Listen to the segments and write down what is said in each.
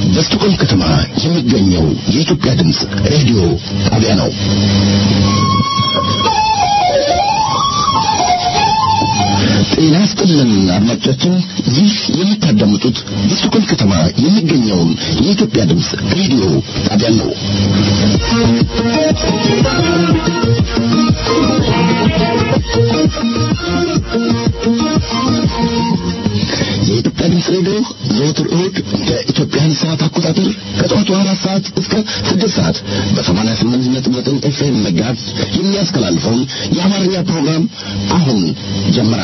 በስቱቆም ከተማ የሚገኘው የኢትዮጵያ ድምፅ ሬዲዮ ጣቢያ ነው። ጤና ይስጥልን አድማጮቻችን፣ ይህ የምታዳምጡት በስቱቆም ከተማ የሚገኘውን የኢትዮጵያ ድምፅ ሬዲዮ ጣቢያ ነው። የኢትዮጵያ ድምፅ ሬዲዮ ዘወትር እሁድ በኢትዮጵያን ሰዓት አቆጣጠር ከጠዋቱ አራት ሰዓት እስከ ስድስት ሰዓት በሰማንያ ስምንት ነጥብ ዘጠኝ ኤፍኤም መጋዝ የሚያስተላልፈውን የአማርኛ ፕሮግራም አሁን ጀመረ።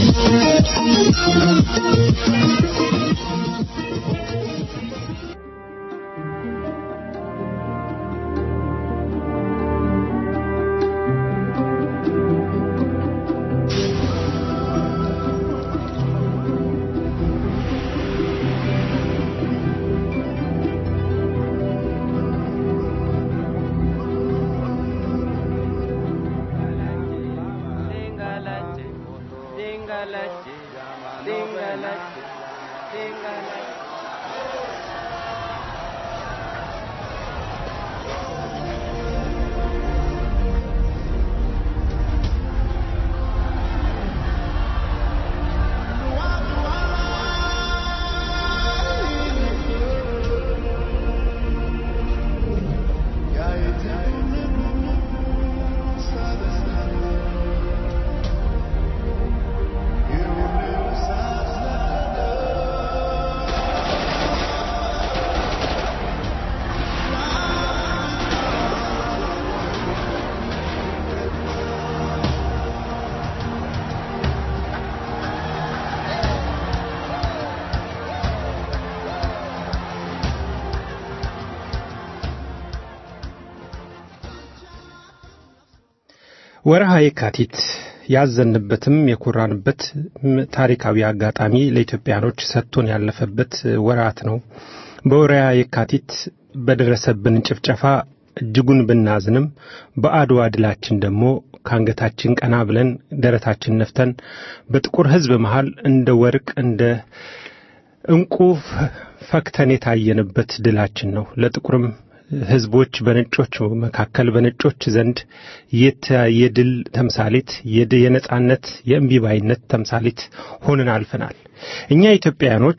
ወርሃ የካቲት ያዘንበትም የኮራንበት ታሪካዊ አጋጣሚ ለኢትዮጵያኖች ሰጥቶን ያለፈበት ወራት ነው። በወርሃ የካቲት በደረሰብን ጭፍጨፋ እጅጉን ብናዝንም በአድዋ ድላችን ደግሞ ከአንገታችን ቀና ብለን ደረታችን ነፍተን በጥቁር ሕዝብ መሃል እንደ ወርቅ እንደ ዕንቁ ፈክተን የታየንበት ድላችን ነው። ለጥቁርም ህዝቦች በነጮች መካከል በነጮች ዘንድ የድል ተምሳሌት የነጻነት የእምቢባይነት ተምሳሌት ሆነን አልፈናል። እኛ ኢትዮጵያውያኖች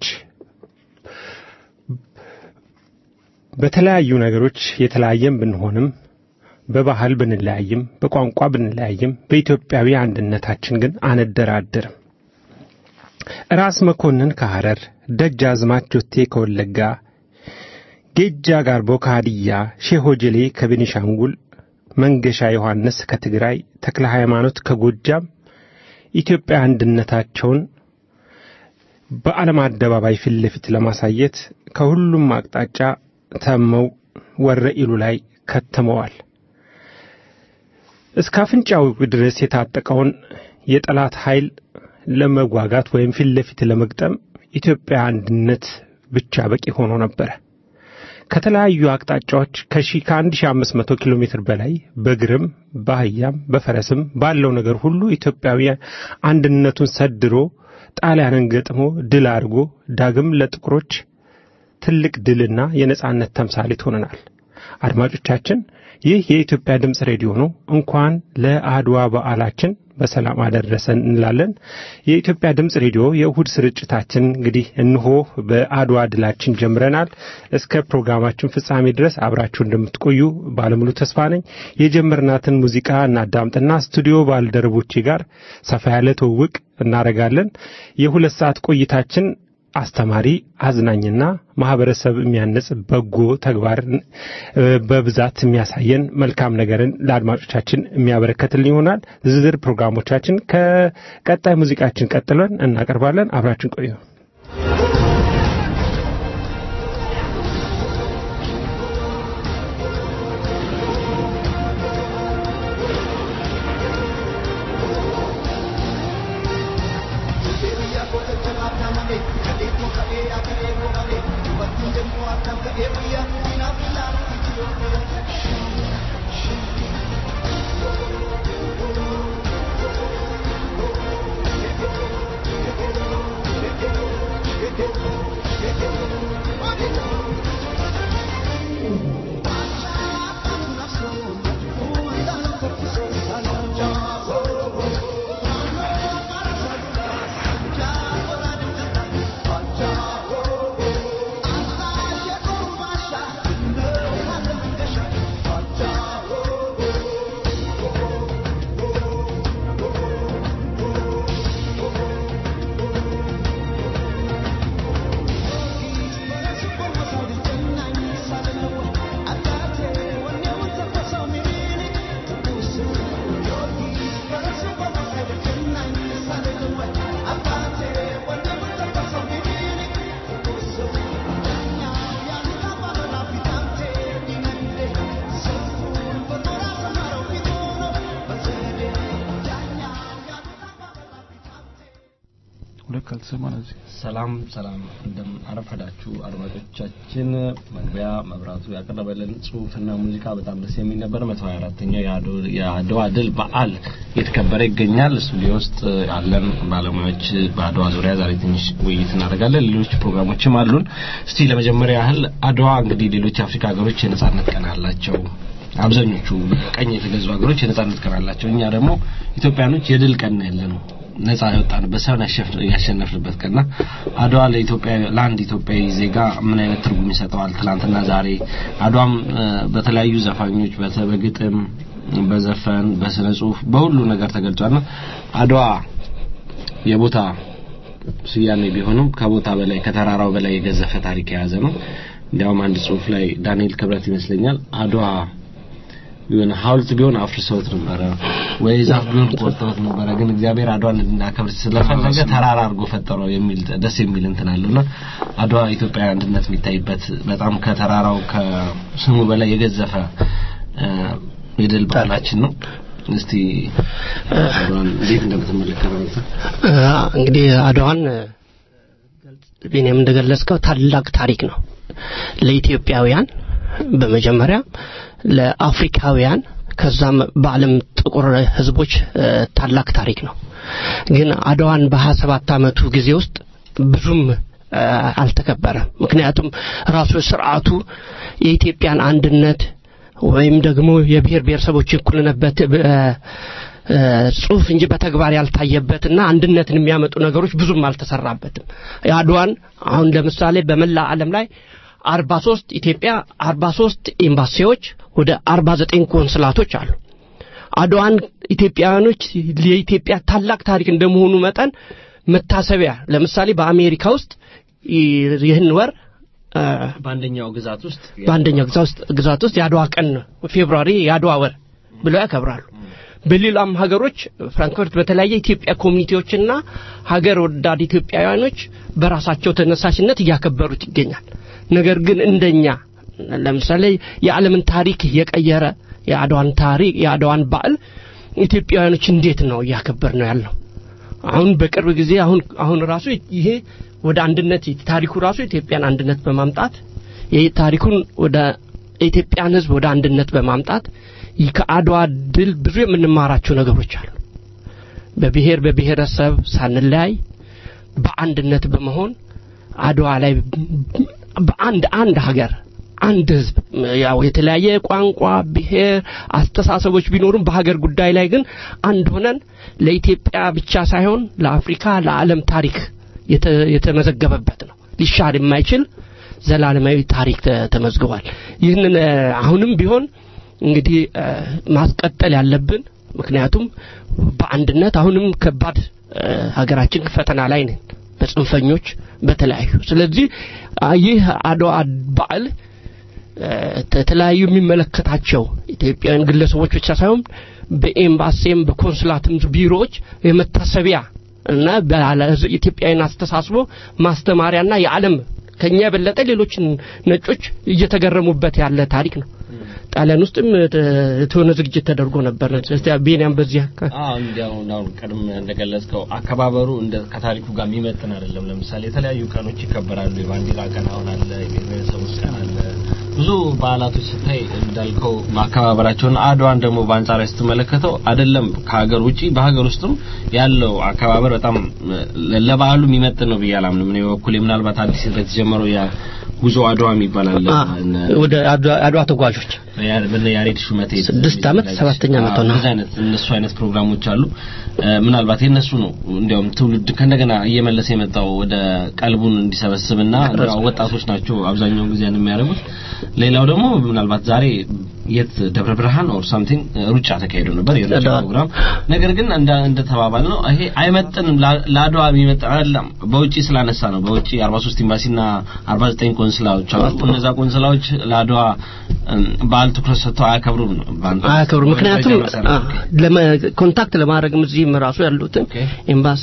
በተለያዩ ነገሮች የተለያየም ብንሆንም በባህል ብንለያይም በቋንቋ ብንለያይም በኢትዮጵያዊ አንድነታችን ግን አንደራደርም። ራስ መኮንን ከሐረር፣ ደጃዝማች ጆቴ ከወለጋ ጌጃ ጋርቦ ከሃዲያ፣ ሼህ ሆጀሌ ከቤኒሻንጉል፣ መንገሻ ዮሐንስ ከትግራይ፣ ተክለ ሃይማኖት ከጎጃም ኢትዮጵያ አንድነታቸውን በዓለም አደባባይ ፊት ለፊት ለማሳየት ከሁሉም አቅጣጫ ተመው ወረኢሉ ላይ ከተመዋል። እስከ አፍንጫው ድረስ የታጠቀውን የጠላት ኃይል ለመጓጋት ወይም ፊት ለፊት ለመግጠም ኢትዮጵያ አንድነት ብቻ በቂ ሆኖ ነበረ። ከተለያዩ አቅጣጫዎች ከሺህ ከአንድ ሺህ አምስት መቶ ኪሎ ሜትር በላይ በእግርም በአህያም በፈረስም ባለው ነገር ሁሉ ኢትዮጵያዊ አንድነቱን ሰድሮ ጣሊያንን ገጥሞ ድል አድርጎ ዳግም ለጥቁሮች ትልቅ ድልና የነጻነት ተምሳሌት ሆነናል። አድማጮቻችን፣ ይህ የኢትዮጵያ ድምፅ ሬዲዮ ነው። እንኳን ለአድዋ በዓላችን በሰላም አደረሰን እንላለን። የኢትዮጵያ ድምፅ ሬዲዮ የእሁድ ስርጭታችን እንግዲህ እንሆ በአድዋ ድላችን ጀምረናል። እስከ ፕሮግራማችን ፍጻሜ ድረስ አብራችሁ እንደምትቆዩ ባለሙሉ ተስፋ ነኝ። የጀመርናትን ሙዚቃ እናዳምጥና ስቱዲዮ ባልደረቦቼ ጋር ሰፋ ያለ ትውውቅ እናደርጋለን። የሁለት ሰዓት ቆይታችን አስተማሪ፣ አዝናኝና ማህበረሰብ የሚያነጽ በጎ ተግባር በብዛት የሚያሳየን መልካም ነገርን ለአድማጮቻችን የሚያበረከትልን ይሆናል። ዝርዝር ፕሮግራሞቻችን ከቀጣይ ሙዚቃችን ቀጥለን እናቀርባለን። አብራችን ቆዩ። Thank you. የተሰማን እዚህ ሰላም ሰላም፣ እንደምን አረፈዳችሁ አድማጮቻችን። መግቢያ መብራቱ ያቀረበልን ጽሁፍና ሙዚቃ በጣም ደስ የሚል ነበር። መቶ ሀያ አራተኛው የአድዋ ድል በዓል እየተከበረ ይገኛል። ስቱዲዮ ውስጥ ያለን ባለሙያዎች በአድዋ ዙሪያ ዛሬ ትንሽ ውይይት እናደርጋለን። ሌሎች ፕሮግራሞችም አሉን። እስቲ ለመጀመሪያ ያህል አድዋ እንግዲህ ሌሎች የአፍሪካ ሀገሮች የነጻነት ቀን አላቸው። አብዛኞቹ ቀኝ የተገዙ ሀገሮች የነጻነት ቀን አላቸው። እኛ ደግሞ ኢትዮጵያኖች የድል ቀን ያለነው ነጻ የወጣንበት ሳይሆን ያሸነፍንበት ቀንና አድዋ ለኢትዮጵያ ለአንድ ኢትዮጵያዊ ዜጋ ምን አይነት ትርጉም ይሰጠዋል? ትናንትና ዛሬ አድዋም በተለያዩ ዘፋኞች በግጥም፣ በዘፈን፣ በስነ ጽሁፍ በሁሉ ነገር ተገልጿልና አድዋ የቦታ ስያሜ ቢሆንም ከቦታ በላይ ከተራራው በላይ የገዘፈ ታሪክ የያዘ ነው። እንዲያውም አንድ ጽሁፍ ላይ ዳንኤል ክብረት ይመስለኛል አድዋ ቢሆን ሐውልት ቢሆን አፍርሰውት ነበረ ወይ ዛፍ ቢሆን ቆርጠውት ነበረ፣ ግን እግዚአብሔር አድዋን እንድናከብር ስለፈለገ ተራራ አድርጎ ፈጠረው የሚል ደስ የሚል እንትን አለውና አድዋ ኢትዮጵያ አንድነት የሚታይበት በጣም ከተራራው ከስሙ በላይ የገዘፈ የድል በዓላችን ነው። እስቲ አድዋን እንዴት እንደምትመለከተው እንግዲህ አድዋን ቢኔም እንደገለጽከው ታላቅ ታሪክ ነው ለኢትዮጵያውያን በመጀመሪያ ለአፍሪካውያን ከዛም በዓለም ጥቁር ህዝቦች ታላቅ ታሪክ ነው። ግን አድዋን በሀያ ሰባት ዓመቱ ጊዜ ውስጥ ብዙም አልተከበረም። ምክንያቱም ራሱ ስርዓቱ የኢትዮጵያን አንድነት ወይም ደግሞ የብሔር ብሔረሰቦች እኩልነት ጽሁፍ እንጂ በተግባር ያልታየበትና አንድነትን የሚያመጡ ነገሮች ብዙም አልተሰራበትም። የአድዋን አሁን ለምሳሌ በመላ ዓለም ላይ አርባ ሶስት ኢትዮጵያ አርባ ሶስት ኤምባሲዎች ወደ አርባ ዘጠኝ ኮንስላቶች አሉ። አድዋን ኢትዮጵያውያኖች የኢትዮጵያ ታላቅ ታሪክ እንደመሆኑ መጠን መታሰቢያ ለምሳሌ በአሜሪካ ውስጥ ይህን ወር በአንደኛው ግዛት ውስጥ በአንደኛው ግዛት ውስጥ የአድዋ ቀን ፌብሩዋሪ የአድዋ ወር ብለው ያከብራሉ። በሌላም ሀገሮች ፍራንክፈርት በተለያየ ኢትዮጵያ ኮሚኒቲዎችና ሀገር ወዳድ ኢትዮጵያውያኖች በራሳቸው ተነሳሽነት እያከበሩት ይገኛል። ነገር ግን እንደኛ ለምሳሌ የዓለምን ታሪክ የቀየረ የአድዋን ታሪክ የአድዋን በዓል ኢትዮጵያውያኖች እንዴት ነው እያከበር ነው ያለው? አሁን በቅርብ ጊዜ አሁን አሁን ራሱ ይሄ ወደ አንድነት ታሪኩ ራሱ ኢትዮጵያን አንድነት በማምጣት ይሄ ታሪኩን ወደ ኢትዮጵያን ሕዝብ ወደ አንድነት በማምጣት ከአድዋ ድል ብዙ የምንማራቸው ነገሮች አሉ። በብሔር በብሔረሰብ ሳንለያይ በአንድነት በመሆን አድዋ ላይ በአንድ አንድ ሀገር አንድ ህዝብ ያው የተለያየ ቋንቋ፣ ብሔር፣ አስተሳሰቦች ቢኖሩም በሀገር ጉዳይ ላይ ግን አንድ ሆነን ለኢትዮጵያ ብቻ ሳይሆን ለአፍሪካ፣ ለዓለም ታሪክ የተመዘገበበት ነው። ሊሻር የማይችል ዘላለማዊ ታሪክ ተመዝግቧል። ይህንን አሁንም ቢሆን እንግዲህ ማስቀጠል ያለብን ምክንያቱም በአንድነት አሁንም ከባድ ሀገራችን ፈተና ላይ ነን በጽንፈኞች በተለያዩ ስለዚህ ይህ አድዋ በዓል የተለያዩ የሚመለከታቸው ኢትዮጵያውያን ግለሰቦች ብቻ ሳይሆን በኤምባሲም በኮንስላትም ቢሮዎች የመታሰቢያ እና ኢትዮጵያውያን አስተሳስቦ ማስተማሪያና የዓለም ከኛ የበለጠ ሌሎች ነጮች እየተገረሙበት ያለ ታሪክ ነው። ጣሊያን ውስጥም የተሆነ ዝግጅት ተደርጎ ነበር። እስቲ ቤንያም በዚህ አዎ እንዲያው እንዳው ቀድም እንደገለጽከው አከባበሩ እንደ ከታሪኩ ጋር የሚመጥን አይደለም። ለምሳሌ የተለያዩ ቀኖች ይከበራሉ። የባንዲራ ቀን አሁን አለ፣ የብሔረሰቦች ቀን አለ። ብዙ በዓላቶች ስታይ እንዳልከው ማከባበራቸውን አድዋን ደግሞ በአንጻራዊ ስትመለከተው አይደለም ከሀገር ውጪ በሀገር ውስጥም ያለው አከባበር በጣም ለበዓሉ የሚመጥን ነው ብዬ አላምንም። እኔ በኩሌ ምናልባት አዲስ የተጀመረው ያ ጉዞ አድዋ የሚባል አለ ወደ አድዋ ተጓዦች በነ ያሬድ ሹመቴ ስድስት ዓመት ሰባተኛ ዓመት ነው። እንደዚህ አይነት እነሱ አይነት ፕሮግራሞች አሉ። ምናልባት የነሱ ነው እንዲያውም ትውልድ ከእንደገና እየመለሰ የመጣው ወደ ቀልቡን እንዲሰበስብና ወጣቶች ናቸው አብዛኛውን ጊዜ የሚያደርጉት። ሌላው ደግሞ ምናልባት ዛሬ የት ደብረ ብርሃን ኦር ሳምቲንግ ሩጫ ተካሂዶ ነበር የሩጫ ፕሮግራም። ነገር ግን እንደ እንደ ተባባል ነው ይሄ አይመጥንም፣ ለአድዋ የሚመጥን አይደለም። በውጪ ስላነሳ ነው። በውጪ 43 ኤምባሲና 49 ቆንስላዎች አሉ። እነዛ ቆንስላዎች ለአድዋ በዓል ትኩረት ሰጥተው አያከብሩም ነው አያከብሩም። ምክንያቱም ኮንታክት ለማድረግም እዚህም ራሱ ያሉትን ኤምባሲ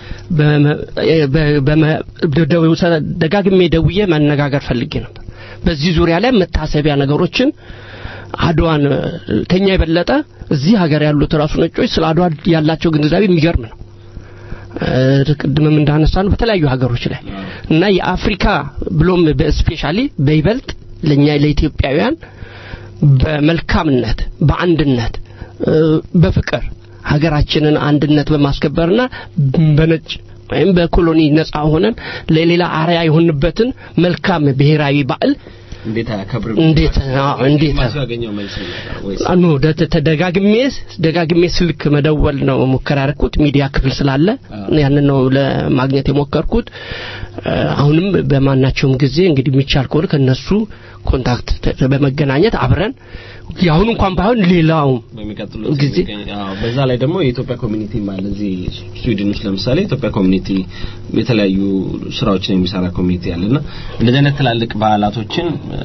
ደጋግሜ ደውዬ መነጋገር ፈልጌ ነበር። በዚህ ዙሪያ ላይ መታሰቢያ ነገሮችን አድዋን ከኛ የበለጠ እዚህ ሀገር ያሉት ራሱ ነጮች ስለ አድዋ ያላቸው ግንዛቤ የሚገርም ነው። ቅድምም እንዳነሳ ነው በተለያዩ ሀገሮች ላይ እና የአፍሪካ ብሎም በስፔሻሊ በይበልጥ ለኛ ለኢትዮጵያውያን በመልካምነት በአንድነት በፍቅር ሀገራችንን አንድነት በማስከበርና በነጭ ወይም በኮሎኒ ነጻ ሆነን ለሌላ አርያ የሆንበትን መልካም ብሔራዊ በዓል እንዴት አያከብርም? እንዴት አዎ፣ እንዴት ዲፕሎማሲው ያገኘው መልስ ነበር ወይስ አኑ ተደጋግሜ ደጋግሜ ስልክ መደወል ነው ሙከራ ያደረኩት ሚዲያ ክፍል ስላለ ያንን ነው ለማግኘት የሞከርኩት። አሁንም በማናቸውም ጊዜ እንግዲህ የሚቻል ከሆነ ከነሱ ኮንታክት ተ- በመገናኘት አብረን የአሁኑ እንኳን ባይሆን ሌላው በሚቀጥሉት ጊዜ የሚገኝ- አዎ፣ በዛ ላይ ደግሞ የኢትዮጵያ ኮሚኒቲ አለ እዚህ ስዊድን ውስጥ ለምሳሌ የኢትዮጵያ ኮሚኒቲ የተለያዩ ስራዎችን የሚሰራ ኮሚኒቲ አለና እንደዚህ አይነት ትላልቅ በዓላቶችን እ፣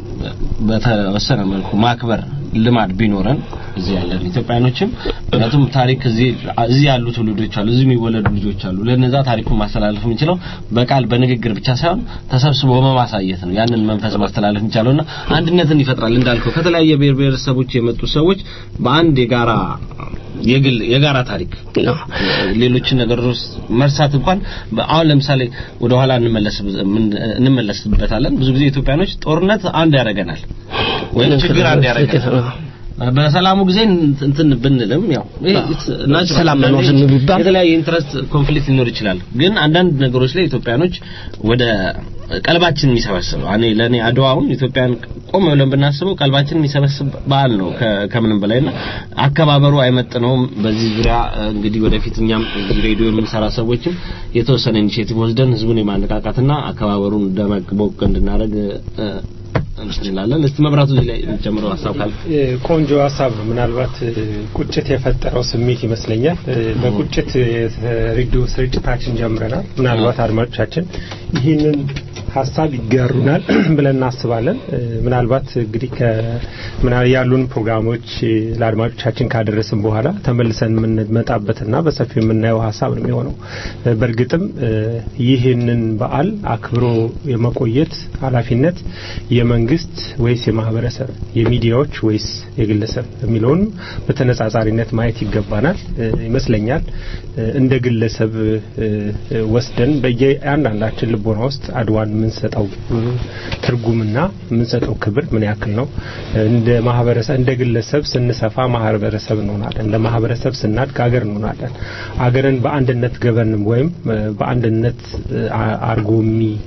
በተወሰነ መልኩ ማክበር ልማድ ቢኖረን እዚህ ያለን ኢትዮጵያኖችም ምክንያቱም ታሪክ እዚህ እዚህ ያሉ ትውልዶች አሉ፣ እዚህ የሚወለዱ ልጆች አሉ። ለነዛ ታሪኩን ማስተላለፍ የምንችለው በቃል በንግግር ብቻ ሳይሆን ተሰብስቦ በማሳየት ነው። ያንን መንፈስ ማስተላለፍ የሚቻለውና አንድነትን ይፈጥራል። እንዳልከው ከተለያየ ብሔር ብሔረሰቦች የመጡ ሰዎች በአንድ የጋራ የግል የጋራ ታሪክ ነው። ሌሎችን ነገሮች መርሳት እንኳን አሁን ለምሳሌ ወደ ኋላ እንመለስ እንመለስበታለን። ብዙ ጊዜ ኢትዮጵያኖች ጦርነት አንድ ያደርገናል ወይም ችግር አንድ ያደርገናል። በሰላሙ ጊዜ እንትን ብንልም ያው ይሄ ናቹራል ሰላም መኖር ዝም ቢባል የተለያየ ኢንትረስት ኮንፍሊክት ሊኖር ይችላል። ግን አንዳንድ ነገሮች ላይ ኢትዮጵያኖች ወደ ቀልባችን የሚሰበስብ እኔ ለኔ አድዋውን ኢትዮጵያን ቆም ብለን ብናስበው ቀልባችን የሚሰበስብ በዓል ነው ከ- ከምንም በላይና አከባበሩ አይመጥነውም። በዚህ ዙሪያ እ፣ እንግዲህ ወደፊት እኛም እዚህ ሬዲዮ የምንሰራ ሰዎችም የተወሰነ ኢኒሼቲቭ ወስደን ህዝቡን የማነቃቃትና አከባበሩን ደመቅ ቦቅ እንድናደርግ እ፣ እንትን እንላለን። እስቲ መብራቱ እዚህ ላይ የሚጨምረው ሀሳብ ካለ እ፣ ቆንጆ ሀሳብ ነው። ምናልባት እ፣ ቁጭት የፈጠረው ስሜት ይመስለኛል። እ፣ በቁጭት ሬዲዮ ስርጭታችን ጀምረናል። ምናልባት አድማጮቻችን ይህንን ሀሳብ ይጋሩናል ብለን እናስባለን። እ፣ ምናልባት እንግዲህ ከምና ያሉን ፕሮግራሞች እ፣ ለአድማጮቻችን ካደረስን በኋላ ተመልሰን የምንመጣበትና በሰፊው የምናየው ሀሳብ ነው የሚሆነው። እ፣ በእርግጥም እ፣ ይህንን በዓል አክብሮ የመቆየት ኃላፊነት የመንግስት ወይስ የማህበረሰብ፣ የሚዲያዎች ወይስ የግለሰብ የሚለውን በተነጻጻሪነት ማየት ይገባናል እ፣ ይመስለኛል። እ፣ እንደ ግለሰብ እ፣ እ፣ ወስደን በየአንዳንዳችን ልቦና ውስጥ አድዋን የምንሰጠው እ፣ ትርጉምና የምንሰጠው ክብር ምን ያክል ነው? እንደ ማህበረሰብ እንደ ግለሰብ ስንሰፋ ማህበረሰብ እንሆናለን። እንደ ማህበረሰብ ስናድግ አገር እንሆናለን። አገርን በአንድነት ገበንም ወይም እ፣ በአንድነት እ፣ አ- አርጎ የሚ-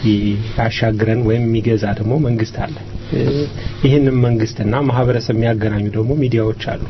ያሻግረን ወይም የሚገዛ ደግሞ መንግስት አለ። እ፣ ይህንን መንግስትና ማህበረሰብ የሚያገናኙ ደግሞ ሚዲያዎች አሉ።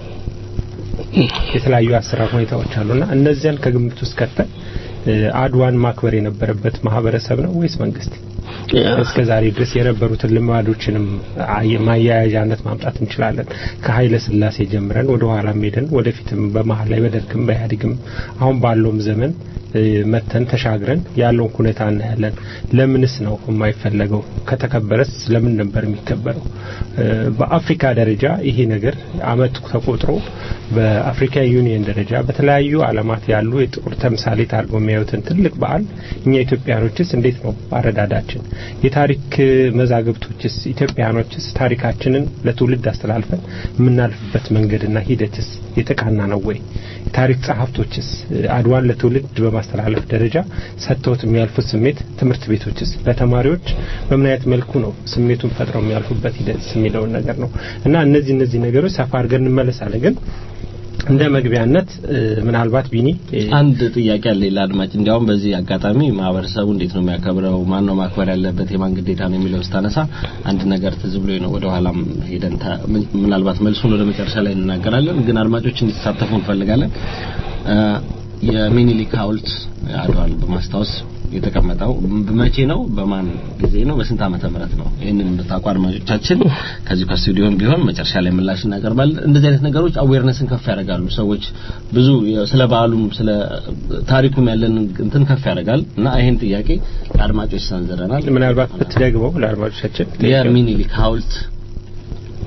የተለያዩ አሰራር ሁኔታዎች አሉና እነዚያን ከግምት ውስጥ ከተን እ፣ አድዋን ማክበር የነበረበት ማህበረሰብ ነው ወይስ መንግስት? እስከ ዛሬ ድረስ የነበሩትን ልማዶችንም አየ- ማያያዣነት ማምጣት እንችላለን። ከኃይለ ስላሴ ጀምረን ወደ ኋላም ሄደን ወደፊትም በመሀል ላይ በደርግም በኢህአዴግም አሁን ባለውም ዘመን እ፣ መተን ተሻግረን ያለውን ሁኔታ እናያለን። ለምንስ ነው የማይፈለገው? ከተከበረስ ለምን ነበር የሚከበረው? እ፣ በአፍሪካ ደረጃ ይሄ ነገር አመት ተቆጥሮ በአፍሪካ ዩኒየን ደረጃ በተለያዩ ዓለማት ያሉ የጥቁር ተምሳሌት አድርገው የሚያዩትን ትልቅ በዓል እኛ ኢትዮጵያኖችስ እንዴት ነው አረዳዳችን? የታሪክ መዛግብቶችስ ኢትዮጵያኖችስ ታሪካችንን ለትውልድ አስተላልፈን የምናልፍበት መንገድና ሂደትስ የተቃና ነው ወይ? የታሪክ ጸሐፍቶችስ አድዋን ለትውልድ በማስተላለፍ ደረጃ ሰጥተውት የሚያልፉት ስሜት ትምህርት ቤቶችስ ለተማሪዎች በምን አይነት መልኩ ነው ስሜቱን ፈጥረው የሚያልፉበት ሂደት የሚለውን ነገር ነው እና እነዚህ እነዚህ ነገሮች ሰፋ አድርገን እንመለሳለን ግን እንደ መግቢያነት እ፣ ምናልባት ቢኒ እ፣ አንድ ጥያቄ አለ ለአድማጭ እንዲያውም በዚህ አጋጣሚ ማህበረሰቡ እንዴት ነው የሚያከብረው ማን ነው ማክበር ያለበት የማን ግዴታ ነው የሚለው ስታነሳ አንድ ነገር ትዝ ብሎኝ ነው ወደ ኋላም ሄደን ታ- ምን- ምናልባት መልሱን ወደ መጨረሻ ላይ እንናገራለን ግን አድማጮች እንዲሳተፉ እንፈልጋለን እ፣ የሚኒሊክ ሐውልት አድዋን በማስታወስ የተቀመጠው መቼ ነው በማን ጊዜ ነው በስንት ዓመተ ምህረት ነው ይህንን እንድታውቁ አድማጮቻችን ከዚህ ከስቱዲዮም ቢሆን መጨረሻ ላይ ምላሽ እናቀርባለን እንደዚህ አይነት ነገሮች አዌርነስን ከፍ ያደርጋሉ ሰዎች ብዙ ስለ በዓሉም ስለ ታሪኩም ያለን እንትን ከፍ ያደርጋል እና ይህን ጥያቄ ለአድማጮች ሰንዝረናል ምናልባት ብትደግመው ለአድማጮቻችን የሚኒሊክ ሐውልት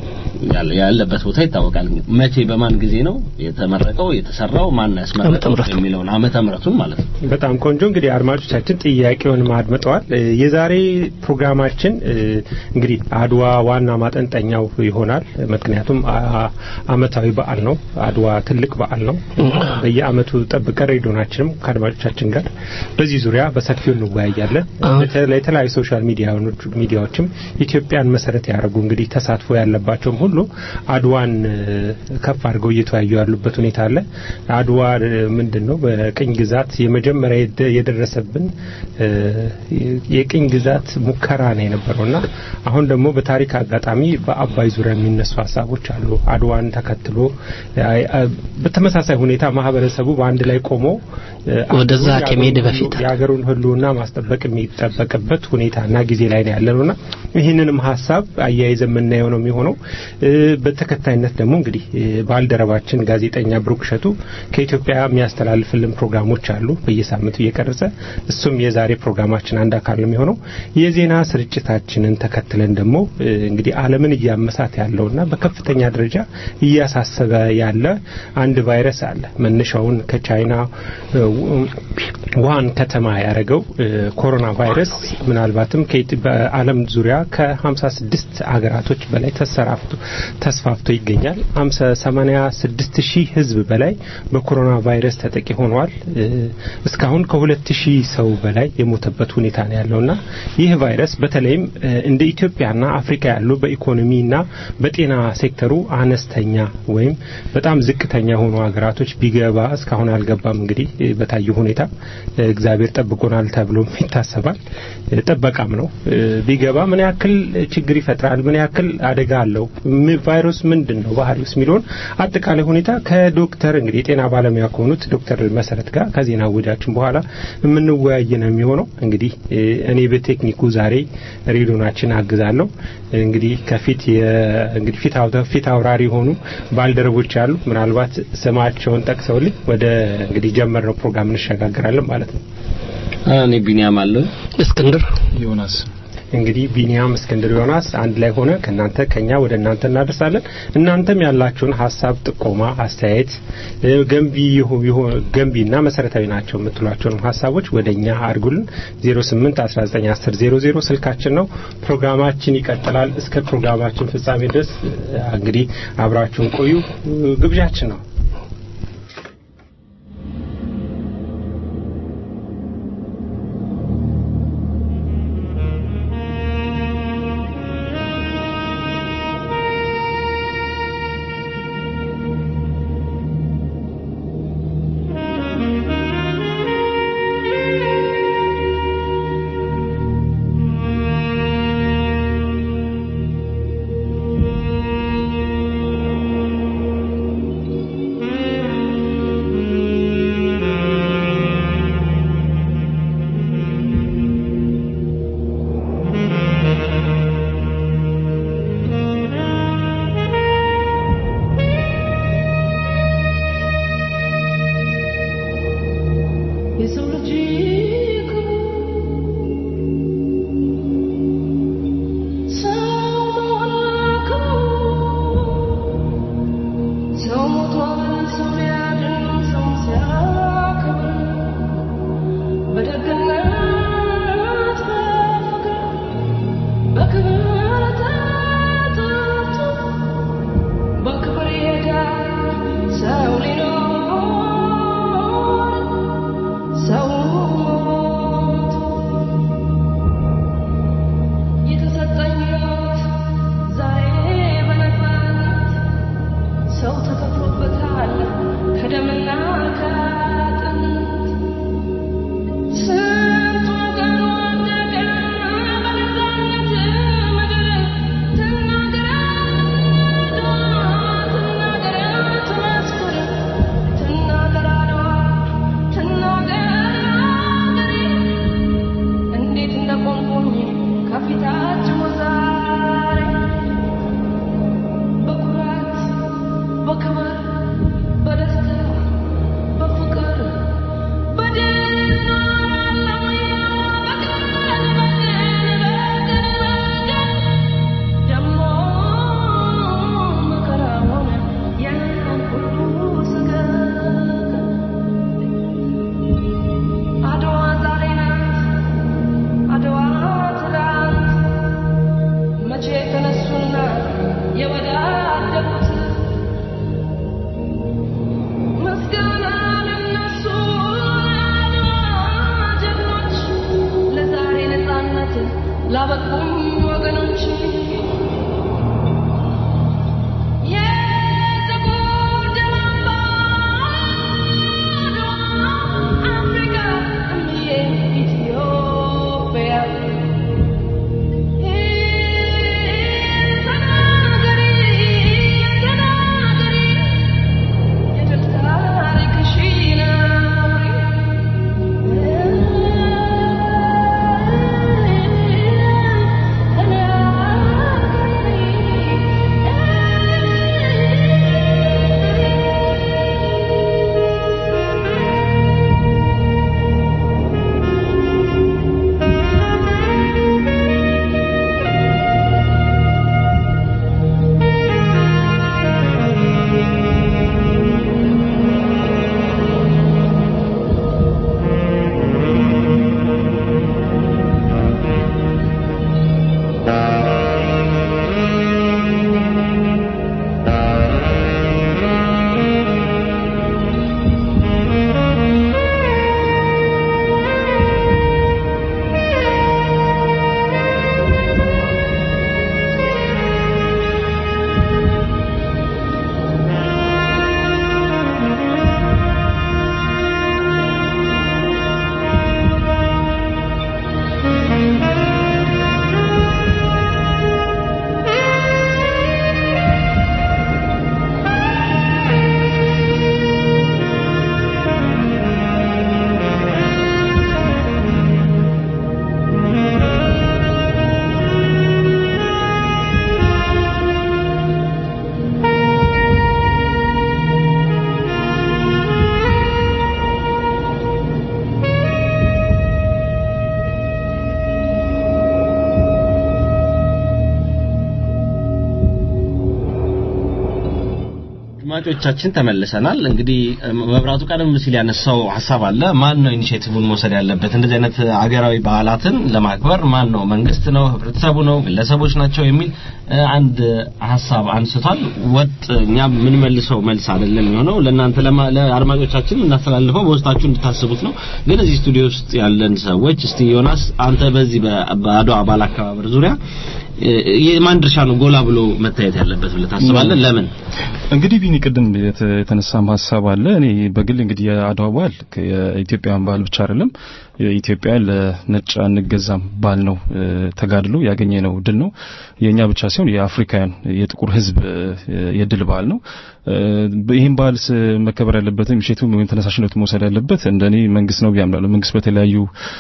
ያለ- ያለበት ቦታ ይታወቃል። መቼ በማን ጊዜ ነው የተመረቀው የተሰራው ማን ዓመተ ያስመረቀው ምሕረቱ። የሚለውን ዓመተ ምሕረቱን ማለት ነው። በጣም ቆንጆ እንግዲህ አድማጮቻችን ጥያቄውን አድምጠዋል። እ፣ የዛሬ ፕሮግራማችን እ፣ እንግዲህ አድዋ ዋና ማጠንጠኛው ይሆናል። ምክንያቱም አ- አመታዊ በዓል ነው። አድዋ ትልቅ በዓል ነው። በየአመቱ ጠብቀን ሬዲዮናችንም ከአድማጮቻችን ጋር በዚህ ዙሪያ በሰፊው እንወያያለን። አዎ። በተለይ የተለያዩ ሶሻል ሚዲያኖች- ሚዲያዎችም ኢትዮጵያን መሰረት ያደረጉ እንግዲህ ተሳትፎ ያለባቸውም ሁሉ አድዋን እ፣ ከፍ አድርገው እየተወያዩ ያሉበት ሁኔታ አለ። አድዋ እ፣ ምንድን ነው በቅኝ ግዛት የመጀመሪያ የደ- የደረሰብን እ፣ የቅኝ ግዛት ሙከራ ነው የነበረውና አሁን ደግሞ በታሪክ አጋጣሚ በአባይ ዙሪያ የሚነሱ ሀሳቦች አሉ። አድዋን ተከትሎ አ- አ- በተመሳሳይ ሁኔታ ማህበረሰቡ በአንድ ላይ ቆሞ እ፣ ወደዛ አገሩን- ከመሄድ የአገሩን በፊት ሁሉ- የሀገሩን ህልውና ማስጠበቅ የሚጠበቅበት ሁኔታና ጊዜ ላይ ነው ያለነውና ይህንንም ሀሳብ አያይዘ የምናየው ነው የሚሆነው። እ፣ በተከታይነት ደግሞ እንግዲህ እ፣ ባልደረባችን ጋዜጠኛ ብሩክ እሸቱ ከኢትዮጵያ የሚያስተላልፍልን ፕሮግራሞች አሉ በየሳምንቱ እየቀረጸ እሱም የዛሬ ፕሮግራማችን አንድ አካል ነው የሚሆነው። የዜና ስርጭታችንን ተከትለን ደግሞ እ፣ እንግዲህ ዓለምን እያመሳት ያለውና በከፍተኛ ደረጃ እያሳሰበ ያለ አንድ ቫይረስ አለ። መነሻውን ከቻይና እ፣ ውሃን ከተማ ያደረገው እ፣ ኮሮና ቫይረስ ምናልባትም ከኢት- በዓለም ዙሪያ ከ56 አገራቶች በላይ ተሰራፍቶ ተስፋፍቶ ይገኛል። 86 ሺህ ህዝብ በላይ በኮሮና ቫይረስ ተጠቂ ሆኗል። እ፣ እስካሁን ከ2000 ሰው በላይ የሞተበት ሁኔታ ነው ያለውና ይህ ቫይረስ በተለይም እ፣ እንደ ኢትዮጵያና አፍሪካ ያሉ በኢኮኖሚና በጤና ሴክተሩ አነስተኛ ወይም በጣም ዝቅተኛ የሆኑ ሀገራቶች ቢገባ እስካሁን አልገባም። እንግዲህ እ፣ በታየው ሁኔታ እ፣ እግዚአብሔር ጠብቆናል ተብሎም ይታሰባል። እ፣ ጥበቃም ነው። እ፣ ቢገባ ምን ያክል ችግር ይፈጥራል፣ ምን ያክል አደጋ አለው፣ ም- ቫይረስ ምንድን ነው ባህሪውስ የሚለውን አጠቃላይ ሁኔታ ከዶክተር እንግዲህ የጤና ባለሙያ ከሆኑት ዶክተር መሰረት ጋር ከዜና ውጃችን በኋላ የምንወያይ ነው የሚሆነው። እንግዲህ እ፣ እኔ በቴክኒኩ ዛሬ ሬዲዮናችን አግዛለሁ። እንግዲህ ከፊት የ- እንግዲህ ፊት አውታ- ፊት አውራሪ የሆኑ ባልደረቦች አሉ። ምናልባት ስማቸውን ጠቅሰውልኝ ወደ እንግዲህ ጀመርነው ፕሮግራም እንሸጋግራለን ማለት ነው። እኔ ቢኒያም አለው እስክንድር ዮናስ እንግዲህ ቢኒያም እስክንድር ዮናስ አንድ ላይ ሆነ ከእናንተ ከኛ ወደ እናንተ እናደርሳለን። እናንተም ያላችሁን ሀሳብ፣ ጥቆማ፣ አስተያየት እ፣ ገንቢ ይሁ- ይሁ- ገንቢና መሰረታዊ ናቸው የምትሏቸውን ሀሳቦች ወደ እኛ አድርጉልን። 08 19 10 00 ስልካችን ነው። ፕሮግራማችን ይቀጥላል። እስከ ፕሮግራማችን ፍጻሜ ድረስ እ፣ እንግዲህ አብራችሁን ቆዩ እ፣ ግብዣችን ነው። መቼ ተነሱና የወዳደቁት ምስጋና ለነሱ ጀግኖች ለዛሬ ነፃነት ላበቁም ወገኖች የጥቁር ደም አምባ አፍሪካ እምዬ ኢትዮጵያ ተናገሪ ተናገሪ የድል ታሪክሽን አድማጮቻችን ተመልሰናል። እንግዲህ መብራቱ ቀደም ሲል ያነሳው ሀሳብ አለ። ማን ነው ኢኒሼቲቭን መውሰድ ያለበት? እንደዚህ አይነት አገራዊ በዓላትን ለማክበር ማን ነው? መንግስት ነው? ህብረተሰቡ ነው? ግለሰቦች ናቸው? የሚል አንድ ሀሳብ አንስቷል። ወጥ እኛ የምንመልሰው መልስ አይደለም የሚሆነው ለእናንተ ለአድማጮቻችን እናስተላልፈው በውስጣችሁ እንድታስቡት ነው። ግን እዚህ ስቱዲዮ ውስጥ ያለን ሰዎች እስቲ ዮናስ አንተ በዚህ በአድዋ በዓል አከባበር ዙሪያ የማን ድርሻ ነው ጎላ ብሎ መታየት ያለበት ብለህ ታስባለህ? ለምን? እንግዲህ ቢኒ ቅድም የተነሳም ሀሳብ አለ። እኔ በግል እንግዲህ የአድዋ በዓል የኢትዮጵያን በዓል ብቻ አይደለም የኢትዮጵያ ለነጭ አንገዛም ባል ነው ተጋድሎ ያገኘ ነው ድል ነው። የኛ ብቻ ሳይሆን የአፍሪካውያን የጥቁር ህዝብ የድል በዓል ነው። ይህም በዓል መከበር ያለበትም ምሽቱ ወይም ተነሳሽነቱ መውሰድ ያለበት እንደኔ መንግስት ነው ብያምናለሁ። መንግስት በተለያዩ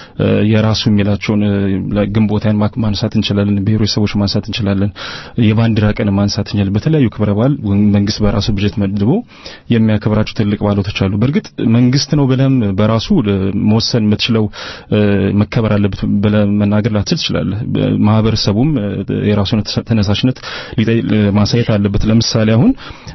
የራሱ የሚላቸውን ግንቦታን ማንሳት እንችላለን፣ ብሔረሰቦች ማንሳት እንችላለን፣ የባንዲራ ቀን ማንሳት እንችላለን። በተለያዩ ክብረ በዓል መንግስት በራሱ በጀት መድቦ የሚያከብራቸው ትልቅ በዓሎች አሉ። በእርግጥ መንግስት ነው ብለም በራሱ መወሰን የምትችለው መከበር አለበት ብለህ መናገር ላትችል ትችላለህ። ማህበረሰቡም የራሱን ተነሳሽነት ማሳየት አለበት። ለምሳሌ አሁን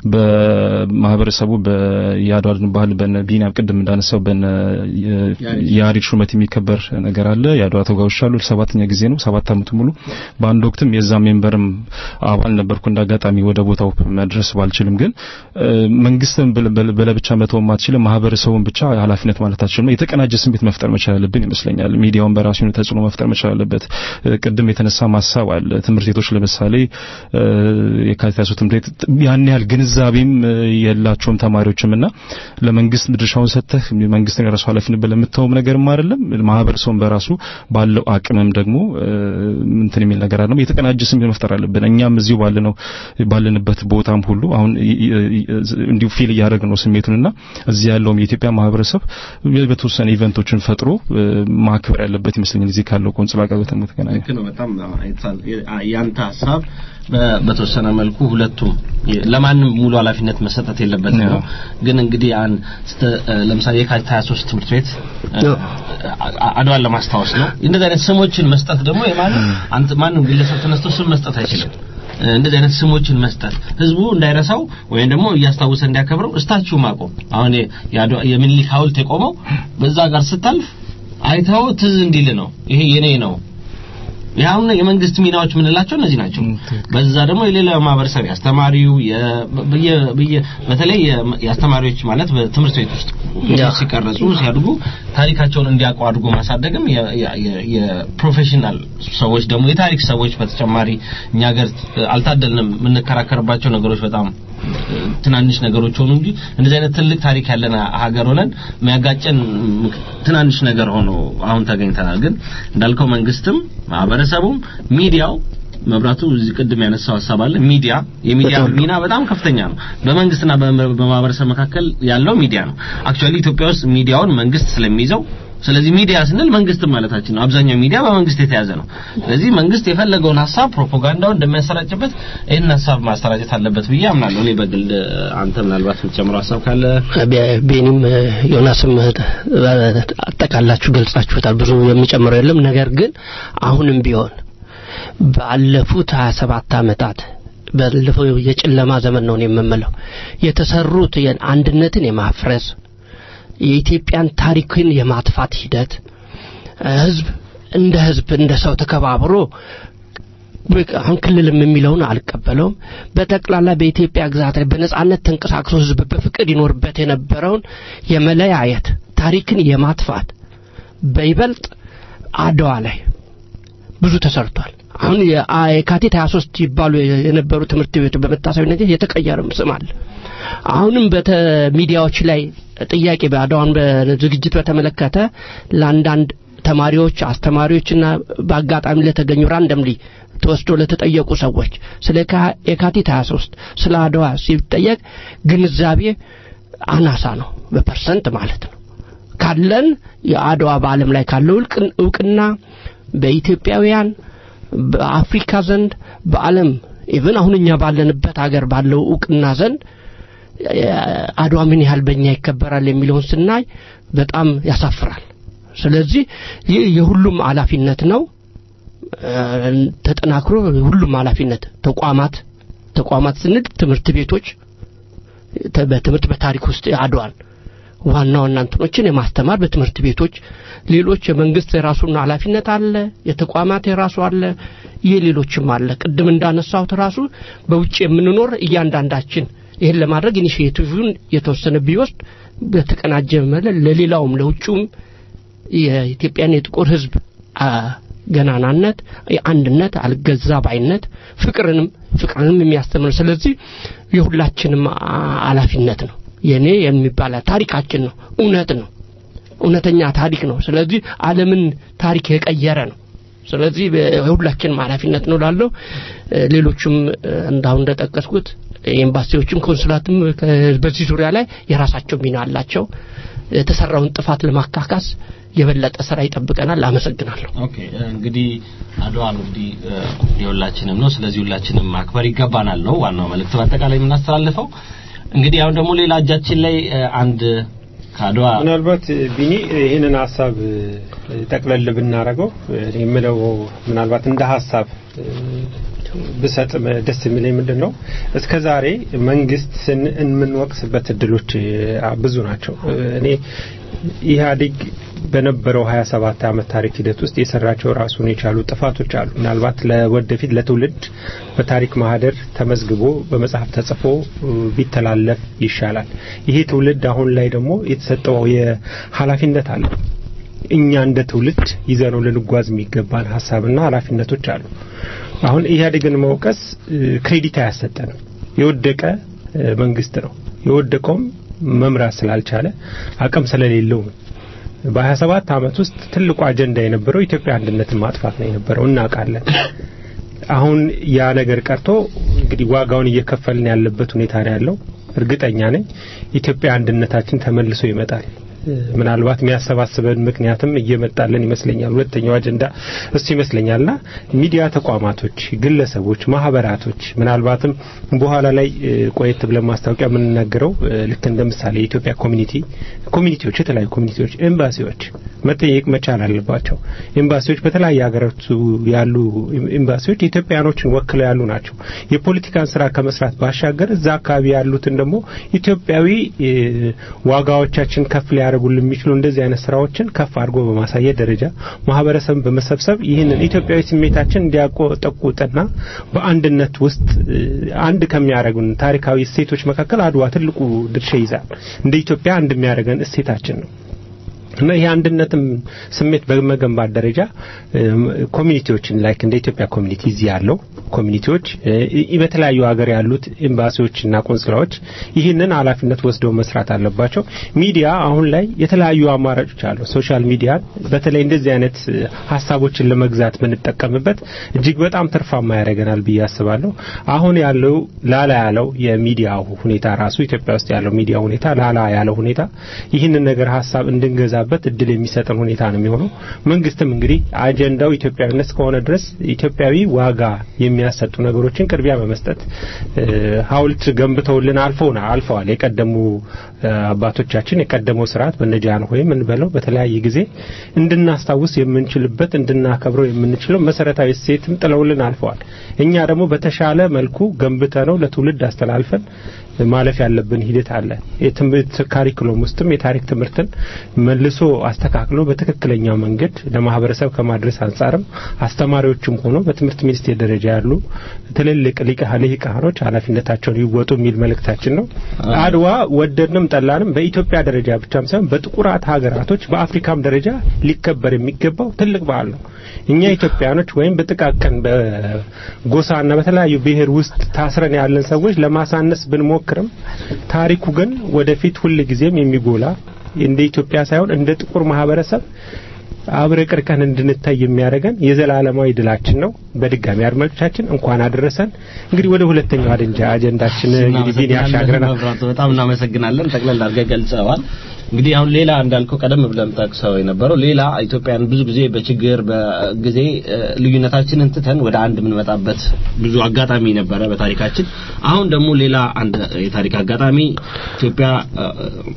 በማህበረሰቡ በየአድዋ ባህል በነ ቢኒያም ቅድም እንዳነሳው በነ የያሬድ ሹመት የሚከበር ነገር አለ። የአድዋ ተጓዦች አሉ። ሰባተኛ ጊዜ ነው። ሰባት አመቱ ሙሉ በአንድ ወቅትም የዛ ሜምበርም አባል ነበርኩ። እንዳጋጣሚ ወደ ቦታው መድረስ ባልችልም ግን መንግስትን በለብቻ መተው አትችልም። ማህበረሰቡን ብቻ ኃላፊነት ማለት አትችልም። የተቀናጀ ስሜት መፍጠር መቻል አለብን ይመስለኛል። ሚዲያውን በራሱ ተጽዕኖ መፍጠር መቻል አለበት። ቅድም የተነሳ ማሳብ አለ። ትምህርት ቤቶች ለምሳሌ የካቲት ሃያ ትምህርት ቤት ያን ያህል ግንዛቤም የላቸውም ተማሪዎችም እና ለመንግስት ድርሻውን ሰጥተህ መንግስትን የራሱ ኃላፊነት ብለህ የምትተውም ነገርም አይደለም። ማህበረሰቡን በራሱ ባለው አቅምም ደግሞ እንትን የሚል ነገር አይደለም። የተቀናጀ ስሜት መፍጠር አለብን። እኛም እዚሁ ባለነው ባለንበት ቦታም ሁሉ አሁን እንዲሁ ፊል እያደረግን ነው ስሜቱንና እዚህ ያለውም የኢትዮጵያ ማህበረሰብ በተወሰነ ኢቨንቶችን ፈጥሮ ማክበር ያለበት ይመስለኛል። እዚህ ካለው ቆንጽላ ጋር በተገናኘ ልክ ነው። በጣም አይታል ያንተ ሀሳብ በተወሰነ መልኩ ሁለቱም ለማንም ሙሉ ኃላፊነት መሰጠት የለበትም ነው። ግን እንግዲህ አን ለምሳሌ የካቲት 23 ትምህርት ቤት አድዋን ለማስታወስ ነው። እንደዚህ አይነት ስሞችን መስጠት ደግሞ የማንም አንተ ማንም ግለሰብ ተነስቶ ስም መስጠት አይችልም። እንደዚህ አይነት ስሞችን መስጠት ህዝቡ እንዳይረሳው ወይም ደግሞ እያስታወሰ እንዲያከብረው እስታችሁ ማቆም አሁን የሚኒሊክ ሐውልት የቆመው በዛ ጋር ስታልፍ አይተው ትዝ እንዲል ነው። ይሄ የኔ ነው ይሄውን የመንግስት ሚናዎች የምንላቸው እነዚህ ናቸው። በዛ ደግሞ የሌላ ማህበረሰብ የአስተማሪው የ- በየ- በየ- በተለይ የ- የአስተማሪዎች ማለት በትምህርት ቤት ውስጥ ልጆች ሲቀረጹ ሲያድጉ ታሪካቸውን እንዲያውቁ አድርጎ ማሳደግም የ- የ- የ- የፕሮፌሽናል ሰዎች ደግሞ የታሪክ ሰዎች በተጨማሪ እኛ ሀገር አልታደልንም የምንከራከርባቸው ነገሮች በጣም ትናንሽ ነገሮች ሆኑ እንጂ እንደዚህ አይነት ትልቅ ታሪክ ያለን ሀገር ሆነን የሚያጋጨን ትናንሽ ነገር ሆኖ አሁን ተገኝተናል። ግን እንዳልከው መንግስትም ማህበረሰቡም ሚዲያው መብራቱ እዚህ ቅድም ያነሳው ሀሳብ አለ። ሚዲያ የሚዲያ ሚና በጣም ከፍተኛ ነው። በመንግስትና በመ- በማህበረሰብ መካከል ያለው ሚዲያ ነው። አክቹአሊ ኢትዮጵያ ውስጥ ሚዲያውን መንግስት ስለሚይዘው ስለዚህ ሚዲያ ስንል መንግስት ማለታችን ነው። አብዛኛው ሚዲያ በመንግስት የተያዘ ነው። ስለዚህ መንግስት የፈለገውን ሀሳብ ፕሮፓጋንዳውን እንደሚያሰራጭበት ይህን ሀሳብ ማሰራጨት አለበት ብዬ አምናለሁ። እኔ በግል አንተ ምናልባት የምትጨምረው ሀሳብ ካለ ቤ- ቤኒም እ፣ ዮናስም እ፣ አጠቃላችሁ ገልጻችሁታል። ብዙ የሚጨምረው የለም። ነገር ግን አሁንም ቢሆን ባለፉት 27 ዓመታት ባለፈው የጨለማ ዘመን ነው እኔ የምመለው የተሰሩት አንድነትን የማፍረስ የኢትዮጵያን ታሪክን የማጥፋት ሂደት እ፣ ህዝብ እንደ ህዝብ እንደ ሰው ተከባብሮ በቃ አሁን ክልልም የሚለውን አልቀበለውም። በጠቅላላ በኢትዮጵያ ግዛት ላይ በነጻነት ተንቀሳቅሶ ህዝብ በፍቅር ይኖርበት የነበረውን የመለያየት ታሪክን የማጥፋት በይበልጥ አድዋ ላይ ብዙ ተሰርቷል። አሁን የአ- የካቲት 23 ይባሉ የነበሩ ትምህርት ቤቶች በመታሰቢነት የተቀየረም ስም አለ። አሁንም በተ ሚዲያዎች ላይ ጥያቄ በአድዋን በዝግጅት በተመለከተ ለአንዳንድ ተማሪዎች፣ አስተማሪዎችና በአጋጣሚ ለተገኙ ራንደምሊ ተወስዶ ለተጠየቁ ሰዎች ስለ ካ- የካቲት 23 ስለ አድዋ ሲጠየቅ ግንዛቤ አናሳ ነው፣ በፐርሰንት ማለት ነው። ካለን የአድዋ በዓለም ላይ ካለው እውቅን- እውቅና በኢትዮጵያውያን በአፍሪካ ዘንድ በዓለም ኢቭን አሁን እኛ ባለንበት ሀገር ባለው እውቅና ዘንድ የ- አድዋ ምን ያህል በእኛ ይከበራል የሚለውን ስናይ በጣም ያሳፍራል። ስለዚህ ይህ የሁሉም ኃላፊነት ነው። እ፣ ተጠናክሮ ሁሉም ኃላፊነት ተቋማት ተቋማት ስንል ትምህርት ቤቶች ተ- በትምህርት በታሪክ ውስጥ አድዋን ዋና ዋና እንትኖችን የማስተማር በትምህርት ቤቶች ሌሎች የመንግስት የራሱን ኃላፊነት አለ፣ የተቋማት የራሱ አለ፣ የሌሎችም አለ። ቅድም እንዳነሳሁት ራሱ በውጭ የምንኖር እያንዳንዳችን ይህን ለማድረግ ኢኒሽቲቭን የተወሰነ ቢወስድ በተቀናጀ መለ ለሌላውም ለውጭውም የኢትዮጵያን የጥቁር ሕዝብ አ፣ ገናናነት፣ የአንድነት፣ አልገዛ ባይነት፣ ፍቅርንም ፍቅርንም የሚያስተምር ስለዚህ የሁላችንም አ- ኃላፊነት ነው። የኔ የሚባል ታሪካችን ነው፣ እውነት ነው፣ እውነተኛ ታሪክ ነው። ስለዚህ ዓለምን ታሪክ የቀየረ ነው። ስለዚህ የሁላችንም ኃላፊነት ነው ላለው ሌሎቹም እ፣ እንዳሁን እንደጠቀስኩት ኤምባሲዎችም ኮንሱላትም ከ- በዚህ ዙሪያ ላይ የራሳቸው ሚና አላቸው። የተሰራውን ጥፋት ለማካካስ የበለጠ ስራ ይጠብቀናል። አመሰግናለሁ። ኦኬ እንግዲህ አድዋ እንግዲህ እ፣ የሁላችንም ነው። ስለዚህ ሁላችንም ማክበር ይገባናል ነው ዋናው መልእክት በአጠቃላይ የምናስተላልፈው። እንግዲህ አሁን ደግሞ ሌላ እጃችን ላይ እ፣ አንድ ከአድዋ ምናልባት ቢኒ ይህንን ሀሳብ እ፣ ጠቅለል ብናረገው እኔ የምለው ምናልባት እንደ ሀሳብ እ፣ ብሰጥ ም- ደስ የሚለኝ ምንድን ነው እስከ ዛሬ መንግስትን የምንወቅስበት እድሎች እ፣ ብዙ ናቸው። እ፣ እኔ ኢህአዴግ በነበረው 27 ዓመት ታሪክ ሂደት ውስጥ የሰራቸው ራሱን የቻሉ ጥፋቶች አሉ። ምናልባት ለወደፊት ለትውልድ በታሪክ ማህደር ተመዝግቦ በመጽሐፍ ተጽፎ እ፣ ቢተላለፍ ይሻላል። ይሄ ትውልድ አሁን ላይ ደግሞ የተሰጠው የኃላፊነት አለ። እኛ እንደ ትውልድ ይዘነው ልንጓዝ የሚገባን ሀሳብና ኃላፊነቶች አሉ። አሁን ኢህአዴግን መውቀስ እ፣ ክሬዲት አያሰጠንም። የወደቀ እ፣ መንግስት ነው። የወደቀውም መምራት ስላልቻለ አቅም ስለሌለው ነው። በ27 ዓመት ውስጥ ትልቁ አጀንዳ የነበረው ኢትዮጵያ አንድነትን ማጥፋት ነው የነበረው እናውቃለን። አሁን ያ ነገር ቀርቶ እንግዲህ ዋጋውን እየከፈልን ያለበት ሁኔታ ነው ያለው። እርግጠኛ ነኝ ኢትዮጵያ አንድነታችን ተመልሶ ይመጣል። እ፣ ምናልባት የሚያሰባስበን ምክንያትም እየመጣልን ይመስለኛል። ሁለተኛው አጀንዳ እሱ ይመስለኛልና ሚዲያ ተቋማቶች፣ ግለሰቦች፣ ማህበራቶች ምናልባትም በኋላ ላይ እ፣ ቆየት ብለን ማስታወቂያ የምንናገረው እ፣ ልክ እንደ ምሳሌ የኢትዮጵያ ኮሚኒቲ ኮሚኒቲዎች፣ የተለያዩ ኮሚኒቲዎች፣ ኤምባሲዎች መጠየቅ መቻል አለባቸው። ኤምባሲዎች በተለያየ ሀገራቱ ያሉ ኤምባሲዎች ኢትዮጵያኖችን ወክለው ያሉ ናቸው። የፖለቲካን ስራ ከመስራት ባሻገር እዛ አካባቢ ያሉትን ደግሞ ኢትዮጵያዊ እ፣ ዋጋዎቻችን ከፍ ሊያደርጉ ሊያደርጉልን የሚችሉ እንደዚህ አይነት ስራዎችን ከፍ አድርጎ በማሳየት ደረጃ ማህበረሰብን በመሰብሰብ ይህንን ኢትዮጵያዊ ስሜታችን እንዲያቆጠቁጥና በአንድነት ውስጥ እ፣ አንድ ከሚያደርጉን ታሪካዊ እሴቶች መካከል አድዋ ትልቁ ድርሻ ይዛል። እንደ ኢትዮጵያ አንድ የሚያደርገን እሴታችን ነው። እና ይህ አንድነትም ስሜት በመገንባት ደረጃ እም፣ ኮሚኒቲዎችን ላይክ እንደ ኢትዮጵያ ኮሚኒቲ እዚህ ያለው ኮሚኒቲዎች እ፣ በተለያዩ ሀገር ያሉት ኤምባሲዎችና ቆንስላዎች ይህንን ኃላፊነት ወስደው መስራት አለባቸው። ሚዲያ አሁን ላይ የተለያዩ አማራጮች አሉ። ሶሻል ሚዲያን በተለይ እንደዚህ አይነት እ፣ ሀሳቦችን ለመግዛት ብንጠቀምበት እጅግ በጣም ትርፋማ ያደርገናል ብዬ አስባለሁ። አሁን ያለው ላላ ያለው የሚዲያ ሁኔታ ራሱ ኢትዮጵያ ውስጥ ያለው ሚዲያ ሁኔታ ላላ ያለው ሁኔታ ይህንን ነገር ሀሳብ እንድንገዛበት እድል የሚሰጠን ሁኔታ ነው የሚሆነው። መንግስትም እንግዲህ አጀንዳው ኢትዮጵያዊነት እስከሆነ ድረስ ኢትዮጵያዊ ዋጋ የሚያሰጡ ነገሮችን ቅድሚያ በመስጠት እ፣ ሐውልት ገንብተውልን አልፈውና አልፈዋል። የቀደሙ እ፣ አባቶቻችን የቀደመው ስርዓት በነጃን ሆይም እንበለው በተለያየ ጊዜ እንድናስታውስ የምንችልበት እንድናከብረው የምንችለው መሰረታዊ እሴትም ጥለውልን አልፈዋል። እኛ ደግሞ በተሻለ መልኩ ገንብተ ነው ለትውልድ አስተላልፈን ማለፍ ያለብን ሂደት አለ። የትምህርት ካሪኩለም ውስጥም የታሪክ ትምህርትን መልሶ አስተካክሎ በትክክለኛው መንገድ ለማህበረሰብ ከማድረስ አንጻርም አስተማሪዎችም ሆኖ በትምህርት ሚኒስቴር ደረጃ ያሉ ትልልቅ ሊቀ ልሂቃኖች ኃላፊነታቸውን ይወጡ የሚል መልእክታችን ነው። አድዋ ወደድንም ጠላንም በኢትዮጵያ ደረጃ ብቻም ሳይሆን በጥቁራት ሀገራቶች በአፍሪካም ደረጃ ሊከበር የሚገባው ትልቅ በዓል ነው። እኛ ኢትዮጵያኖች ወይም በጥቃቅን በጎሳና በተለያዩ ብሔር ውስጥ ታስረን ያለን ሰዎች ለማሳነስ ብንሞክርም ታሪኩ ግን ወደፊት ሁል ጊዜም የሚጎላ እንደ ኢትዮጵያ ሳይሆን እንደ ጥቁር ማህበረሰብ አብረቅርቀን እንድንታይ የሚያደርገን የዘላለማዊ ድላችን ነው። በድጋሚ አድማጮቻችን እንኳን አደረሰን። እንግዲህ ወደ ሁለተኛው አደንጃ አጀንዳችን እንግዲህ ቢን ያሻግረናል። መብራቱ በጣም እናመሰግናለን። ጠቅለል አድርገህ ገልጸዋል። እንግዲህ አሁን ሌላ እንዳልከው ቀደም ብለን ጠቅሰው የነበረው ሌላ ኢትዮጵያን ብዙ ጊዜ በችግር በጊዜ እ፣ ልዩነታችንን ትተን ወደ አንድ የምንመጣበት ብዙ አጋጣሚ ነበረ በታሪካችን። አሁን ደግሞ ሌላ አንድ የታሪክ አጋጣሚ ኢትዮጵያ እ፣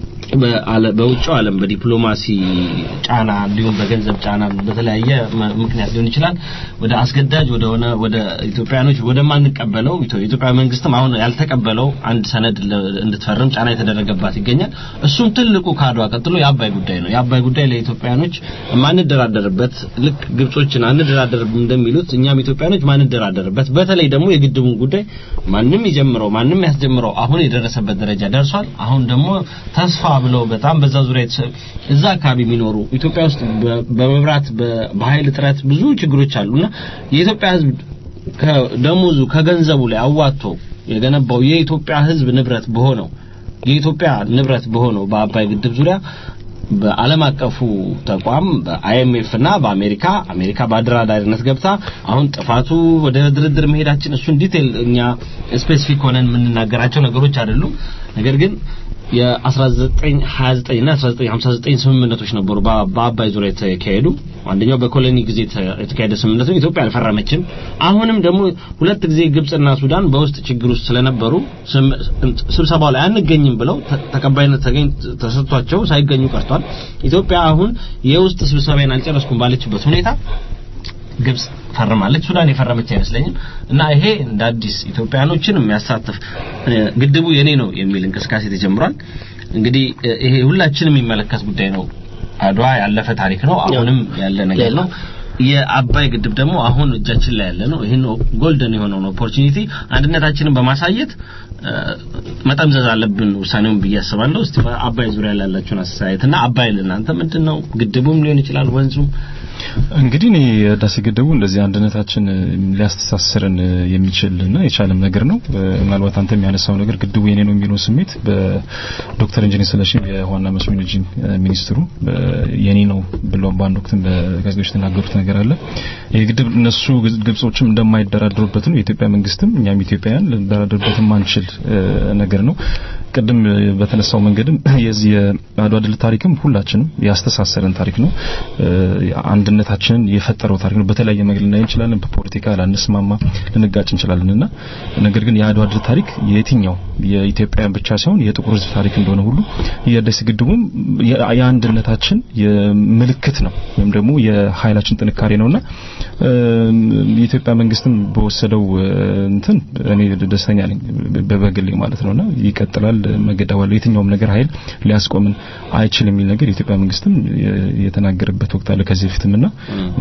በዓለ- በውጭው ዓለም በዲፕሎማሲ ጫና እንዲሁም በገንዘብ ጫና በተለያየ መ- ምክንያት ሊሆን ይችላል ወደ አስገዳጅ ወደ ሆነ ወደ ኢትዮጵያኖች ወደማንቀበለው ኢትዮ- የኢትዮጵያ መንግስትም አሁን ያልተቀበለው አንድ ሰነድ ለ- እንድትፈርም ጫና የተደረገባት ይገኛል። እሱም ትልቁ ከአድዋ ቀጥሎ የአባይ ጉዳይ ነው። የአባይ ጉዳይ ለኢትዮጵያኖች ማንደራደርበት ልክ ግብጾችን አንደራደርም እንደሚሉት እኛም ኢትዮጵያኖች ማንደራደርበት በተለይ ደግሞ የግድቡን ጉዳይ ማንም ይጀምረው ማንም ያስጀምረው አሁን የደረሰበት ደረጃ ደርሷል። አሁን ደግሞ ተስፋ ብለው በጣም በዛ ዙሪያ የተሰ- እዛ አካባቢ የሚኖሩ ኢትዮጵያ ውስጥ በ- በመብራት በ- በኃይል እጥረት ብዙ ችግሮች አሉና የኢትዮጵያ ሕዝብ ከደሞዙ ከገንዘቡ ላይ አዋጥቶ የገነባው የኢትዮጵያ ሕዝብ ንብረት በሆነው የኢትዮጵያ ንብረት በሆነው በአባይ ግድብ ዙሪያ በዓለም አቀፉ ተቋም በአይኤምኤፍ እና በአሜሪካ አሜሪካ በአደራዳሪነት ገብታ አሁን ጥፋቱ ወደ ድርድር መሄዳችን እሱን ዲቴል እኛ ስፔሲፊክ ሆነን የምንናገራቸው ነገሮች አይደሉም። ነገር ግን የ1929 እና 1959 ስምምነቶች ነበሩ በ- በአባይ ዙሪያ የተካሄዱ። አንደኛው በኮሎኒ ጊዜ የተ- የተካሄደ ስምምነት ነው። ኢትዮጵያ አልፈረመችም። አሁንም ደግሞ ሁለት ጊዜ ግብጽና ሱዳን በውስጥ ችግር ውስጥ ስለነበሩ ስም- ስብሰባው ላይ አንገኝም ብለው ተ- ተቀባይነት ተገኝ ተሰጥቷቸው ሳይገኙ ቀርቷል። ኢትዮጵያ አሁን የውስጥ ስብሰባዬን አልጨረስኩም ባለችበት ሁኔታ ግብጽ ፈርማለች። ሱዳን የፈረመች አይመስለኝም። እና ይሄ እንደ አዲስ ኢትዮጵያኖችን የሚያሳትፍ እ፣ ግድቡ የኔ ነው የሚል እንቅስቃሴ ተጀምሯል። እንግዲህ እ፣ ይሄ ሁላችንም የሚመለከት ጉዳይ ነው። አድዋ ያለፈ ታሪክ ነው። አሁንም ያለ ነገር ነው። የአባይ ግድብ ደግሞ አሁን እጃችን ላይ ያለ ነው። ይህን ጎልደን የሆነውን ኦፖርቹኒቲ አንድነታችንን በማሳየት እ፣ መጠምዘዝ አለብን ውሳኔውን ብዬ አስባለሁ። እስቲ በአባይ ዙሪያ ላላችሁን አስተያየት እና አባይ ለእናንተ ምንድን ነው? ግድቡም ሊሆን ይችላል ወንዙም እንግዲህ እኔ ህዳሴ ግድቡ እንደዚህ አንድነታችን ሊያስተሳስረን የሚችልና የቻለም ነገር ነው። ምናልባት አንተ የሚያነሳው ነገር ግድቡ የኔ ነው የሚለው ስሜት በዶክተር ኢንጂነር ስለሺ የዋና መስኖ ኢነርጂ ሚኒስትሩ የኔ ነው ብለው በአንድ ወቅትም በጋዜጦች የተናገሩት ነገር አለ። ይህ ግድብ እነሱ ግብጾችም እንደማይደራደሩበት ነው። የኢትዮጵያ መንግስትም እኛም ኢትዮጵያውያን ልንደራደርበት ማንችል ነገር ነው። ቅድም በተነሳው መንገድም የዚህ የአድዋ ድል ታሪክም ሁላችንም ያስተሳሰረን ታሪክ ነው። አንድነታችንን የፈጠረው ታሪክ ነው። በተለያየ መንገድ ልናይ እንችላለን። በፖለቲካ ላንስማማ፣ ልንጋጭ እንችላለንና ነገር ግን የአድዋ ድል ታሪክ የትኛው የኢትዮጵያውያን ብቻ ሳይሆን የጥቁር ሕዝብ ታሪክ እንደሆነ ሁሉ የህዳሴ ግድቡም የአንድነታችን ምልክት ነው ወይም ደግሞ የኃይላችን ጥንካሬ ነውና የኢትዮጵያ መንግስትም በወሰደው እንትን እኔ ደስተኛ ነኝ በበግሌ ማለት ነውና ይቀጥላል መገዳዋል የትኛውም ነገር ኃይል ሊያስቆምን አይችልም የሚል ነገር የኢትዮጵያ መንግስትም የተናገረበት ወቅት አለ ከዚህ በፊትም እና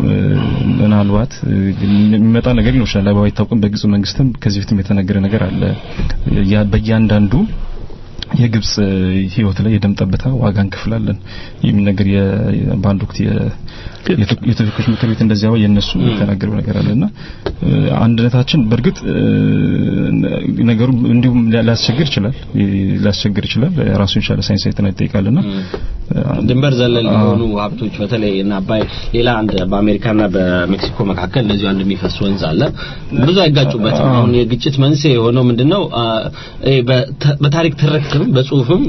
ምናልባት የሚመጣ ነገር ሊኖር ይችላል ባይታወቅም በግብጽ መንግስትም ከዚህ በፊትም የተነገረ ነገር አለ በእያንዳንዱ የግብጽ ህይወት ላይ የደም ጠብታ ዋጋ እንከፍላለን የሚል ነገር በአንድ ወቅት የተወካዮች ምክር ቤት እንደዚያው የነሱ የተናገረው ነገር አለና አንድነታችን በእርግጥ ነገሩ እንዲሁም ሊያስቸግር ይችላል ሊያስቸግር ይችላል ራሱን የቻለ ሳይንሳዊ ጥናት ይጠይቃልና ድንበር ዘለል የሆኑ ሀብቶች በተለይ እና አባይ ሌላ አንድ በአሜሪካና በሜክሲኮ መካከል እንደዚሁ አንድ የሚፈስ ወንዝ አለ ብዙ አይጋጩበትም አሁን የግጭት መንስኤ የሆነው ምንድነው በታሪክ ትርክትም በጽሁፍም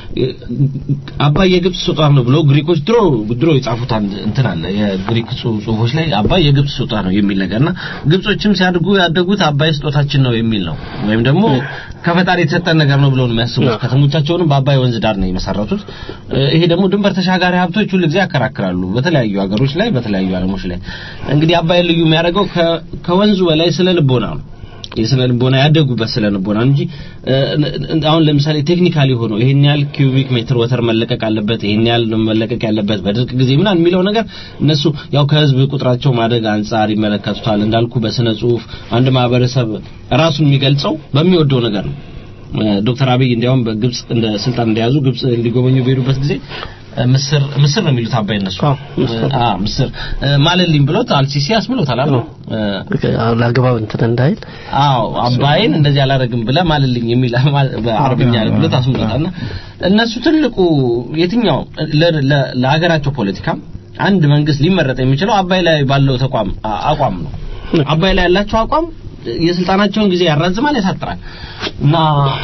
አባይ የግብጽ ስጦታ ነው ብሎ ግሪኮች ድሮ ድሮ የጻፉት አንድ እንትን አለ የግሪክ ጽሁፎች ላይ አባይ የግብጽ ስጦታ ነው የሚል ነገርና ግብጾችም ሲያድጉ ያደጉት አባይ ስጦታችን ነው የሚል ነው ወይም ደግሞ ከፈጣሪ የተሰጠን ነገር ነው ብለው ነው የሚያስቡት ከተሞቻቸውንም በአባይ ወንዝ ዳር ነው የመሰረቱት ይሄ ደግሞ ድንበር ተሻጋሪ ሀብቶች ሁሉ ጊዜ ያከራክራሉ በተለያዩ ሀገሮች ላይ በተለያዩ ዓለሞች ላይ እንግዲህ አባይ ልዩ የሚያደርገው ከወንዙ በላይ ስለ ልቦና ነው የስነ ልቦና ያደጉበት ስለ ልቦና እንጂ አሁን ለምሳሌ ቴክኒካሊ ሆኖ ይሄን ያህል ኪዩቢክ ሜትር ወተር መለቀቅ አለበት ይሄን ያህል መለቀቅ ያለበት በድርቅ ጊዜ ምናምን የሚለው ነገር እነሱ ያው ከህዝብ ቁጥራቸው ማደግ አንጻር ይመለከቱታል እንዳልኩ በስነ ጽሁፍ አንድ ማህበረሰብ ራሱን የሚገልጸው በሚወደው ነገር ነው ዶክተር አብይ እንዲያውም በግብጽ እንደ ስልጣን እንደያዙ ግብጽ ሊጎበኙ በሄዱበት ጊዜ ምስር ምስር ነው የሚሉት አባይ እነሱ አ ምስር ማለልኝ ብሎት አልሲሲ አስብሎታል አይደል ላግባብ እንትን እንዳይል አዎ አባይን እንደዚህ አላረግም ብለ ማለልኝ የሚል በአረብኛ ብሎት አስብሎታልና እነሱ ትልቁ የትኛው ለሀገራቸው ፖለቲካ አንድ መንግስት ሊመረጥ የሚችለው አባይ ላይ ባለው ተቋም አቋም ነው አባይ ላይ ያላቸው አቋም የስልጣናቸውን ጊዜ ያራዝማል ያሳጥራል እና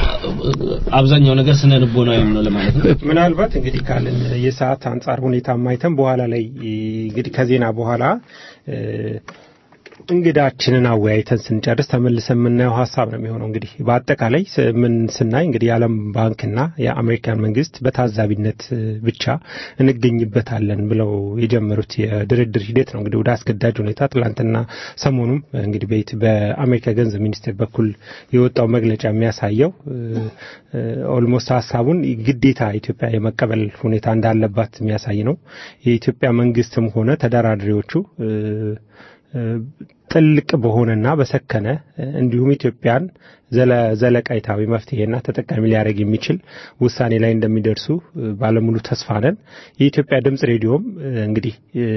አብዛኛው ነገር ስነ ልቦናዊ ነው ለማለት ነው ምናልባት እንግዲህ ካለን የሰዓት አንጻር ሁኔታ ማይተን በኋላ ላይ እንግዲህ ከዜና በኋላ እንግዳችንን አወያይተን ስንጨርስ ተመልሰን የምናየው ሀሳብ ነው የሚሆነው። እንግዲህ በአጠቃላይ ምን ስናይ እንግዲህ የዓለም ባንክና የአሜሪካን መንግስት በታዛቢነት ብቻ እንገኝበታለን ብለው የጀመሩት የድርድር ሂደት ነው እንግዲህ ወደ አስገዳጅ ሁኔታ ትላንትና ሰሞኑም እንግዲህ በኢት በአሜሪካ ገንዘብ ሚኒስቴር በኩል የወጣው መግለጫ የሚያሳየው ኦልሞስት ሀሳቡን ግዴታ ኢትዮጵያ የመቀበል ሁኔታ እንዳለባት የሚያሳይ ነው። የኢትዮጵያ መንግስትም ሆነ ተደራዳሪዎቹ ጥልቅ በሆነና በሰከነ እንዲሁም ኢትዮጵያን ዘለቃይታዊ መፍትሄና ተጠቃሚ ሊያደርግ የሚችል ውሳኔ ላይ እንደሚደርሱ ባለሙሉ ተስፋ ነን። የኢትዮጵያ ድምጽ ሬዲዮም እንግዲህ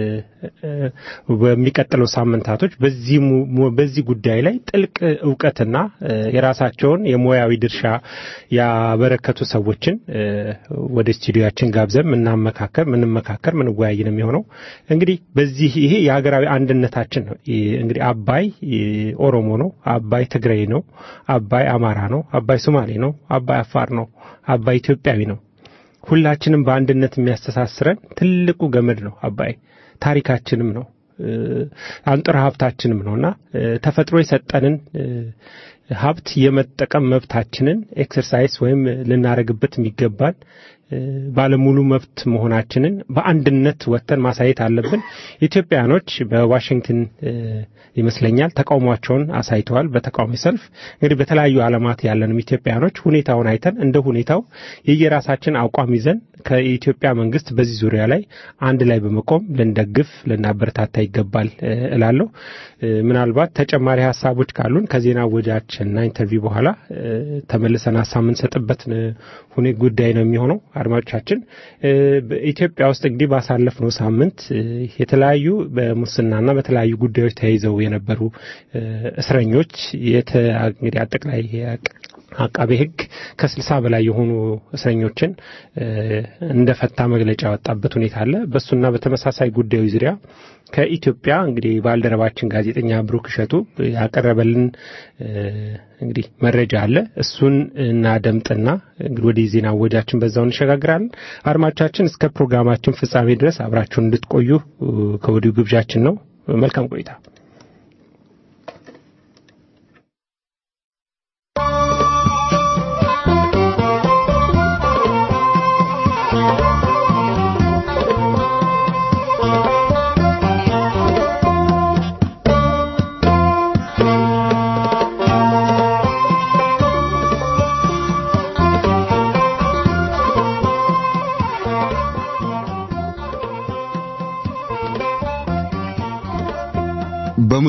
በሚቀጥለው ሳምንታቶች በዚህ ጉዳይ ላይ ጥልቅ እውቀትና የራሳቸውን የሙያዊ ድርሻ ያበረከቱ ሰዎችን ወደ ስቱዲዮችን ጋብዘን ምናመካከር ምንመካከር ምንወያይ ነው የሚሆነው። እንግዲህ በዚህ ይሄ የሀገራዊ አንድነታችን ነው። እንግዲህ አባይ ኦሮሞ ነው፣ አባይ ትግራይ ነው፣ አባይ አማራ ነው፣ አባይ ሶማሌ ነው፣ አባይ አፋር ነው፣ አባይ ኢትዮጵያዊ ነው። ሁላችንም በአንድነት የሚያስተሳስረን ትልቁ ገመድ ነው አባይ። ታሪካችንም ነው አንጥረ ሀብታችንም ነውና ተፈጥሮ የሰጠንን ሀብት የመጠቀም መብታችንን ኤክሰርሳይዝ ወይም ልናደርግበት የሚገባን ባለሙሉ መብት መሆናችንን በአንድነት ወጥተን ማሳየት አለብን። ኢትዮጵያኖች በዋሽንግተን ይመስለኛል ተቃውሟቸውን አሳይተዋል። በተቃዋሚ ሰልፍ እንግዲህ በተለያዩ ዓለማት ያለንም ኢትዮጵያኖች ሁኔታውን አይተን እንደ ሁኔታው የየራሳችን አቋም ይዘን ከኢትዮጵያ መንግስት በዚህ ዙሪያ ላይ አንድ ላይ በመቆም ልንደግፍ ልናበረታታ ይገባል እላለሁ። ምናልባት ተጨማሪ ሀሳቦች ካሉን ከዜና ወጃችንና ኢንተርቪው በኋላ ተመልሰን ሀሳብ የምንሰጥበት ሁኔ ጉዳይ ነው የሚሆነው። አድማጮቻችን ኢትዮጵያ ውስጥ እንግዲህ ባሳለፍነው ሳምንት የተለያዩ በሙስናና በተለያዩ ጉዳዮች ተያይዘው የነበሩ እስረኞች እንግዲህ አጠቃላይ አቃቤ ሕግ ከስልሳ በላይ የሆኑ እስረኞችን እንደፈታ መግለጫ ያወጣበት ሁኔታ አለ። በእሱና በተመሳሳይ ጉዳዮች ዙሪያ ከኢትዮጵያ እንግዲህ ባልደረባችን ጋዜጠኛ ብሩክ እሸቱ ያቀረበልን እንግዲህ መረጃ አለ። እሱን እናደምጥና እንግዲህ ወደ ዜና ወጃችን በዛው እንሸጋግራለን። አድማጮቻችን እስከ ፕሮግራማችን ፍጻሜ ድረስ አብራችሁን እንድትቆዩ ከወዲሁ ግብዣችን ነው። መልካም ቆይታ።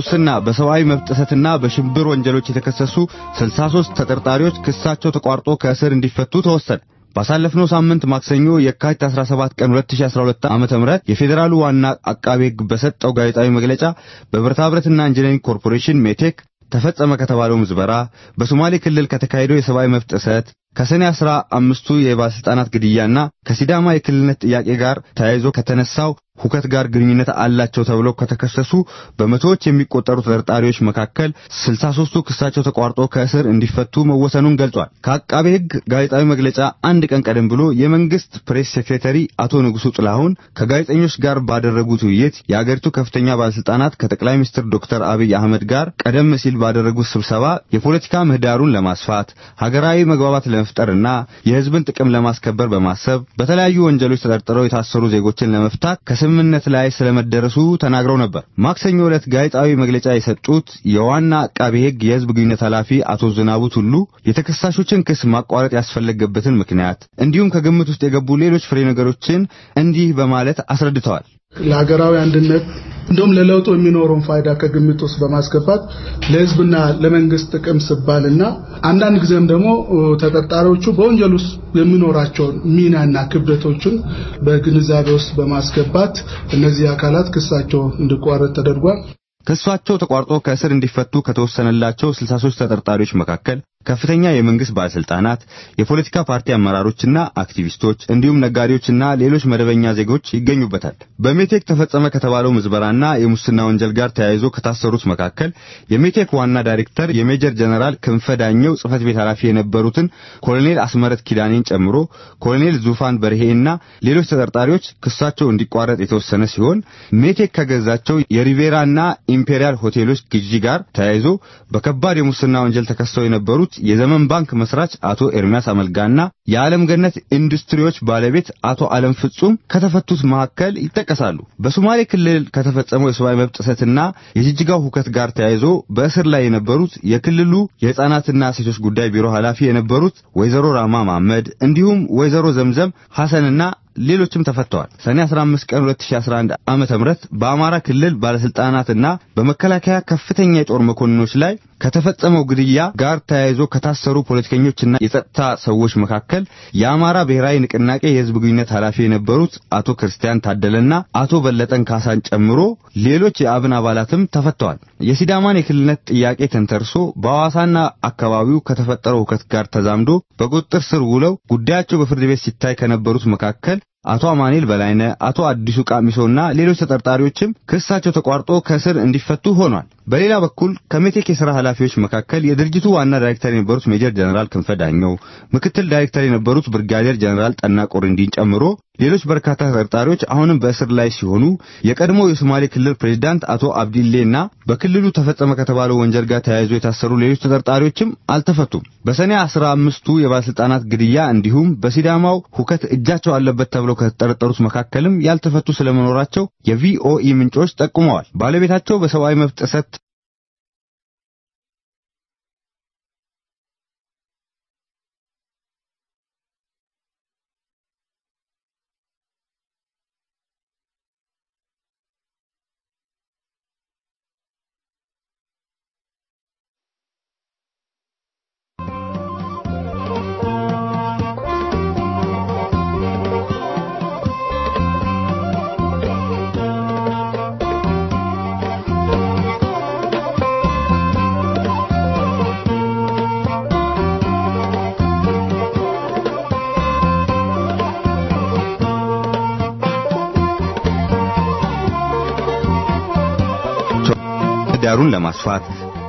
በሙስና በሰብአዊ መብት ጥሰትና በሽብር ወንጀሎች የተከሰሱ 63 ተጠርጣሪዎች ክሳቸው ተቋርጦ ከእስር እንዲፈቱ ተወሰነ። ባሳለፍነው ሳምንት ማክሰኞ የካቲት 17 ቀን 2012 ዓመተ ምህረት የፌዴራሉ ዋና አቃቤ ሕግ በሰጠው ጋዜጣዊ መግለጫ በብረታ ብረትና ኢንጂነሪንግ ኮርፖሬሽን ሜቴክ ተፈጸመ ከተባለው ምዝበራ፣ በሶማሌ ክልል ከተካሄደው የሰብአዊ መብት ጥሰት፣ ከሰኔ አስራ አምስቱ የባለስልጣናት ግድያና ከሲዳማ የክልልነት ጥያቄ ጋር ተያይዞ ከተነሳው ሁከት ጋር ግንኙነት አላቸው ተብለው ከተከሰሱ በመቶዎች የሚቆጠሩ ተጠርጣሪዎች መካከል 63ቱ ክሳቸው ተቋርጦ ከእስር እንዲፈቱ መወሰኑን ገልጿል። ከአቃቤ ሕግ ጋዜጣዊ መግለጫ አንድ ቀን ቀደም ብሎ የመንግስት ፕሬስ ሴክሬታሪ አቶ ንጉሱ ጥላሁን ከጋዜጠኞች ጋር ባደረጉት ውይይት የአገሪቱ ከፍተኛ ባለስልጣናት ከጠቅላይ ሚኒስትር ዶክተር አብይ አህመድ ጋር ቀደም ሲል ባደረጉት ስብሰባ የፖለቲካ ምህዳሩን ለማስፋት ሀገራዊ መግባባት ለመፍጠርና የህዝብን ጥቅም ለማስከበር በማሰብ በተለያዩ ወንጀሎች ተጠርጥረው የታሰሩ ዜጎችን ለመፍታት ከስምምነት ላይ ስለመደረሱ ተናግረው ነበር። ማክሰኞ ዕለት ጋዜጣዊ መግለጫ የሰጡት የዋና አቃቤ ሕግ የህዝብ ግንኙነት ኃላፊ አቶ ዝናቡ ቱሉ የተከሳሾችን ክስ ማቋረጥ ያስፈለገበትን ምክንያት እንዲሁም ከግምት ውስጥ የገቡ ሌሎች ፍሬ ነገሮችን እንዲህ በማለት አስረድተዋል። ለሀገራዊ አንድነት እንዲሁም ለለውጡ የሚኖረውን ፋይዳ ከግምት ውስጥ በማስገባት ለህዝብና ለመንግስት ጥቅም ስባልና አንዳንድ ጊዜም ደግሞ ተጠርጣሪዎቹ በወንጀል ውስጥ የሚኖራቸውን ሚናና ክብደቶችን በግንዛቤ ውስጥ በማስገባት እነዚህ አካላት ክሳቸው እንዲቋረጥ ተደርጓል። ክሳቸው ተቋርጦ ከእስር እንዲፈቱ ከተወሰነላቸው 63 ተጠርጣሪዎች መካከል ከፍተኛ የመንግስት ባለስልጣናት፣ የፖለቲካ ፓርቲ አመራሮችና አክቲቪስቶች እንዲሁም ነጋዴዎችና ሌሎች መደበኛ ዜጎች ይገኙበታል። በሜቴክ ተፈጸመ ከተባለው ምዝበራና የሙስና ወንጀል ጋር ተያይዞ ከታሰሩት መካከል የሜቴክ ዋና ዳይሬክተር የሜጀር ጀነራል ክንፈ ዳኘው ጽህፈት ቤት ኃላፊ የነበሩትን ኮሎኔል አስመረት ኪዳኔን ጨምሮ ኮሎኔል ዙፋን በርሄና ሌሎች ተጠርጣሪዎች ክሳቸው እንዲቋረጥ የተወሰነ ሲሆን ሜቴክ ከገዛቸው የሪቬራና ኢምፔሪያል ሆቴሎች ግዢ ጋር ተያይዞ በከባድ የሙስና ወንጀል ተከሰው የነበሩት የዘመን ባንክ መስራች አቶ ኤርሚያስ አመልጋና የዓለም ገነት ኢንዱስትሪዎች ባለቤት አቶ ዓለም ፍጹም ከተፈቱት መካከል ይጠቀሳሉ። በሶማሌ ክልል ከተፈጸመው የሰብአዊ መብት ጥሰትና የጅጅጋው ሁከት ጋር ተያይዞ በእስር ላይ የነበሩት የክልሉ የሕፃናትና ሴቶች ጉዳይ ቢሮ ኃላፊ የነበሩት ወይዘሮ ራማ መሐመድ እንዲሁም ወይዘሮ ዘምዘም ሐሰንና ሌሎችም ተፈተዋል። ሰኔ 15 ቀን 2011 ዓመተ ምህረት በአማራ ክልል ባለስልጣናትና በመከላከያ ከፍተኛ የጦር መኮንኖች ላይ ከተፈጸመው ግድያ ጋር ተያይዞ ከታሰሩ ፖለቲከኞችና የጸጥታ ሰዎች መካከል የአማራ ብሔራዊ ንቅናቄ የህዝብ ግንኙነት ኃላፊ የነበሩት አቶ ክርስቲያን ታደለና አቶ በለጠን ካሳን ጨምሮ ሌሎች የአብን አባላትም ተፈተዋል። የሲዳማን የክልልነት ጥያቄ ተንተርሶ በሐዋሳና አካባቢው ከተፈጠረው ሁከት ጋር ተዛምዶ በቁጥጥር ስር ውለው ጉዳያቸው በፍርድ ቤት ሲታይ ከነበሩት መካከል አቶ አማኑኤል በላይነ፣ አቶ አዲሱ ቃሚሶና ሌሎች ተጠርጣሪዎችም ክሳቸው ተቋርጦ ከእስር እንዲፈቱ ሆኗል። በሌላ በኩል ከሜቴክ የሥራ ኃላፊዎች መካከል የድርጅቱ ዋና ዳይሬክተር የነበሩት ሜጀር ጀነራል ክንፈ ዳኘው፣ ምክትል ዳይሬክተር የነበሩት ብርጋዴር ጀነራል ጠና ቆርንዲን ጨምሮ ሌሎች በርካታ ተጠርጣሪዎች አሁንም በእስር ላይ ሲሆኑ የቀድሞ የሶማሌ ክልል ፕሬዝዳንት አቶ አብዲሌና በክልሉ ተፈጸመ ከተባለው ወንጀል ጋር ተያይዞ የታሰሩ ሌሎች ተጠርጣሪዎችም አልተፈቱም። በሰኔ አስራ አምስቱ የባለስልጣናት ግድያ እንዲሁም በሲዳማው ሁከት እጃቸው አለበት ተብለው ከተጠረጠሩት መካከልም ያልተፈቱ ስለመኖራቸው የቪኦኢ ምንጮች ጠቁመዋል። ባለቤታቸው በሰብአዊ መብት ጥሰት ዳሩን ለማስፋት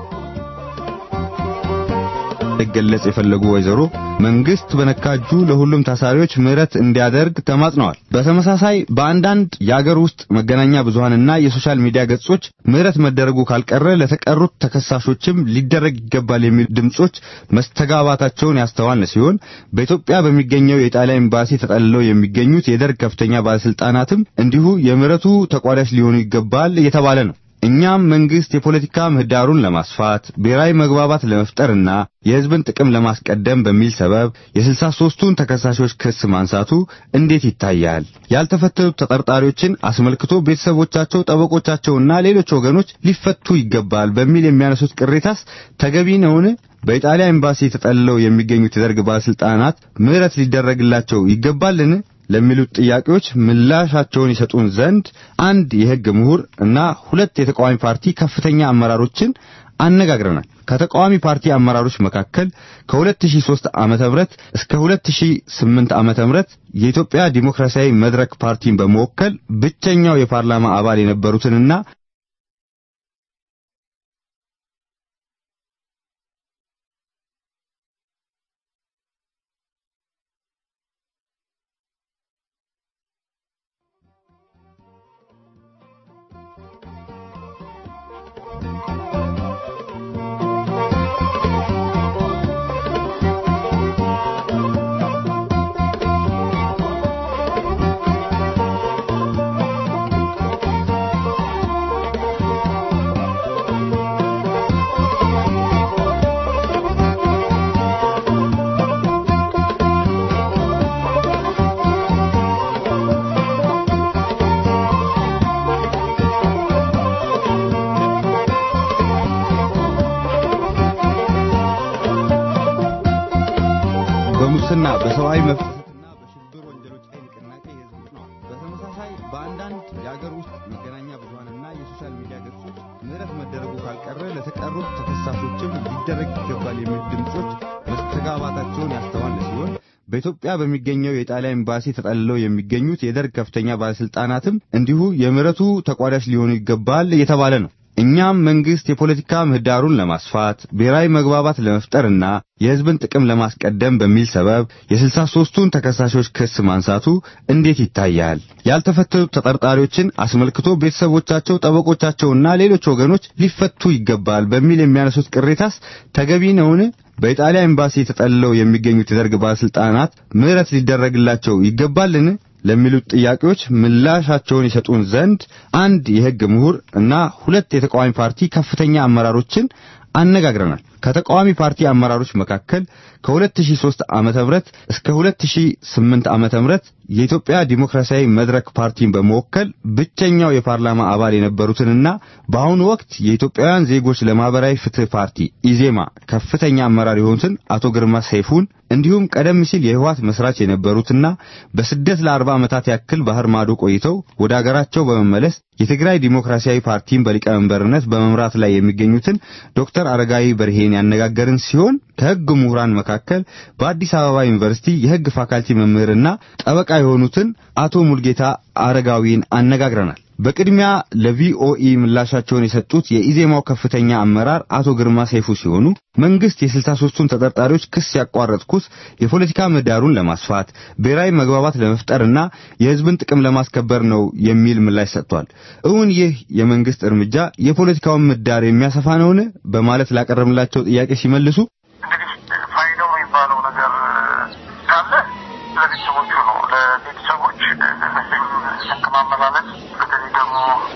ሊገለጽ የፈለጉ ወይዘሮ መንግስት በነካጁ ለሁሉም ታሳሪዎች ምህረት እንዲያደርግ ተማጽነዋል። በተመሳሳይ በአንዳንድ የአገር ውስጥ መገናኛ ብዙሃንና የሶሻል ሚዲያ ገጾች ምህረት መደረጉ ካልቀረ ለተቀሩት ተከሳሾችም ሊደረግ ይገባል የሚሉ ድምጾች መስተጋባታቸውን ያስተዋልን ሲሆን በኢትዮጵያ በሚገኘው የኢጣሊያ ኤምባሲ ተጠልለው የሚገኙት የደርግ ከፍተኛ ባለስልጣናትም እንዲሁ የምህረቱ ተቋዳሽ ሊሆኑ ይገባል እየተባለ ነው። እኛም መንግስት የፖለቲካ ምህዳሩን ለማስፋት ብሔራዊ መግባባት ለመፍጠርና የሕዝብን ጥቅም ለማስቀደም በሚል ሰበብ የስልሳ ሦስቱን ተከሳሾች ክስ ማንሳቱ እንዴት ይታያል? ያልተፈተኑት ተጠርጣሪዎችን አስመልክቶ ቤተሰቦቻቸው፣ ጠበቆቻቸውና ሌሎች ወገኖች ሊፈቱ ይገባል በሚል የሚያነሱት ቅሬታስ ተገቢ ነውን? በኢጣሊያ ኤምባሲ ተጠልለው የሚገኙት የደርግ ባለስልጣናት ምህረት ሊደረግላቸው ይገባልን? ለሚሉት ጥያቄዎች ምላሻቸውን ይሰጡን ዘንድ አንድ የሕግ ምሁር እና ሁለት የተቃዋሚ ፓርቲ ከፍተኛ አመራሮችን አነጋግረናል። ከተቃዋሚ ፓርቲ አመራሮች መካከል ከ2003 ዓመተ ምህረት እስከ 2008 ዓመተ ምህረት የኢትዮጵያ ዲሞክራሲያዊ መድረክ ፓርቲን በመወከል ብቸኛው የፓርላማ አባል የነበሩትንና በሙስና በሰብአዊ መብት ጥሰትና በሽብር ወንጀሎች ላይ ንቅናቄ የህዝብ ነው። በተመሳሳይ በአንዳንድ የአገር ውስጥ መገናኛ ብዙሃንና የሶሻል ሚዲያ ገጾች ምህረት መደረጉ ካልቀረ ለተቀሩት ተከሳሾችም ሊደረግ ይገባል የሚሉ ድምጾች መስተጋባታቸውን ያስተዋለ ሲሆን በኢትዮጵያ በሚገኘው የጣሊያን ኤምባሲ ተጠልለው የሚገኙት የደርግ ከፍተኛ ባለስልጣናትም እንዲሁ የምህረቱ ተቋዳሽ ሊሆኑ ይገባል እየተባለ ነው። እኛም መንግስት የፖለቲካ ምህዳሩን ለማስፋት ብሔራዊ መግባባት ለመፍጠርና የህዝብን ጥቅም ለማስቀደም በሚል ሰበብ የስልሳ ሦስቱን ተከሳሾች ክስ ማንሳቱ እንዴት ይታያል? ያልተፈተኑት ተጠርጣሪዎችን አስመልክቶ ቤተሰቦቻቸው፣ ጠበቆቻቸውና ሌሎች ወገኖች ሊፈቱ ይገባል በሚል የሚያነሱት ቅሬታስ ተገቢ ነውን? በኢጣሊያ ኤምባሲ ተጠልለው የሚገኙት የደርግ ባለስልጣናት ምህረት ሊደረግላቸው ይገባልን? ለሚሉት ጥያቄዎች ምላሻቸውን ይሰጡን ዘንድ አንድ የሕግ ምሁር እና ሁለት የተቃዋሚ ፓርቲ ከፍተኛ አመራሮችን አነጋግረናል። ከተቃዋሚ ፓርቲ አመራሮች መካከል ከ2003 ዓመተ ምህረት እስከ 2008 ዓመተ ምህረት የኢትዮጵያ ዲሞክራሲያዊ መድረክ ፓርቲን በመወከል ብቸኛው የፓርላማ አባል የነበሩትንና በአሁኑ ወቅት የኢትዮጵያውያን ዜጎች ለማህበራዊ ፍትህ ፓርቲ ኢዜማ ከፍተኛ አመራር የሆኑትን አቶ ግርማ ሰይፉን እንዲሁም ቀደም ሲል የህወሓት መስራች የነበሩትና በስደት ለአርባ ዓመታት ያክል ባህር ማዶ ቆይተው ወደ አገራቸው በመመለስ የትግራይ ዲሞክራሲያዊ ፓርቲን በሊቀመንበርነት በመምራት ላይ የሚገኙትን ዶክተር አረጋዊ በርሄን ያነጋገርን ሲሆን ከህግ ምሁራን መካከል በአዲስ አበባ ዩኒቨርሲቲ የህግ ፋካልቲ መምህርና ጠበቃ የሆኑትን አቶ ሙልጌታ አረጋዊን አነጋግረናል። በቅድሚያ ለቪኦኢ ምላሻቸውን የሰጡት የኢዜማው ከፍተኛ አመራር አቶ ግርማ ሰይፉ ሲሆኑ መንግስት የስልሳ ሦስቱን ተጠርጣሪዎች ክስ ያቋረጥኩት የፖለቲካ ምህዳሩን ለማስፋት ብሔራዊ መግባባት ለመፍጠርና የህዝብን ጥቅም ለማስከበር ነው የሚል ምላሽ ሰጥቷል። እውን ይህ የመንግስት እርምጃ የፖለቲካውን ምህዳር የሚያሰፋ ነውን? በማለት ላቀረብንላቸው ጥያቄ ሲመልሱ እንግዲህ ፋይዳው የሚባለው ነገር ካለ ለቤተሰቦቹ ነው። ለቤተሰቦች ስንቅ ማመላለስ በተለይ ደግሞ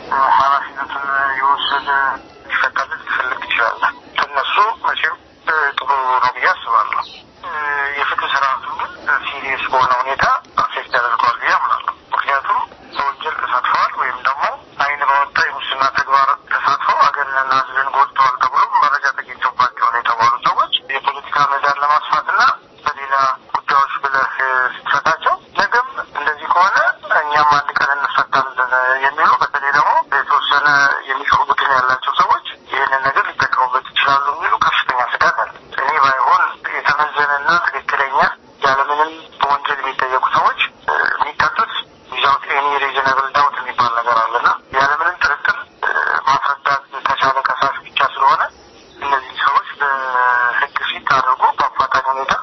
ኃላፊነቱን የወሰደ ሊፈታለት ሊፈልግ ይችላል። እነሱ መቼም ጥሩ ነው ብዬ አስባለሁ። የፍትህ ስርዓቱን ግን ሲሪየስ በሆነ ሁኔታ አፌክት ያደርገዋል ብዬ አምናለሁ። ምክንያቱም በወንጀል ተሳትፈዋል ወይም ደግሞ አይን ባወጣ የሙስና ተግባር ተሳትፈው ሀገርንና ህዝብን ጎድተዋል ተብሎ መረጃ ተገኝቶባቸዋል የተባሉ ሰዎች የፖለቲካ ምህዳር ለማስፋትና በሌላ ጉዳዮች ብለህ ስትፈታቸው ነገም እንደዚህ ከሆነ እኛም አንድ ቀን እንፈታለን የሚሉ በተለይ ደግሞ የተወሰነ የሚቀሩ ቡድን ያላቸው ሰዎች ይህንን ነገር ሊጠቀሙበት ይችላሉ የሚሉ ከፍተኛ ስጋት አለ። እኔ ባይሆን የተመዘነና ትክክለኛ ያለምንም በወንጀል የሚጠየቁ ሰዎች የሚቀጡት ዊዛውት ኤኒ ሪዝነብል ዳውት የሚባል ነገር አለና ያለምንም ጥርጥር ማስረዳት ከቻለ ከሳሽ ብቻ ስለሆነ እነዚህ ሰዎች በህግ ፊት አድርጎ በአፋጣኝ ሁኔታ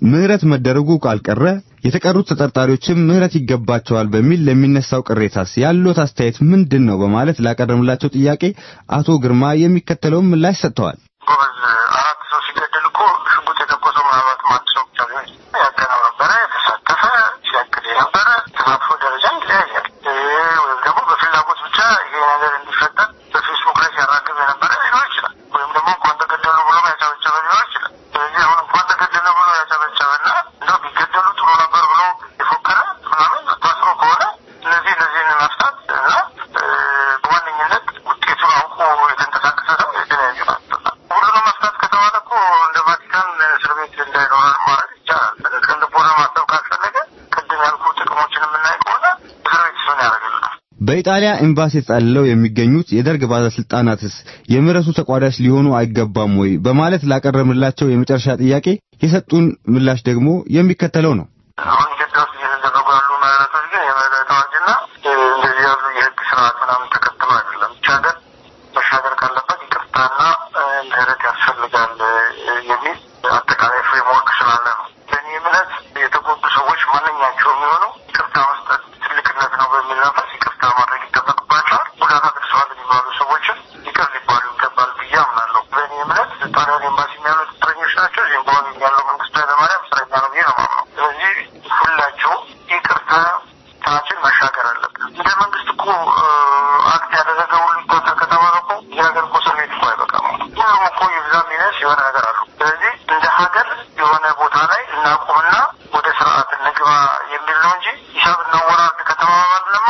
ምህረት መደረጉ ካልቀረ የተቀሩት ተጠርጣሪዎችም ምህረት ይገባቸዋል በሚል ለሚነሳው ቅሬታስ ያሉት አስተያየት ምንድን ነው? በማለት ላቀረብላቸው ጥያቄ አቶ ግርማ የሚከተለውን ምላሽ ሰጥተዋል። ጎበዝ አራት ሰው ሲገደል እኮ ሽጉጥ የተኮሰው ምናልባት አንድ ሰው ብቻ ሊሆን ይችላል። ያቀናበረ የተሳተፈ ሲያቅድ የነበረ ተሳትፎ ደረጃ ይለያያል። ወይም ደግሞ በፍላጎት ብቻ ይሄ ነገር እንዲፈጠር በፌስቡክ ላይ ሲያራግብ የነበረ ሊኖር ይችላል። ወይም ደግሞ እንኳን ተገደሉ ብሎ ያጨበጨበ ሊኖር ይችላል። ስለዚህ አሁን እንኳን ተገደለ ብሎ ያጨበጨበና እንደው ቢገደሉ ጥሩ ነበር ብሎ የፎከረ ምናምን ታስሮ ከሆነ እነዚህ እነዚህን መፍታት እና በዋነኝነት ውጤቱን አውቆ የተንቀሳቀሰ ሰው የተለያዩ ናቸው። ሁሉንም መፍታት ከተባለ እኮ እንደ ቫቲካን እስር ቤት እንዳይኖረን ማለት ይቻላል። ከልቦና ማሰብ ካስፈለገ ቅድም ያልኩ ጥቅሞችን የምናይ ከሆነ እስር ቤት እሱን ያደርግልናል። በኢጣሊያ ኤምባሲ ተጠልለው የሚገኙት የደርግ ባለስልጣናትስ የምህረቱ ተቋዳሽ ሊሆኑ አይገባም ወይ? በማለት ላቀረብላቸው የመጨረሻ ጥያቄ የሰጡን ምላሽ ደግሞ የሚከተለው ነው። አሁን ኢትዮጵያ ውስጥ እየተደረጉ ያሉ ምህረቶች ግን የምህረት አዋጅና እንደዚህ ያሉ የህግ ስርዓት ምናምን ተከትሎ አይደለም። ብቻ ሀገር መሻገር ካለበት ይቅርታና ምህረት ያስፈልጋል የሚል አጠቃላይ ፍሬምወርክ ስላለ ነው። በእኔ እምነት የተጎዱ ሰዎች ማንኛቸው የሚሆኑ ይቅርታ መስጠት ትልቅነት ነው በሚል መንፈስ ይቅርታ ማድረግ ይጠበቅባቸዋል። ጉዳት አድርሰዋል የሚባሉ ሰዎችም ይቅር ሊባሉ ይገባል ብዬ አምናለሁ። በእኔ እምነት ጣሊያን ኤምባሲ ያሉት እስረኞች ናቸው። ዚምባብዌ ያለው መንግስቱ ኃይለማርያም እስረኛ ነው ብዬ ነው የማምነው። ስለዚህ ሁላቸውም ይቅርታ ታችን መሻገር አለብን። እንደ መንግስት እኮ አክት ያደረገ ሁሉ ይቆጠር ከተባለ እኮ የሀገር እኮ እስር ቤት እኮ አይበቃም። ሁሉም እኮ ይብዛም ይነስ የሆነ ነገር አሉ። ስለዚህ እንደ ሀገር የሆነ ቦታ ላይ እናቁምና ወደ ስርዓት እንግባ የሚል ነው እንጂ ሂሳብ እናወራርድ ከተባባልንማ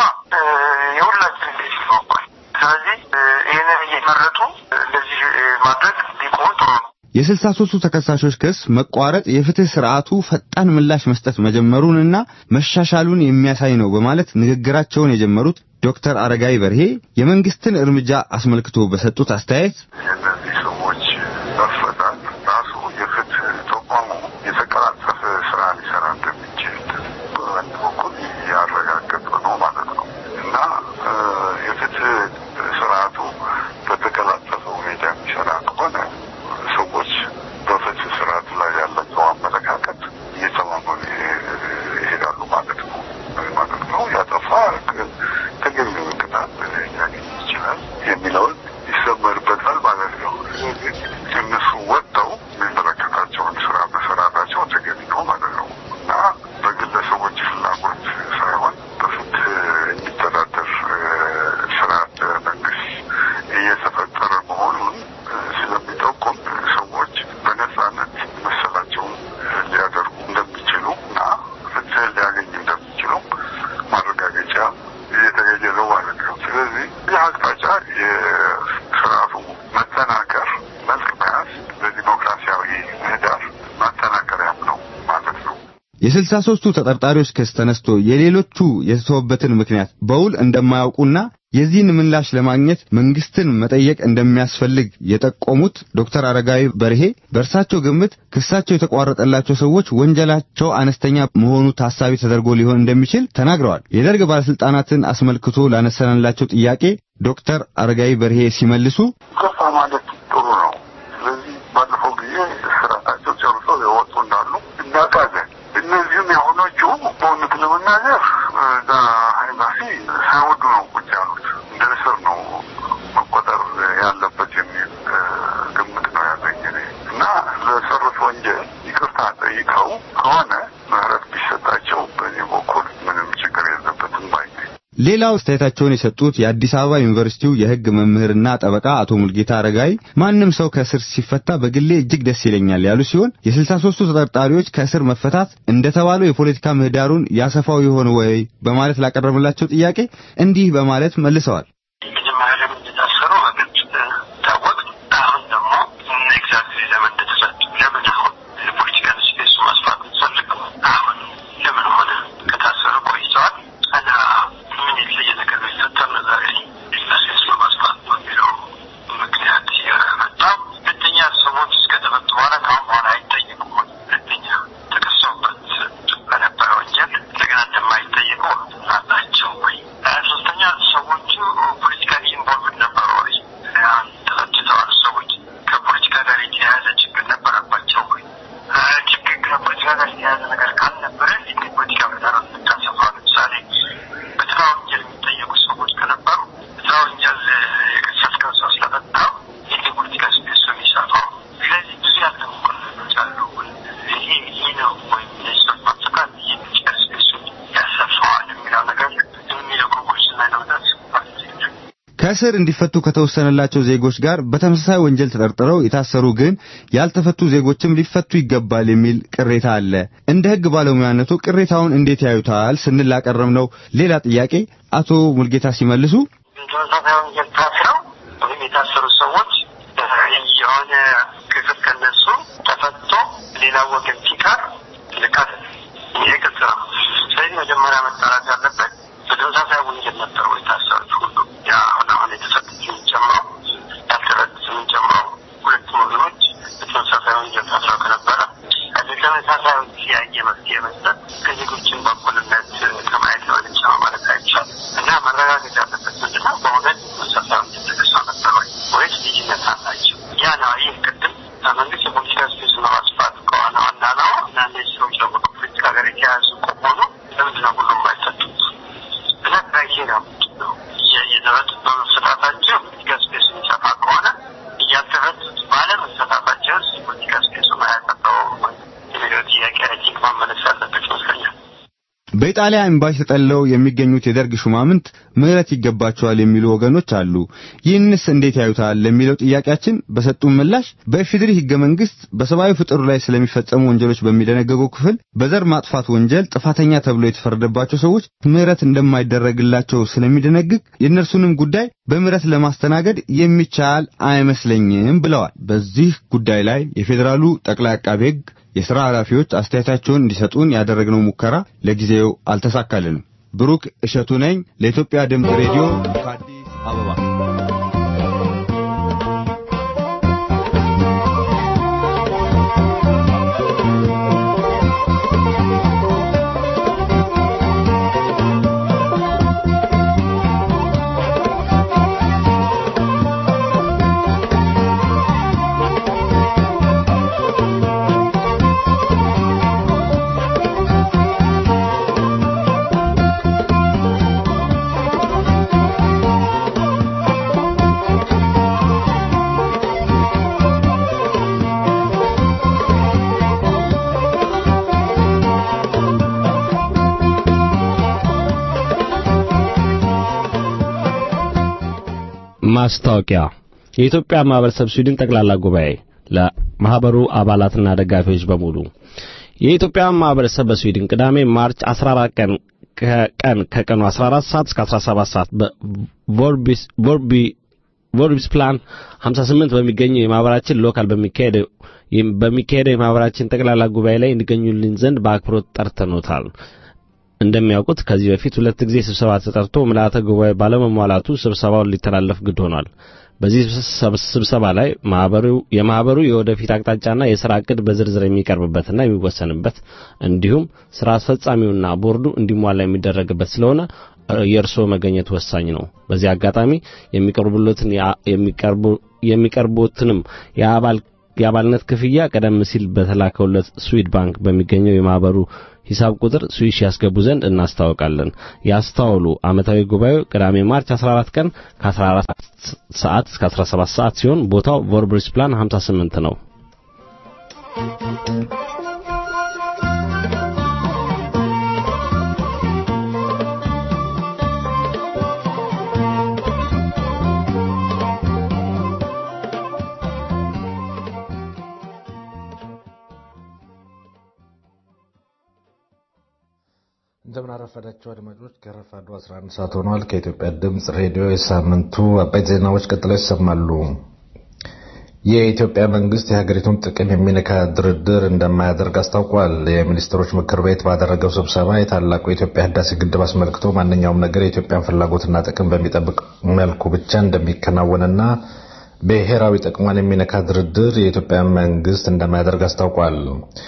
የሁላችን ቤት ይኖባል። ስለዚህ ይህንን እየመረጡ እንደዚህ ማድረግ ቢቆም ጥሩ ነው። የስልሳ ሦስቱ ተከሳሾች ክስ መቋረጥ የፍትህ ስርዓቱ ፈጣን ምላሽ መስጠት መጀመሩንና መሻሻሉን የሚያሳይ ነው በማለት ንግግራቸውን የጀመሩት ዶክተር አረጋዊ በርሄ የመንግስትን እርምጃ አስመልክቶ በሰጡት አስተያየት የእነዚህ ሰዎች መፈታት ራሱ የፍትህ ተቋሙ የተቀላጠፈ ስራ ሊሰራ እንደሚችል በአንድ በኩል ያረጋገጠ ነው ማለት ነው እና የፍትህ ስርዓቱ በተቀላጠፈ ሁኔታ የሚሰራ ከሆነ ሰዎች በፍትህ ስርዓቱ ላይ ያላቸው አመለካከት እየተማመኑ ይሄዳሉ ማለት ነው ማለት ነው። ያጠፋ ተገቢውን ቅጣት ሊያገኝ ይችላል የሚለውን ይሰመርበታል ማለት ነው። ስለዚህ እነሱ ወጥተው የሚመለከታቸውን ስራ መሰራታቸው ተገቢ ነው ማለት ነው እና በግለሰቦች ፍላጎት ሳይሆን በፍትህ የሚተዳደር ስርዓት መንግስት እየተፈጠረ መሆኑን ስለሚጠቁም ሰዎች በነጻነት መሰላቸውን ሊያደርጉ እንደሚችሉ እና ፍትህ ሊያገኙ እንደሚችሉ ማረጋገጫ እየተገኘ ነው ማለት ነው። ስለዚህ ይህ አቅጣጫ የስርዓቱ መጠናከር መልክ መያዝ ለዲሞክራሲያዊ ምህዳር ማጠናከሪያም ነው ማለት ነው። የስልሳ ሦስቱ ተጠርጣሪዎች ክስ ተነስቶ የሌሎቹ የተተወበትን ምክንያት በውል እንደማያውቁና የዚህን ምላሽ ለማግኘት መንግስትን መጠየቅ እንደሚያስፈልግ የጠቆሙት ዶክተር አረጋዊ በርሄ በእርሳቸው ግምት ክሳቸው የተቋረጠላቸው ሰዎች ወንጀላቸው አነስተኛ መሆኑ ታሳቢ ተደርጎ ሊሆን እንደሚችል ተናግረዋል። የደርግ ባለስልጣናትን አስመልክቶ ላነሳንላቸው ጥያቄ ዶክተር አረጋዊ በርሄ ሲመልሱ ይቅርታ ማለት ጥሩ ነው። ስለዚህ ባለፈው ጊዜ ስራታቸው ጨርሰው የወጡ እንዳሉ እናውቃለን። እነዚህም የሆኖቹ በእውነት ለመናገር እዛ ኤምባሲ ሳይወዱ ነው ቁጭ ያሉት። እንደ እስር ነው መቆጠር ያለበት የሚል ግምት ነው ያለኝ እኔ እና ለሰሩት ወንጀል ይቅርታ ጠይቀው ከሆነ ምህረት ቢሰጣቸው በእኔ በኩል ምንም ችግር የለበትም ባይ ነኝ። ሌላው አስተያየታቸውን የሰጡት የአዲስ አበባ ዩኒቨርሲቲው የሕግ መምህርና ጠበቃ አቶ ሙልጌታ አረጋይ ማንም ሰው ከእስር ሲፈታ በግሌ እጅግ ደስ ይለኛል ያሉ ሲሆን የስልሳ ሦስቱ ተጠርጣሪዎች ከእስር መፈታት እንደተባለው የፖለቲካ ምህዳሩን ያሰፋው ይሆን ወይ በማለት ላቀረብላቸው ጥያቄ እንዲህ በማለት መልሰዋል። መጀመሪያ ለምን እንደታሰሩ በግልጽ ታወቅ። አሁን ደግሞ ኤግዛክትሊ ለምን እንደተሰጡ ለምን አሁን የፖለቲካል ስፔሱ ማስፋት ፈልግ አሁን ለምን ሆነ? ከታሰሩ ቆይተዋል እና ምን የተለየ ነገር ቢፈጠር ነው ዛሬ ስፔስ ለማስፋት ነው የሚለው ምክንያት የመጣው። ሁለተኛ ሰዎች እስከተፈቱ በኋላ ከአሁን በኋላ አይጠየቁም። ሁለተኛ ተከሰውበት በነበረ ወንጀል እንደገና እንደማይጠየቁ አላቸው ወይ? ሶስተኛ ሰዎቹ ጋር የተያያዘ ነገር ካልነበረ የፖለቲካ ምህዳሩን የምታሰፋው ለምሳሌ በስራ ወንጀል የሚጠየቁ ሰዎች ከነበሩ በስራ ወንጀል የከሰስከው ሰው ስለፈታው ይህ የፖለቲካ ስፔሱ የሚሰፋው ስለዚህ ብዙ ያልተሞከሩ ነገሮች አሉ። ይሄ ይሄ ነው ወይም እነዚህ ሰዎች ማሰካት የፖለቲካ ስፔሱ ያሰፋዋል የሚለው ነገር የሚለው ኮንኩርስ ላይ ለመድረስ ከእስር እንዲፈቱ ከተወሰነላቸው ዜጎች ጋር በተመሳሳይ ወንጀል ተጠርጥረው የታሰሩ ግን ያልተፈቱ ዜጎችም ሊፈቱ ይገባል የሚል ቅሬታ አለ። እንደ ሕግ ባለሙያነቱ ቅሬታውን እንዴት ያዩታል ስንል ላቀረብነው ሌላ ጥያቄ አቶ ሙልጌታ ሲመልሱ ተመሳሳይ ወንጀል ታስረው ወይም የታሰሩ ሰዎች የሆነ ክፍል ከነሱ ተፈቶ ሌላ ወገን ሲቀር ልካት ይሄ ግልጽ ነው። ስለዚህ መጀመሪያ መጣራት ያለበት በተመሳሳይ ወንጀል ነበሩ የታሰሩት ሁሉ ያ አሁን አሁን የተሰጡትን ጨምሮ ያልተፈቱትን ጨምሮ ሁለቱም ወገኖች በተመሳሳይ ወንጀል ታስረው ከነበረ ለተመሳሳይ የተለያየ መፍትሄ መስጠት ከዜጎችን በእኩልነት ከማየት የሆነች ነው ማለት አይቻልም እና መረጋገጥ ያለበት ምንድነው በእውነት ተመሳሳይ ወንጀል ተከሰው ነበር ወይ ወይስ ልዩነት አላቸው? ያ ነው ይህ ቅድም መንግስት የፖለቲካ ስፔስ ለማስፋት ከሆነ ዋና ዓላማ እና እነዚህ ሰዎች ደግሞ ከፖለቲካ ጋር የተያያዙ ከሆኑ ለምንድነው ሁሉም አይፈቱት? እና ክራይቴሪያ ነው እየተፈቱ በመፈታታቸው ፖለቲካ ስፔስ የሚሰፋ ከሆነ እያልተፈቱት ባለመፈታታቸው የፖለቲካ ስፔሱ ማያጠፋው የሚለው ጥያቄ አይ ቲንክ መመለስ ያለበት ይመስለኛል። በኢጣሊያ ኤምባሲ ተጠልለው የሚገኙት የደርግ ሹማምንት ምህረት ይገባቸዋል የሚሉ ወገኖች አሉ። ይህንስ እንዴት ያዩታል ለሚለው ጥያቄያችን በሰጡን ምላሽ በኢፌዴሪ ሕገ መንግሥት በሰብአዊ ፍጡር ላይ ስለሚፈጸሙ ወንጀሎች በሚደነገገው ክፍል በዘር ማጥፋት ወንጀል ጥፋተኛ ተብሎ የተፈረደባቸው ሰዎች ምህረት እንደማይደረግላቸው ስለሚደነግግ የእነርሱንም ጉዳይ በምህረት ለማስተናገድ የሚቻል አይመስለኝም ብለዋል። በዚህ ጉዳይ ላይ የፌዴራሉ ጠቅላይ አቃቤ ሕግ የሥራ ኃላፊዎች አስተያየታቸውን እንዲሰጡን ያደረግነው ሙከራ ለጊዜው አልተሳካልንም። ብሩክ እሸቱ ነኝ ለኢትዮጵያ ድምፅ ሬዲዮ ከአዲስ አበባ። ማስታወቂያ የኢትዮጵያ ማህበረሰብ ስዊድን ጠቅላላ ጉባኤ ለማህበሩ አባላትና ደጋፊዎች በሙሉ የኢትዮጵያ ማህበረሰብ በስዊድን ቅዳሜ ማርች 14 ቀን ከቀን ከቀኑ 14 ሰዓት እስከ 17 ሰዓት በቮርቢስ ቮርቢ ቮርቢስ ፕላን 58 በሚገኘው የማህበራችን ሎካል በሚካሄደው በሚካሄደው የማህበራችን ጠቅላላ ጉባኤ ላይ እንዲገኙልን ዘንድ በአክብሮት ጠርተኖታል። እንደሚያውቁት ከዚህ በፊት ሁለት ጊዜ ስብሰባ ተጠርቶ ምልአተ ጉባኤ ባለመሟላቱ ስብሰባውን ሊተላለፍ ግድ ሆኗል። በዚህ ስብሰባ ላይ ማህበሩ የማህበሩ የወደፊት አቅጣጫና የሥራ ዕቅድ በዝርዝር የሚቀርብበትና የሚወሰንበት እንዲሁም ሥራ አስፈጻሚውና ቦርዱ እንዲሟላ የሚደረግበት ስለሆነ የእርስዎ መገኘት ወሳኝ ነው። በዚህ አጋጣሚ የሚቀርቡለትን የሚቀርቡ የሚቀርቡትንም የአባል የአባልነት ክፍያ ቀደም ሲል በተላከውለት ስዊድ ባንክ በሚገኘው የማህበሩ ሂሳብ ቁጥር ስዊሽ ያስገቡ ዘንድ እናስታውቃለን። ያስተዋሉ። ዓመታዊ ጉባኤው ቅዳሜ ማርች 14 ቀን ከ14 ሰዓት እስከ 17 ሰዓት ሲሆን ቦታው ቮርብሪስ ፕላን 58 ነው። እንደምን አረፈዳችሁ አድማጮች። ከረፋዱ 11 ሰዓት ሆኗል። ከኢትዮጵያ ድምፅ ሬዲዮ የሳምንቱ አበይት ዜናዎች ቀጥለው ይሰማሉ። የኢትዮጵያ መንግስት የሀገሪቱን ጥቅም የሚነካ ድርድር እንደማያደርግ አስታውቋል። የሚኒስትሮች ምክር ቤት ባደረገው ስብሰባ የታላቁ የኢትዮጵያ ህዳሴ ግድብ አስመልክቶ ማንኛውም ነገር የኢትዮጵያን ፍላጎትና ጥቅም በሚጠብቅ መልኩ ብቻ እንደሚከናወንና ብሔራዊ ጥቅሟን የሚነካ ድርድር የኢትዮጵያ መንግስት እንደማያደርግ አስታውቋል።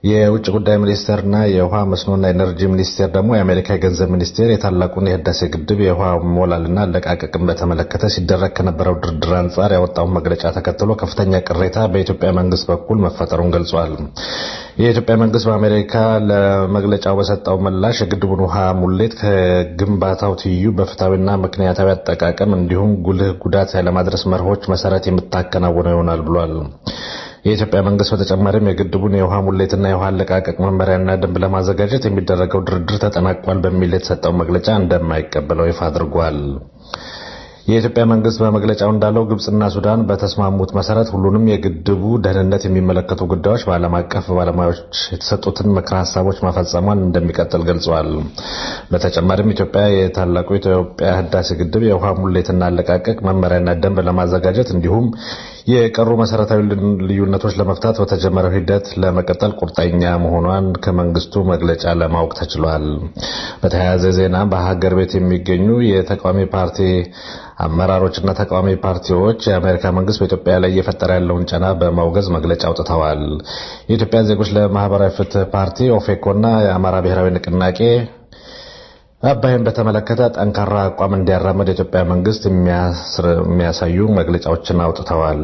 የውጭ ጉዳይ ሚኒስቴርና የውሃ መስኖና ኤነርጂ ሚኒስቴር ደግሞ የአሜሪካ የገንዘብ ሚኒስቴር የታላቁን የህዳሴ ግድብ የውሃ ሞላልና አለቃቀቅን በተመለከተ ሲደረግ ከነበረው ድርድር አንጻር ያወጣውን መግለጫ ተከትሎ ከፍተኛ ቅሬታ በኢትዮጵያ መንግስት በኩል መፈጠሩን ገልጿል። የኢትዮጵያ መንግስት በአሜሪካ ለመግለጫው በሰጠው ምላሽ የግድቡን ውሃ ሙሌት ከግንባታው ትይዩ በፍትሐዊና ምክንያታዊ አጠቃቀም እንዲሁም ጉልህ ጉዳት ያለማድረስ መርሆች መሰረት የምታከናውነው ይሆናል ብሏል። የኢትዮጵያ መንግስት በተጨማሪም የግድቡን የውሃ ሙሌትና የውሃ አለቃቀቅ መመሪያና ደንብ ለማዘጋጀት የሚደረገው ድርድር ተጠናቋል በሚል የተሰጠው መግለጫ እንደማይቀበለው ይፋ አድርጓል። የኢትዮጵያ መንግስት በመግለጫው እንዳለው ግብጽና ሱዳን በተስማሙት መሰረት ሁሉንም የግድቡ ደህንነት የሚመለከቱ ጉዳዮች በዓለም አቀፍ ባለሙያዎች የተሰጡትን ምክረ ሀሳቦች ማፈጸሟን እንደሚቀጥል ገልጸዋል። በተጨማሪም ኢትዮጵያ የታላቁ የኢትዮጵያ ህዳሴ ግድብ የውሃ ሙሌትና አለቃቀቅ መመሪያና ደንብ ለማዘጋጀት እንዲሁም የቀሩ መሰረታዊ ልዩነቶች ለመፍታት በተጀመረው ሂደት ለመቀጠል ቁርጠኛ መሆኗን ከመንግስቱ መግለጫ ለማወቅ ተችሏል። በተያያዘ ዜና በሀገር ቤት የሚገኙ የተቃዋሚ ፓርቲ አመራሮችና ተቃዋሚ ፓርቲዎች የአሜሪካ መንግስት በኢትዮጵያ ላይ እየፈጠረ ያለውን ጫና በማውገዝ መግለጫ አውጥተዋል። የኢትዮጵያ ዜጎች ለማህበራዊ ፍትህ ፓርቲ ኦፌኮና የአማራ ብሔራዊ ንቅናቄ አባይን በተመለከተ ጠንካራ አቋም እንዲያራመድ የኢትዮጵያ መንግስት የሚያሳዩ መግለጫዎችን አውጥተዋል።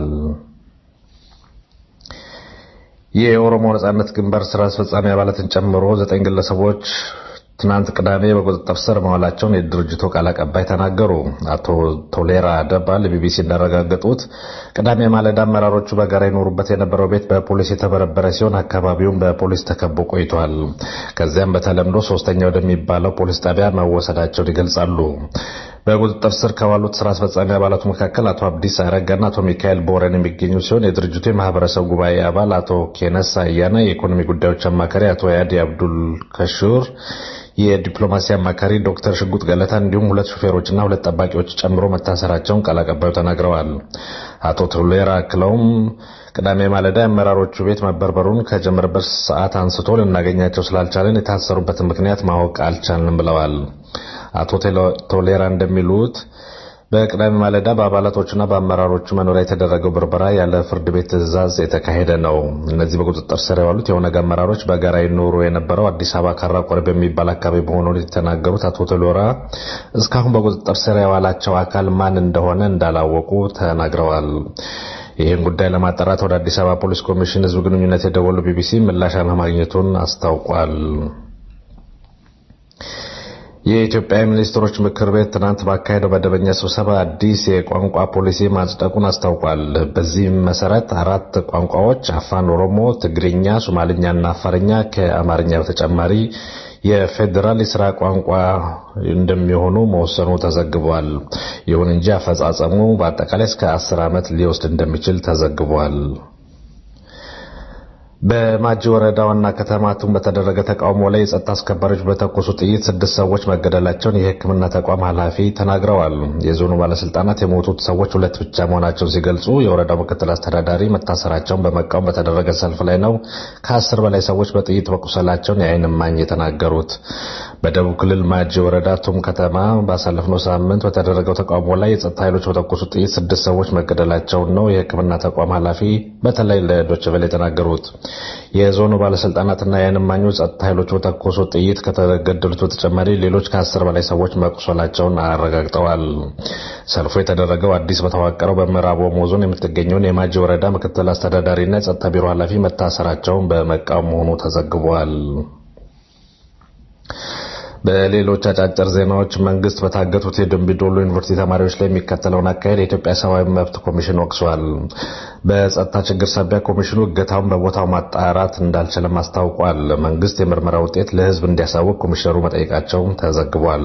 የኦሮሞ ነጻነት ግንባር ስራ አስፈጻሚ አባላትን ጨምሮ ዘጠኝ ግለሰቦች ትናንት ቅዳሜ በቁጥጥር ስር መዋላቸውን የድርጅቱ ቃል አቀባይ ተናገሩ። አቶ ቶሌራ አደባ ለቢቢሲ እንዳረጋገጡት ቅዳሜ ማለዳ አመራሮቹ በጋራ ይኖሩበት የነበረው ቤት በፖሊስ የተበረበረ ሲሆን አካባቢውን በፖሊስ ተከቦ ቆይቷል። ከዚያም በተለምዶ ሶስተኛ ወደሚባለው ፖሊስ ጣቢያ መወሰዳቸውን ይገልጻሉ። በቁጥጥር ስር ከዋሉት ስራ አስፈጻሚ አባላቱ መካከል አቶ አብዲስ አረጋና አቶ ሚካኤል ቦረን የሚገኙ ሲሆን የድርጅቱ የማህበረሰብ ጉባኤ አባል አቶ ኬነስ አያና፣ የኢኮኖሚ ጉዳዮች አማካሪ አቶ ያዲ አብዱል ከሹር የዲፕሎማሲ አማካሪ ዶክተር ሽጉጥ ገለታ እንዲሁም ሁለት ሹፌሮችና ሁለት ጠባቂዎች ጨምሮ መታሰራቸውን ቃል አቀባዩ ተናግረዋል። አቶ ቶሌራ አክለውም ቅዳሜ ማለዳ የአመራሮቹ ቤት መበርበሩን ከጀመረበት ሰዓት አንስቶ ልናገኛቸው ስላልቻለን የታሰሩበትን ምክንያት ማወቅ አልቻልንም ብለዋል። አቶ ቶሌራ እንደሚሉት በቅዳሜ ማለዳ በአባላቶቹና በአመራሮቹ መኖሪያ የተደረገው ብርበራ ያለ ፍርድ ቤት ትዕዛዝ የተካሄደ ነው። እነዚህ በቁጥጥር ስር የዋሉት የኦነግ አመራሮች በጋራ ይኖሩ የነበረው አዲስ አበባ ካራ ቆሬ በሚባል አካባቢ መሆኑን የተናገሩት አቶ ቶሎራ እስካሁን በቁጥጥር ስር የዋላቸው አካል ማን እንደሆነ እንዳላወቁ ተናግረዋል። ይህን ጉዳይ ለማጣራት ወደ አዲስ አበባ ፖሊስ ኮሚሽን ህዝብ ግንኙነት የደወሉ ቢቢሲ ምላሽ አለማግኘቱን አስታውቋል። የኢትዮጵያ ሚኒስትሮች ምክር ቤት ትናንት ባካሄደው መደበኛ ስብሰባ አዲስ የቋንቋ ፖሊሲ ማጽደቁን አስታውቋል። በዚህም መሰረት አራት ቋንቋዎች አፋን ኦሮሞ፣ ትግርኛ፣ ሶማልኛና አፋርኛ ከአማርኛ በተጨማሪ የፌዴራል የስራ ቋንቋ እንደሚሆኑ መወሰኑ ተዘግቧል። ይሁን እንጂ አፈጻጸሙ በአጠቃላይ እስከ አስር ዓመት ሊወስድ እንደሚችል ተዘግቧል። በማጂ ወረዳ ዋና ከተማ ቱም በተደረገ ተቃውሞ ላይ የጸጥታ አስከባሪዎች በተኮሱ ጥይት ስድስት ሰዎች መገደላቸውን የሕክምና ተቋም ኃላፊ ተናግረዋል። የዞኑ ባለስልጣናት የሞቱት ሰዎች ሁለት ብቻ መሆናቸውን ሲገልጹ የወረዳው ምክትል አስተዳዳሪ መታሰራቸውን በመቃወም በተደረገ ሰልፍ ላይ ነው ከአስር በላይ ሰዎች በጥይት መቁሰላቸውን የዓይን እማኝ የተናገሩት። በደቡብ ክልል ማጂ ወረዳ ቱም ከተማ ባሳለፍነው ሳምንት በተደረገው ተቃውሞ ላይ የጸጥታ ኃይሎች በተኮሱ ጥይት ስድስት ሰዎች መገደላቸውን ነው የሕክምና ተቋም ኃላፊ በተለይ ለዶይቼ ቬለ የተናገሩት። የዞኑ ባለስልጣናትና የዓይን እማኞች ጸጥታ ኃይሎች በተኮሱ ጥይት ከተገደሉት በተጨማሪ ሌሎች ከአስር በላይ ሰዎች መቁሰላቸውን አረጋግጠዋል። ሰልፉ የተደረገው አዲስ በተዋቀረው በምዕራብ ኦሞ ዞን የምትገኘውን የማጂ ወረዳ ምክትል አስተዳዳሪና የጸጥታ ቢሮ ኃላፊ መታሰራቸውን በመቃወም መሆኑ ተዘግቧል። በሌሎች አጫጭር ዜናዎች መንግስት በታገቱት የደምቢዶሎ ዩኒቨርሲቲ ተማሪዎች ላይ የሚከተለውን አካሄድ የኢትዮጵያ ሰብአዊ መብት ኮሚሽን ወቅሷል። በጸጥታ ችግር ሳቢያ ኮሚሽኑ እገታውን በቦታው ማጣራት እንዳልቻለም አስታውቋል። መንግስት የምርመራ ውጤት ለሕዝብ እንዲያሳውቅ ኮሚሽነሩ መጠየቃቸው ተዘግቧል።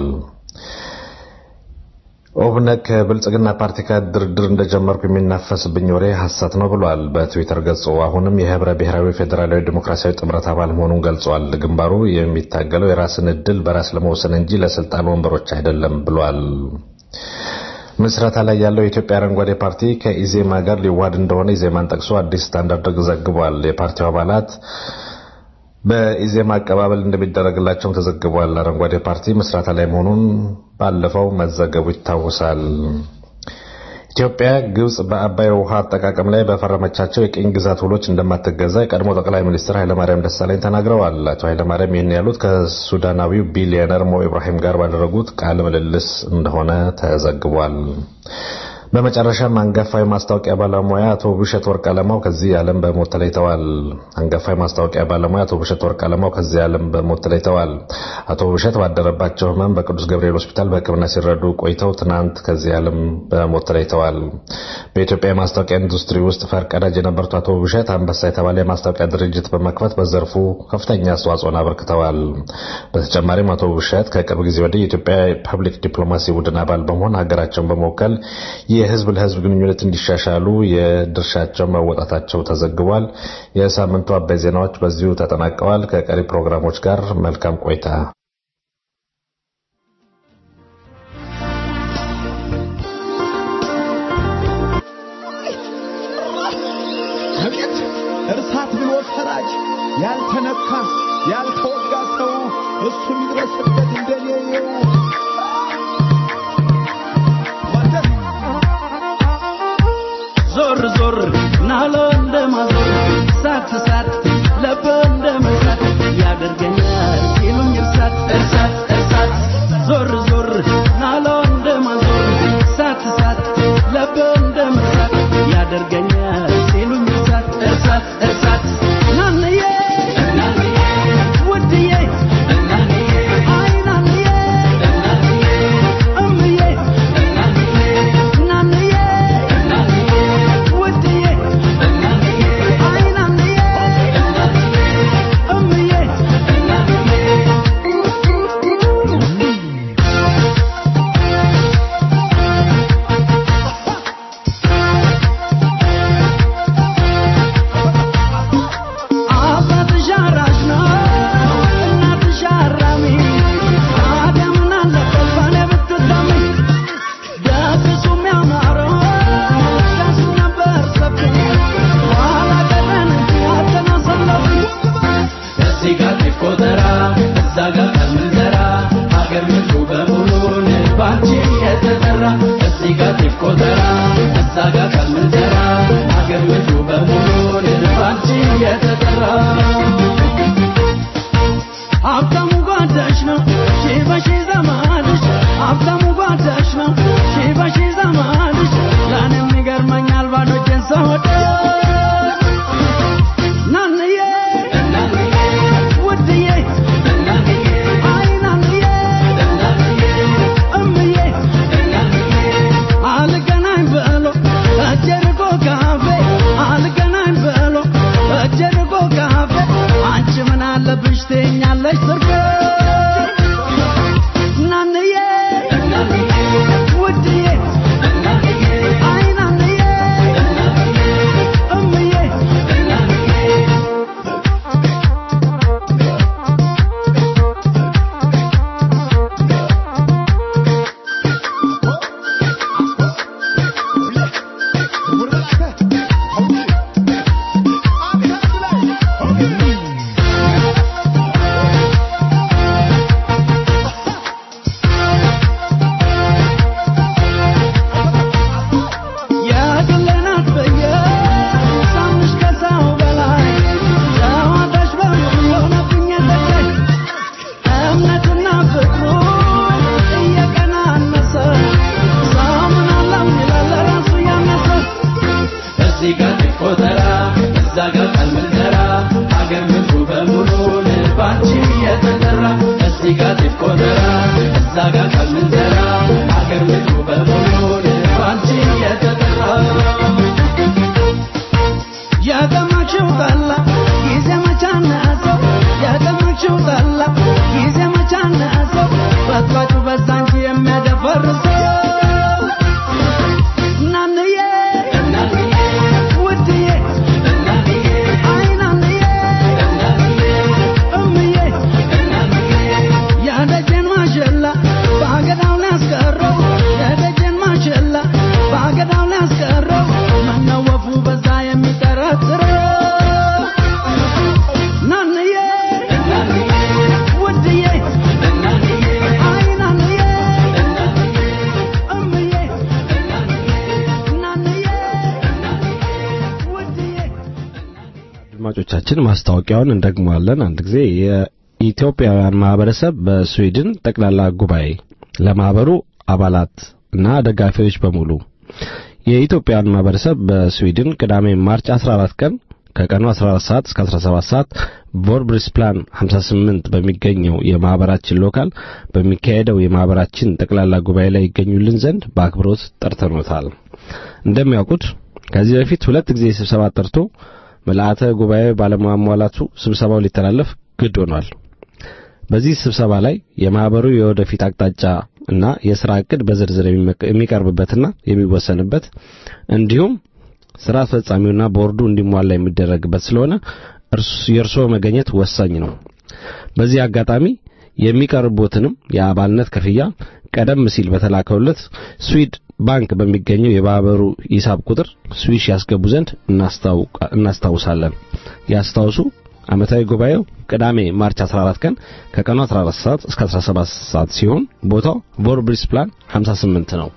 ኦብነግ ከብልጽግና ፓርቲ ጋር ድርድር እንደጀመርኩ የሚናፈስብኝ ወሬ ሐሰት ነው ብሏል። በትዊተር ገጹ አሁንም የህብረ ብሔራዊ ፌዴራላዊ ዲሞክራሲያዊ ጥምረት አባል መሆኑን ገልጿል። ግንባሩ የሚታገለው የራስን እድል በራስ ለመወሰን እንጂ ለስልጣን ወንበሮች አይደለም ብሏል። ምስረታ ላይ ያለው የኢትዮጵያ አረንጓዴ ፓርቲ ከኢዜማ ጋር ሊዋሃድ እንደሆነ ኢዜማን ጠቅሶ አዲስ ስታንዳርድ ዘግቧል። የፓርቲው አባላት በኢዜማ አቀባበል እንደሚደረግላቸውም ተዘግቧል። አረንጓዴ ፓርቲ ምስረታ ላይ መሆኑን ባለፈው መዘገቡ ይታወሳል። ኢትዮጵያ ግብጽ በአባይ ውሃ አጠቃቀም ላይ በፈረመቻቸው የቅኝ ግዛት ውሎች እንደማትገዛ የቀድሞ ጠቅላይ ሚኒስትር ኃይለማርያም ደሳለኝ ተናግረዋል። አቶ ኃይለማርያም ይህን ያሉት ከሱዳናዊው ቢሊዮነር ሞ ኢብራሂም ጋር ባደረጉት ቃለ ምልልስ እንደሆነ ተዘግቧል። በመጨረሻም አንጋፋዊ ማስታወቂያ ባለሙያ አቶ ብሸት ወርቅ አለማው ከዚህ ዓለም በሞት ተለይተዋል። አንጋፋዊ ማስታወቂያ ባለሙያ አቶ ብሸት ወርቅ አለማው ከዚህ ዓለም በሞት ተለይተዋል። አቶ ብሸት ባደረባቸው ሕመም በቅዱስ ገብርኤል ሆስፒታል በሕክምና ሲረዱ ቆይተው ትናንት ከዚህ ዓለም በሞት ተለይተዋል። በኢትዮጵያ የማስታወቂያ ኢንዱስትሪ ውስጥ ፈርቀዳጅ የነበሩት አቶ ብሸት አንበሳ የተባለ የማስታወቂያ ድርጅት በመክፈት በዘርፉ ከፍተኛ አስተዋጽኦን አበርክተዋል። በተጨማሪም አቶ ብሸት ከቅርብ ጊዜ ወዲህ የኢትዮጵያ ፐብሊክ ዲፕሎማሲ ቡድን አባል በመሆን ሀገራቸውን በመወከል የህዝብ ለህዝብ ግንኙነት እንዲሻሻሉ የድርሻቸው መወጣታቸው ተዘግቧል። የሳምንቱ አበይ ዜናዎች በዚሁ ተጠናቀዋል። ከቀሪ ፕሮግራሞች ጋር መልካም ቆይታ። አቤት እርሳት ብሎ ፈራጅ ያልተነካ ያልተወጋ ሰው እሱ የሚድረስበት እንደኔው ዞር ዞር ናሎ እንደማዞር ሳት ሳት ለበ እንደመሳት ያደርገኛል ሲሉኝ እርሳት እርሳት እርሳት ዞር ዞር ናሎ እንደማዞር ሳት ሳት ለበ እንደመሳት ያደርገኛል ሲሉኝ እርሳት እርሳት እርሳት ናንዬ እናንዬ ውድዬ እናንዬ አይ ናንዬ እናንዬ እምዬ እናንዬ ናንዬ እናንዬ ውድዬ እናንዬ አይ ናንዬ እናንዬ እምዬ እናንዬ አባትሽ አራሽ ነው እናትሽ አራሚ አደምን አለበት ባለ ብትታሚ ደግሱ የሚያማረው ከሱ ነበር ሰፊ ኋላ ቀረን እንጂ አተናሰለፊ እዚህ ጋር ጤፍ ቆጠራ እዛ ጋር ከምንዘራ ሀገር ምድሩ በሙሉ ባንቺ የተጠራ እዚህ ጋር ጤፍ ቆጠራ እዛ ጋር ከምንዘራ ሀገር ምድሩ በሙሉ ባንቺ የተጠራ ሀብታሙ ጓዳሽ ነው ሺህ በሺህ ዘመድሽ ሀብታሙ ጓዳሽ ነው ሺህ በሺህ ዘመድሽ ለእኔም ይገርመኛል ባዶ እጄን ስወድቅ ናንዬ እናንዬ ውድዬ እናንዬ አይ ናንዬ እናንዬ እምዬ እናንዬ አልገናኝ ብሎ እጀርጎ ካፌ አልገናኝ ብሎ እጀርጎ ካፌ አንቺ ምን አለብሽ ትኛለሽ ስርፌ ናንዬ እናንዬ ውድዬ እናንዬ አይ ናንዬ እናንዬ እምዬ እናንዬ የግሌ ናት ብዬ ሳምንሽ ከሰው በላይ ጨዋታሽ በሙሉ ሆነብኝ የለቀኝ እምነትና ፍቅሩ እየቀናነሰ ሰው ምን አለው ይላል ለራሱ ያነሰ እዚህ ጋር ጤፍ ቆጠራ እዛ ጋር ቀን ምንዘራ ሀገር ምድሩ በሙሉ ልባንቺ የተጠራ እዚህ ጋር ጤፍ ቆጠራ እዛ ጋር ቀን ምንዘራ ሀገር ምድሩ በሙሉ ልባንቺ የተጠራ የቀመችው ጠላ ጊዜ መቻነሰው የቀመችው ጠላ ጊዜ መቻነሰው በጥባጩ በዛ እንጂ የሚያደፈርሰው ናንዬ እናንዬ ውድዬ እናንዬ አይ ናንዬ እናንዬ እምዬ እናንዬ ያደጀን ማሸላ በአገዳው ላይ አስቀረው ያደጀን ማሸላ በአገዳው ላይ አስቀረው ምነው ወፉ በዛ የሚጠረጥረው ናንዬ እናንዬ አድማጮቻችን ማስታወቂያውን እንደግመዋለን። አንድ ጊዜ የኢትዮጵያውያን ማህበረሰብ በስዊድን ጠቅላላ ጉባኤ ለማህበሩ አባላት እና ደጋፊዎች በሙሉ የኢትዮጵያውያን ማህበረሰብ በስዊድን ቅዳሜ ማርች 14 ቀን ከቀኑ 14 ሰዓት እስከ 17 ሰዓት ቮርብሪስ ፕላን 58 በሚገኘው የማህበራችን ሎካል በሚካሄደው የማህበራችን ጠቅላላ ጉባኤ ላይ ይገኙልን ዘንድ በአክብሮት ጠርተኖታል። እንደሚያውቁት ከዚህ በፊት ሁለት ጊዜ ስብሰባ ጠርቶ ምልአተ ጉባኤ ባለማሟላቱ ስብሰባው ሊተላለፍ ግድ ሆኗል። በዚህ ስብሰባ ላይ የማህበሩ የወደፊት አቅጣጫ እና የሥራ ዕቅድ በዝርዝር የሚቀርብበትና የሚወሰንበት እንዲሁም ስራ አስፈጻሚውና ቦርዱ እንዲሟላ የሚደረግበት ስለሆነ የእርስዎ መገኘት ወሳኝ ነው። በዚህ አጋጣሚ የሚቀርቡትንም የአባልነት ክፍያ ቀደም ሲል በተላከውለት ስዊድ ባንክ በሚገኘው የማህበሩ ሂሳብ ቁጥር ስዊሽ ያስገቡ ዘንድ እናስታውሳለን። ያስታውሱ። ዓመታዊ ጉባኤው ቅዳሜ ማርች 14 ቀን ከቀኑ 14 ሰዓት እስከ 17 ሰዓት ሲሆን ቦታው ቮርብሪስ ፕላን 58 ነው።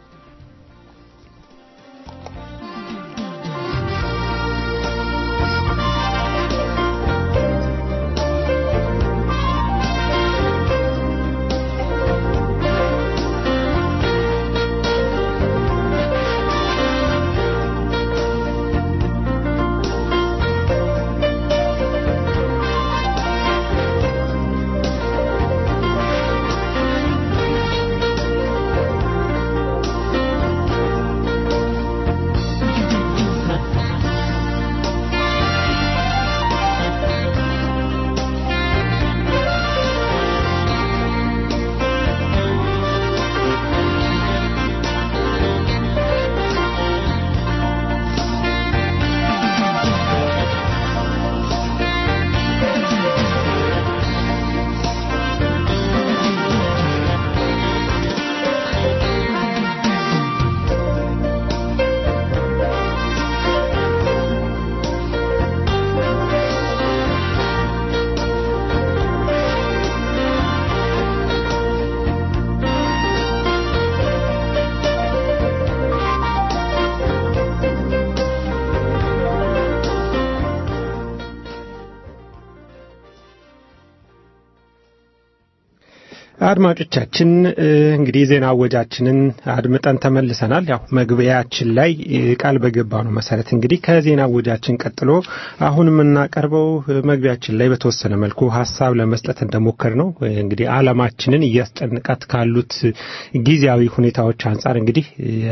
አድማጮቻችን እንግዲህ ዜና አወጃችንን አድምጠን ተመልሰናል። ያው መግቢያችን ላይ ቃል በገባ ነው መሰረት እንግዲህ ከዜና አወጃችን ቀጥሎ አሁን የምናቀርበው መግቢያችን ላይ በተወሰነ መልኩ ሀሳብ ለመስጠት እንደሞከር ነው እንግዲህ ዓለማችንን እያስጨንቃት ካሉት ጊዜያዊ ሁኔታዎች አንጻር እንግዲህ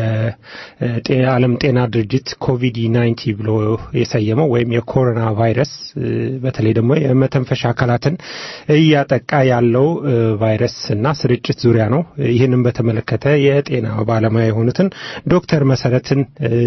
የዓለም ጤና ድርጅት ኮቪድ ናይንቲ ብሎ የሰየመው ወይም የኮሮና ቫይረስ በተለይ ደግሞ የመተንፈሻ አካላትን እያጠቃ ያለው ቫይረስ እና ስርጭት ዙሪያ ነው። ይህንን በተመለከተ የጤና ባለሙያ የሆኑትን ዶክተር መሰረትን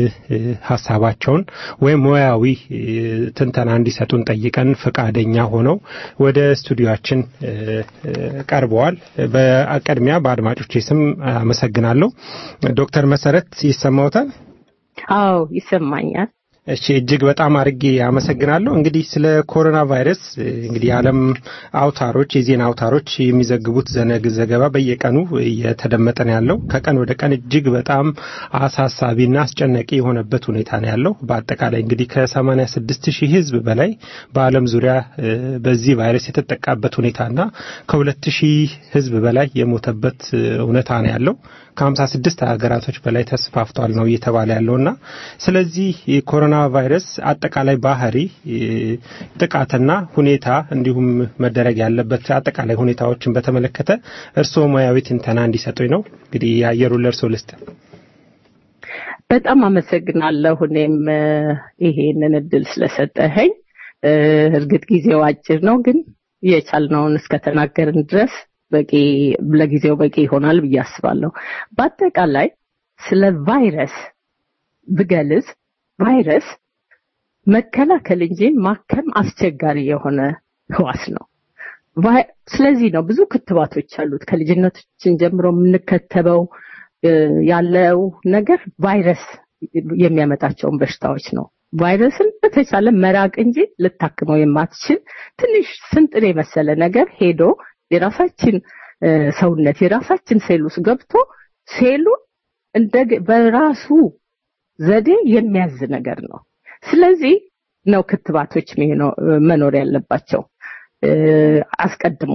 ሀሳባቸውን ወይም ሙያዊ ትንተና እንዲሰጡን ጠይቀን ፈቃደኛ ሆነው ወደ ስቱዲዮችን ቀርበዋል። በቅድሚያ በአድማጮቼ ስም አመሰግናለሁ። ዶክተር መሰረት ይሰማዎታል? አዎ ይሰማኛል። እሺ እጅግ በጣም አድርጌ አመሰግናለሁ። እንግዲህ ስለ ኮሮና ቫይረስ እንግዲህ የዓለም አውታሮች የዜና አውታሮች የሚዘግቡት ዘነግ ዘገባ በየቀኑ እየተደመጠ ነው ያለው። ከቀን ወደ ቀን እጅግ በጣም አሳሳቢና አስጨናቂ የሆነበት ሁኔታ ነው ያለው። በአጠቃላይ እንግዲህ ከሰማንያ ስድስት ሺህ ሕዝብ በላይ በዓለም ዙሪያ በዚህ ቫይረስ የተጠቃበት ሁኔታና ከሁለት ሺህ ሕዝብ በላይ የሞተበት እውነታ ነው ያለው። ከሀምሳ ስድስት ሀገራቶች በላይ ተስፋፍቷል ነው እየተባለ ያለውና ስለዚህ የኮሮና ቫይረስ አጠቃላይ ባህሪ ጥቃትና ሁኔታ እንዲሁም መደረግ ያለበት አጠቃላይ ሁኔታዎችን በተመለከተ እርስዎ ሙያዊ ትንተና እንዲሰጡኝ ነው። እንግዲህ የአየሩን ለእርስዎ ልስጥ። በጣም አመሰግናለሁ። እኔም ይሄንን እድል ስለሰጠኸኝ። እርግጥ ጊዜው አጭር ነው፣ ግን የቻልነውን እስከተናገርን ድረስ በቂ ለጊዜው በቂ ይሆናል ብዬ አስባለሁ። በአጠቃላይ ስለ ቫይረስ ብገልጽ ቫይረስ መከላከል እንጂ ማከም አስቸጋሪ የሆነ ህዋስ ነው። ስለዚህ ነው ብዙ ክትባቶች አሉት። ከልጅነታችን ጀምሮ የምንከተበው ያለው ነገር ቫይረስ የሚያመጣቸውን በሽታዎች ነው። ቫይረስን በተቻለ መራቅ እንጂ ልታክመው የማትችል ትንሽ ስንጥር የመሰለ ነገር ሄዶ የራሳችን ሰውነት የራሳችን ሴል ውስጥ ገብቶ ሴሉን እንደ በራሱ ዘዴ የሚያዝ ነገር ነው። ስለዚህ ነው ክትባቶች የሚሆነው- መኖር ያለባቸው እ፣ አስቀድሞ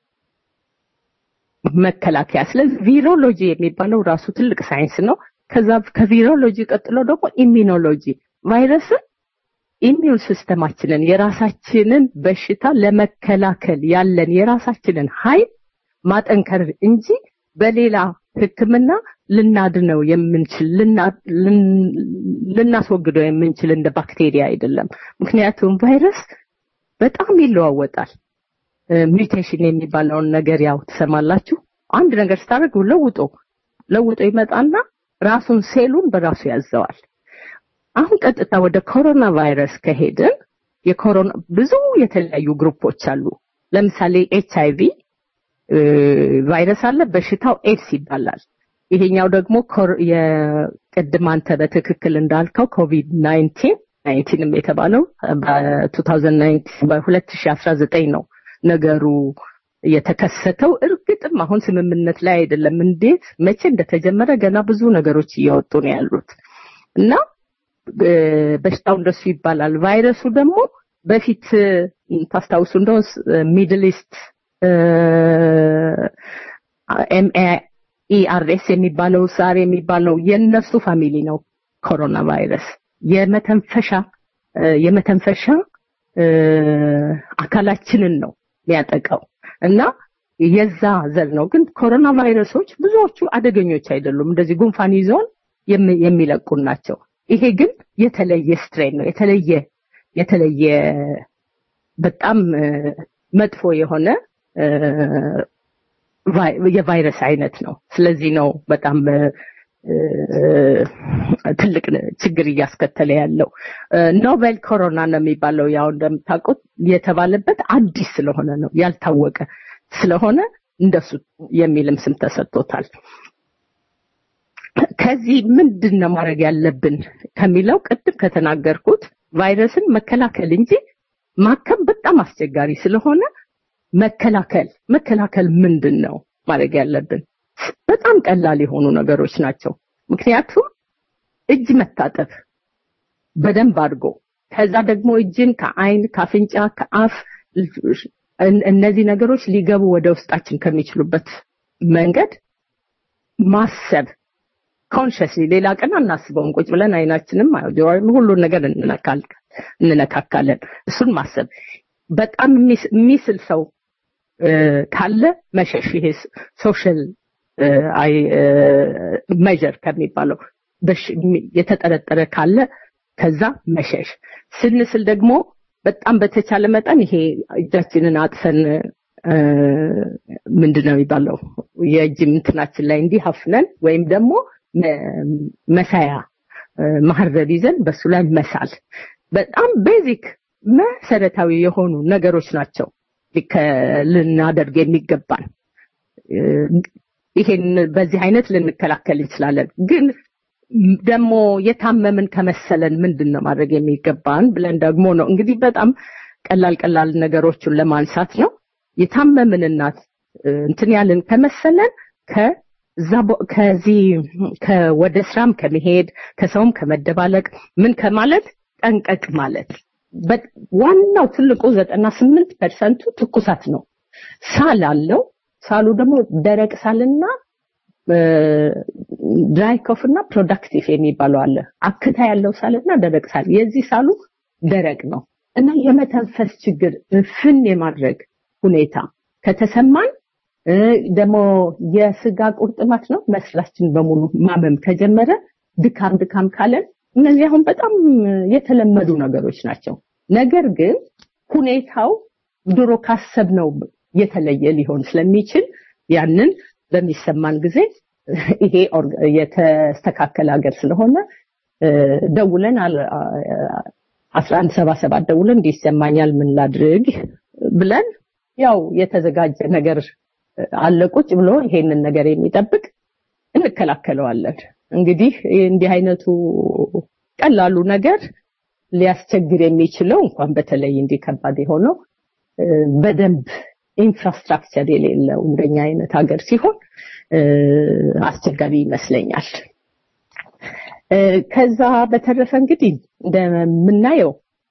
መከላከያ። ስለዚህ ቪሮሎጂ የሚባለው ራሱ ትልቅ ሳይንስ ነው። ከዛ ከቪሮሎጂ ቀጥሎ ደግሞ ኢሚኖሎጂ ቫይረስን ኢሚዩን ሲስተማችንን የራሳችንን በሽታ ለመከላከል ያለን የራሳችንን ኃይል ማጠንከር እንጂ በሌላ ሕክምና ልናድነው የምንችል ልና- ልን- ልናስወግደው የምንችል እንደ ባክቴሪያ አይደለም። ምክንያቱም ቫይረስ በጣም ይለዋወጣል። ሚውቴሽን የሚባለውን ነገር ያው ትሰማላችሁ። አንድ ነገር ስታደርግ ለውጦ ለውጦ ይመጣና ራሱን ሴሉን በራሱ ያዘዋል። አሁን ቀጥታ ወደ ኮሮና ቫይረስ ከሄድን የኮሮና ብዙ የተለያዩ ግሩፖች አሉ። ለምሳሌ ኤች አይቪ ቫይረስ አለ፣ በሽታው ኤድስ ይባላል። ይሄኛው ደግሞ ኮር- የቅድም አንተ በትክክል እንዳልከው ኮቪድ 19 ናይንቲንም የተባለው በ2019 በ2019 ነው ነገሩ የተከሰተው። እርግጥም አሁን ስምምነት ላይ አይደለም። እንዴት መቼ እንደተጀመረ ገና ብዙ ነገሮች እየወጡ ነው ያሉት እና እ፣ በሽታው እንደሱ ይባላል። ቫይረሱ ደግሞ በፊት እ፣ ታስታውሱ እንደው ሚድል ኢስት ኤምኤኢአርኤስ የሚባለው ሳር የሚባለው የነሱ ፋሚሊ ነው ኮሮና ቫይረስ የመተንፈሻ እ፣ የመተንፈሻ እ፣ አካላችንን ነው የሚያጠቃው እና የዛ ዘር ነው። ግን ኮሮና ቫይረሶች ብዙዎቹ አደገኞች አይደሉም። እንደዚህ ጉንፋን ይዘውን የሚ- የሚለቁን ናቸው። ይሄ ግን የተለየ ስትሬን ነው። የተለየ የተለየ በጣም እ፣ መጥፎ የሆነ እ፣ ቫይ- የቫይረስ አይነት ነው። ስለዚህ ነው በጣም እ፣ እ፣ ትልቅ ችግር እያስከተለ ያለው እ፣ ኖቬል ኮሮና ነው የሚባለው። ያው እንደምታውቁት የተባለበት አዲስ ስለሆነ ነው ያልታወቀ ስለሆነ እንደሱ የሚልም ስም ተሰጥቶታል። ከዚህ ምንድን ነው ማድረግ ያለብን ከሚለው ቅድም ከተናገርኩት ቫይረስን መከላከል እንጂ ማከም በጣም አስቸጋሪ ስለሆነ መከላከል መከላከል ምንድን ነው ማድረግ ያለብን? በጣም ቀላል የሆኑ ነገሮች ናቸው። ምክንያቱም እጅ መታጠብ በደንብ አድርጎ ከዛ ደግሞ እጅን ከአይን፣ ከአፍንጫ፣ ከአፍ እን- እነዚህ ነገሮች ሊገቡ ወደ ውስጣችን ከሚችሉበት መንገድ ማሰብ ኮንሽስሊ ሌላ ቀን አናስበውም። ቁጭ ብለን አይናችንም ጆሮም ሁሉን ነገር እንነካል- እንነካካለን። እሱን ማሰብ በጣም የሚስ- የሚስል ሰው እ፣ ካለ መሸሽ ይሄ ሶሻል ሜዥር ከሚባለው በሽ- የሚ- የተጠረጠረ ካለ ከዛ መሸሽ ስንስል ደግሞ በጣም በተቻለ መጠን ይሄ እጃችንን አጥፈን እ፣ ምንድን ነው የሚባለው የእጅ እንትናችን ላይ እንዲህ አፍነን ወይም ደግሞ መ- መሳያ እ፣ ማህረብ ይዘን በሱ ላይ መሳል በጣም ቤዚክ መሰረታዊ የሆኑ ነገሮች ናቸው ሊከ- ልናደርግ የሚገባን እ፣ ይሄን በዚህ አይነት ልንከላከል እንችላለን ግን ደግሞ የታመምን ከመሰለን ምንድን ነው ማድረግ የሚገባን ብለን ደግሞ ነው እንግዲህ በጣም ቀላል ቀላል ነገሮችን ለማንሳት ነው የታመምን እናት እ፣ እንትን ያልን ከመሰለን ከዛ ቦ- ከዚህ ከ- ወደ ስራም ከመሄድ ከሰውም ከመደባለቅ ምን ከማለት ጠንቀቅ ማለት በ- ዋናው ትልቁ ዘጠና ስምንት ፐርሰንቱ ትኩሳት ነው ሳል አለው ሳሉ ደግሞ ደረቅ ሳልና ድራይ ኮፍ እና ፕሮዳክቲቭ የሚባለው አለ አክታ ያለው ሳልና ደረቅ ሳል የዚህ ሳሉ ደረቅ ነው እና የመተንፈስ ችግር ፍን የማድረግ ሁኔታ ከተሰማን እ፣ ደግሞ የስጋ ቁርጥማት ነው መስላችን በሙሉ ማመም ከጀመረ ድካም ድካም ካለን እነዚህ አሁን በጣም የተለመዱ ነገሮች ናቸው ነገር ግን ሁኔታው ድሮ ካሰብነው የተለየ ሊሆን ስለሚችል ያንን በሚሰማን ጊዜ ይሄ ኦርጋ- የተስተካከለ ሀገር ስለሆነ እ፣ ደውለን አስራ አንድ ሰባ ሰባት ደውለን እንዲህ ይሰማኛል ምን ላድርግ ብለን ያው የተዘጋጀ ነገር አለ ቁጭ ብሎ ይሄንን ነገር የሚጠብቅ እንከላከለዋለን። እንግዲህ እንዲህ አይነቱ ቀላሉ ነገር ሊያስቸግር የሚችለው እንኳን በተለይ እንዲህ ከባድ የሆነው እ፣ በደንብ ኢንፍራስትራክቸር የሌለው እንደኛ አይነት ሀገር ሲሆን እ፣ አስቸጋሪ ይመስለኛል። እ፣ ከዛ በተረፈ እንግዲህ እንደምናየው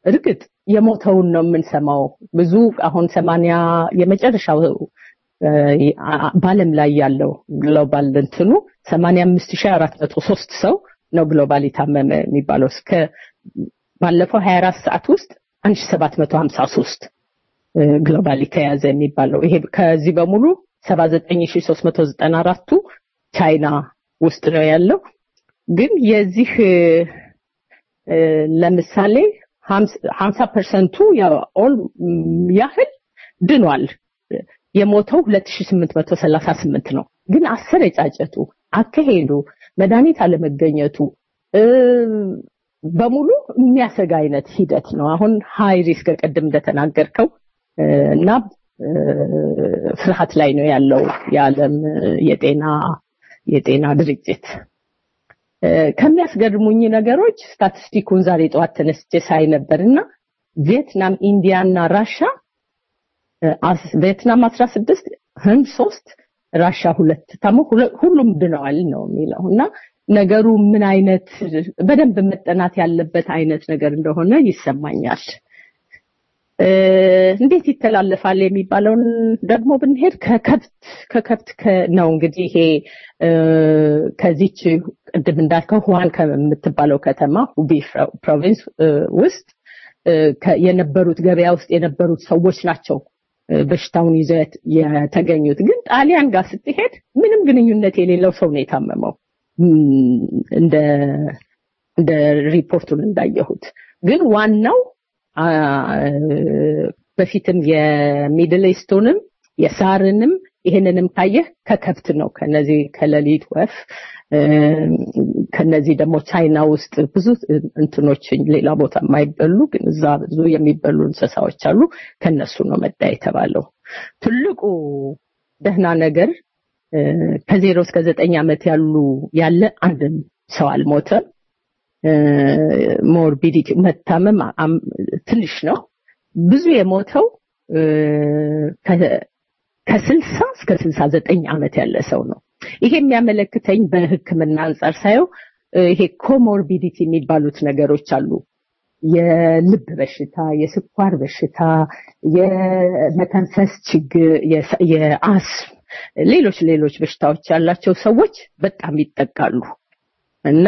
እርግጥ የሞተውን ነው የምንሰማው። ብዙ አሁን ሰማንያ የመጨረሻው እ፣ አ- በዓለም ላይ ያለው ግሎባል እንትኑ 85403 ሰው ነው ግሎባል የታመመ የሚባለው እስከ ባለፈው 24 ሰዓት ውስጥ 1753 ግሎባሊ ተያዘ የሚባለው ይሄ ከዚህ በሙሉ 79394ቱ ቻይና ውስጥ ነው ያለው። ግን የዚህ እ፣ እ፣ ለምሳሌ 50 ፐርሰንቱ ያህል ድኗል። የሞተው 2838 ነው። ግን አሰረጫጨቱ፣ አካሄዱ፣ መድኃኒት አለመገኘቱ እ፣ በሙሉ የሚያሰጋ አይነት ሂደት ነው። አሁን ሃይ ሪስክ ቅድም እንደተናገርከው እ፣ እና እ፣ ፍርሃት ላይ ነው ያለው የዓለም የጤና የጤና ድርጅት። እ፣ ከሚያስገርሙኝ ነገሮች ስታቲስቲኩን ዛሬ ጠዋት ተነስቼ ሳይ ነበርና ቪየትናም፣ ኢንዲያ እና ራሻ እ፣ አስ- ቪየትናም 16 ህንድ ሶስት ራሻ ሁለት ታሞ ሁለ- ሁሉም ድነዋል ነው የሚለው እና ነገሩ ምን አይነት በደንብ መጠናት ያለበት አይነት ነገር እንደሆነ ይሰማኛል። እ፣ እንዴት ይተላለፋል የሚባለውን ደግሞ ብንሄድ ከከብት ከከብት ከ- ነው እንግዲህ ይሄ እ፣ ከዚች ቅድም እንዳልከው ሁዋን ከምትባለው ከተማ ሁቢ ፕሮ- ፕሮቪንስ እ፣ ውስጥ እ፣ ከ- የነበሩት ገበያ ውስጥ የነበሩት ሰዎች ናቸው እ፣ በሽታውን ይዘው የት- የተገኙት። ግን ጣሊያን ጋር ስትሄድ ምንም ግንኙነት የሌለው ሰው ነው የታመመው እም፣ እንደ እንደ ሪፖርቱን እንዳየሁት ግን ዋናው አ፣ በፊትም የሚድል ኢስቱንም የሳርንም ይህንንም ካየህ ከከብት ነው ከነዚህ ከሌሊት ወፍ እም፣ ከነዚህ ደግሞ ቻይና ውስጥ ብዙ እንትኖች ሌላ ቦታ የማይበሉ ግን እዛ ብዙ የሚበሉ እንስሳዎች አሉ ከነሱ ነው መጣ የተባለው ትልቁ ደህና ነገር እ፣ ከዜሮ እስከ ዘጠኝ ዓመት ያሉ ያለ አንድም ሰው አልሞተም ሞርቢዲቲ መታመም አም- ትንሽ ነው ብዙ የሞተው እ፣ ከ- ከስልሳ እስከ ስልሳ ዘጠኝ ዓመት ያለ ሰው ነው ይሄ የሚያመለክተኝ በህክምና አንጻር ሳየው እ፣ ይሄ ኮሞርቢዲቲ የሚባሉት ነገሮች አሉ የልብ በሽታ የስኳር በሽታ የመተንፈስ ችግር የሰ- የአስም ሌሎች ሌሎች በሽታዎች ያላቸው ሰዎች በጣም ይጠቃሉ እና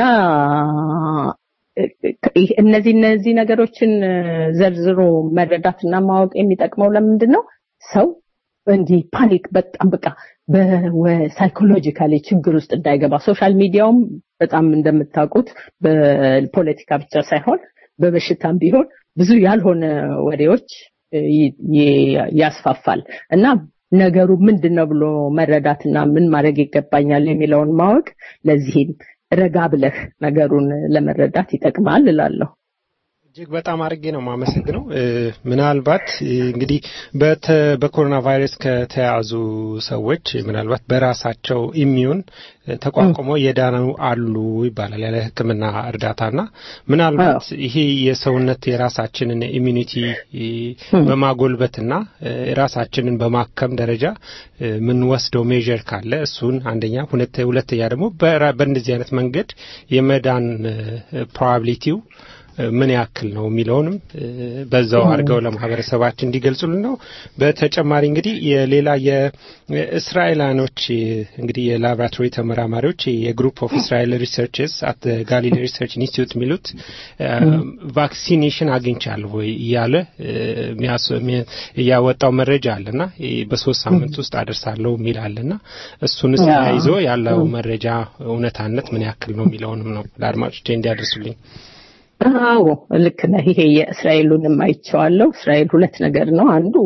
ይህ- እነዚህ እነዚህ ነገሮችን ዘርዝሮ መረዳትና ማወቅ የሚጠቅመው ለምንድን ነው? ሰው እንዲህ ፓኒክ በጣም በቃ በሳይኮሎጂካሊ ችግር ውስጥ እንዳይገባ ሶሻል ሚዲያውም በጣም እንደምታውቁት በፖለቲካ ብቻ ሳይሆን በበሽታም ቢሆን ብዙ ያልሆነ ወሬዎች ይ- ይ- ያስፋፋል እና ነገሩ ምንድን ነው ብሎ መረዳትና ምን ማድረግ ይገባኛል የሚለውን ማወቅ ለዚህም ረጋ ብለህ ነገሩን ለመረዳት ይጠቅማል እላለሁ። እጅግ በጣም አድርጌ ነው የማመሰግነው። እ፣ ምናልባት እ፣ እንግዲህ በተ- በኮሮና ቫይረስ ከተያዙ ሰዎች ምናልባት በራሳቸው ኢሚዩን እ፣ ተቋቁመው የዳኑ አሉ ይባላል ያለ ሕክምና እርዳታና ምናልባት ይሄ የሰውነት የራሳችንን ኢሚዩኒቲ በማጎልበትና እ፣ ራሳችንን በማከም ደረጃ እ፣ የምንወስደው ሜዥር ካለ እሱን አንደኛ፣ ሁለተ- ሁለተኛ ደግሞ በራ- በእንደዚህ አይነት መንገድ የመዳን ፕሮባቢሊቲው ምን ያክል ነው የሚለውንም እ፣ በዛው አድርገው ለማህበረሰባችን እንዲገልጹልን ነው። በተጨማሪ እንግዲህ የሌላ የእስራኤላኖች እንግዲህ የላቦራቶሪ ተመራማሪዎች የግሩፕ ኦፍ እስራኤል ሪሰርችስ አት ጋሊሊ ሪሰርች ኢንስቲትዩት የሚሉት ቫክሲኔሽን አግኝቻለሁ ወይ እያለ እ፣ የሚያስ- የሚ- ያወጣው መረጃ አለና እ፣ በሶስት ሳምንት ውስጥ አደርሳለሁ የሚል አለና እሱንስ ያ። ይዞ ያለው መረጃ እውነታነት ምን ያክል ነው የሚለውንም ነው ለአድማጮቼ እንዲያደርሱልኝ። አዎ ልክ ነህ። ይሄ የእስራኤሉንም አይቼዋለሁ። እስራኤል ሁለት ነገር ነው። አንዱ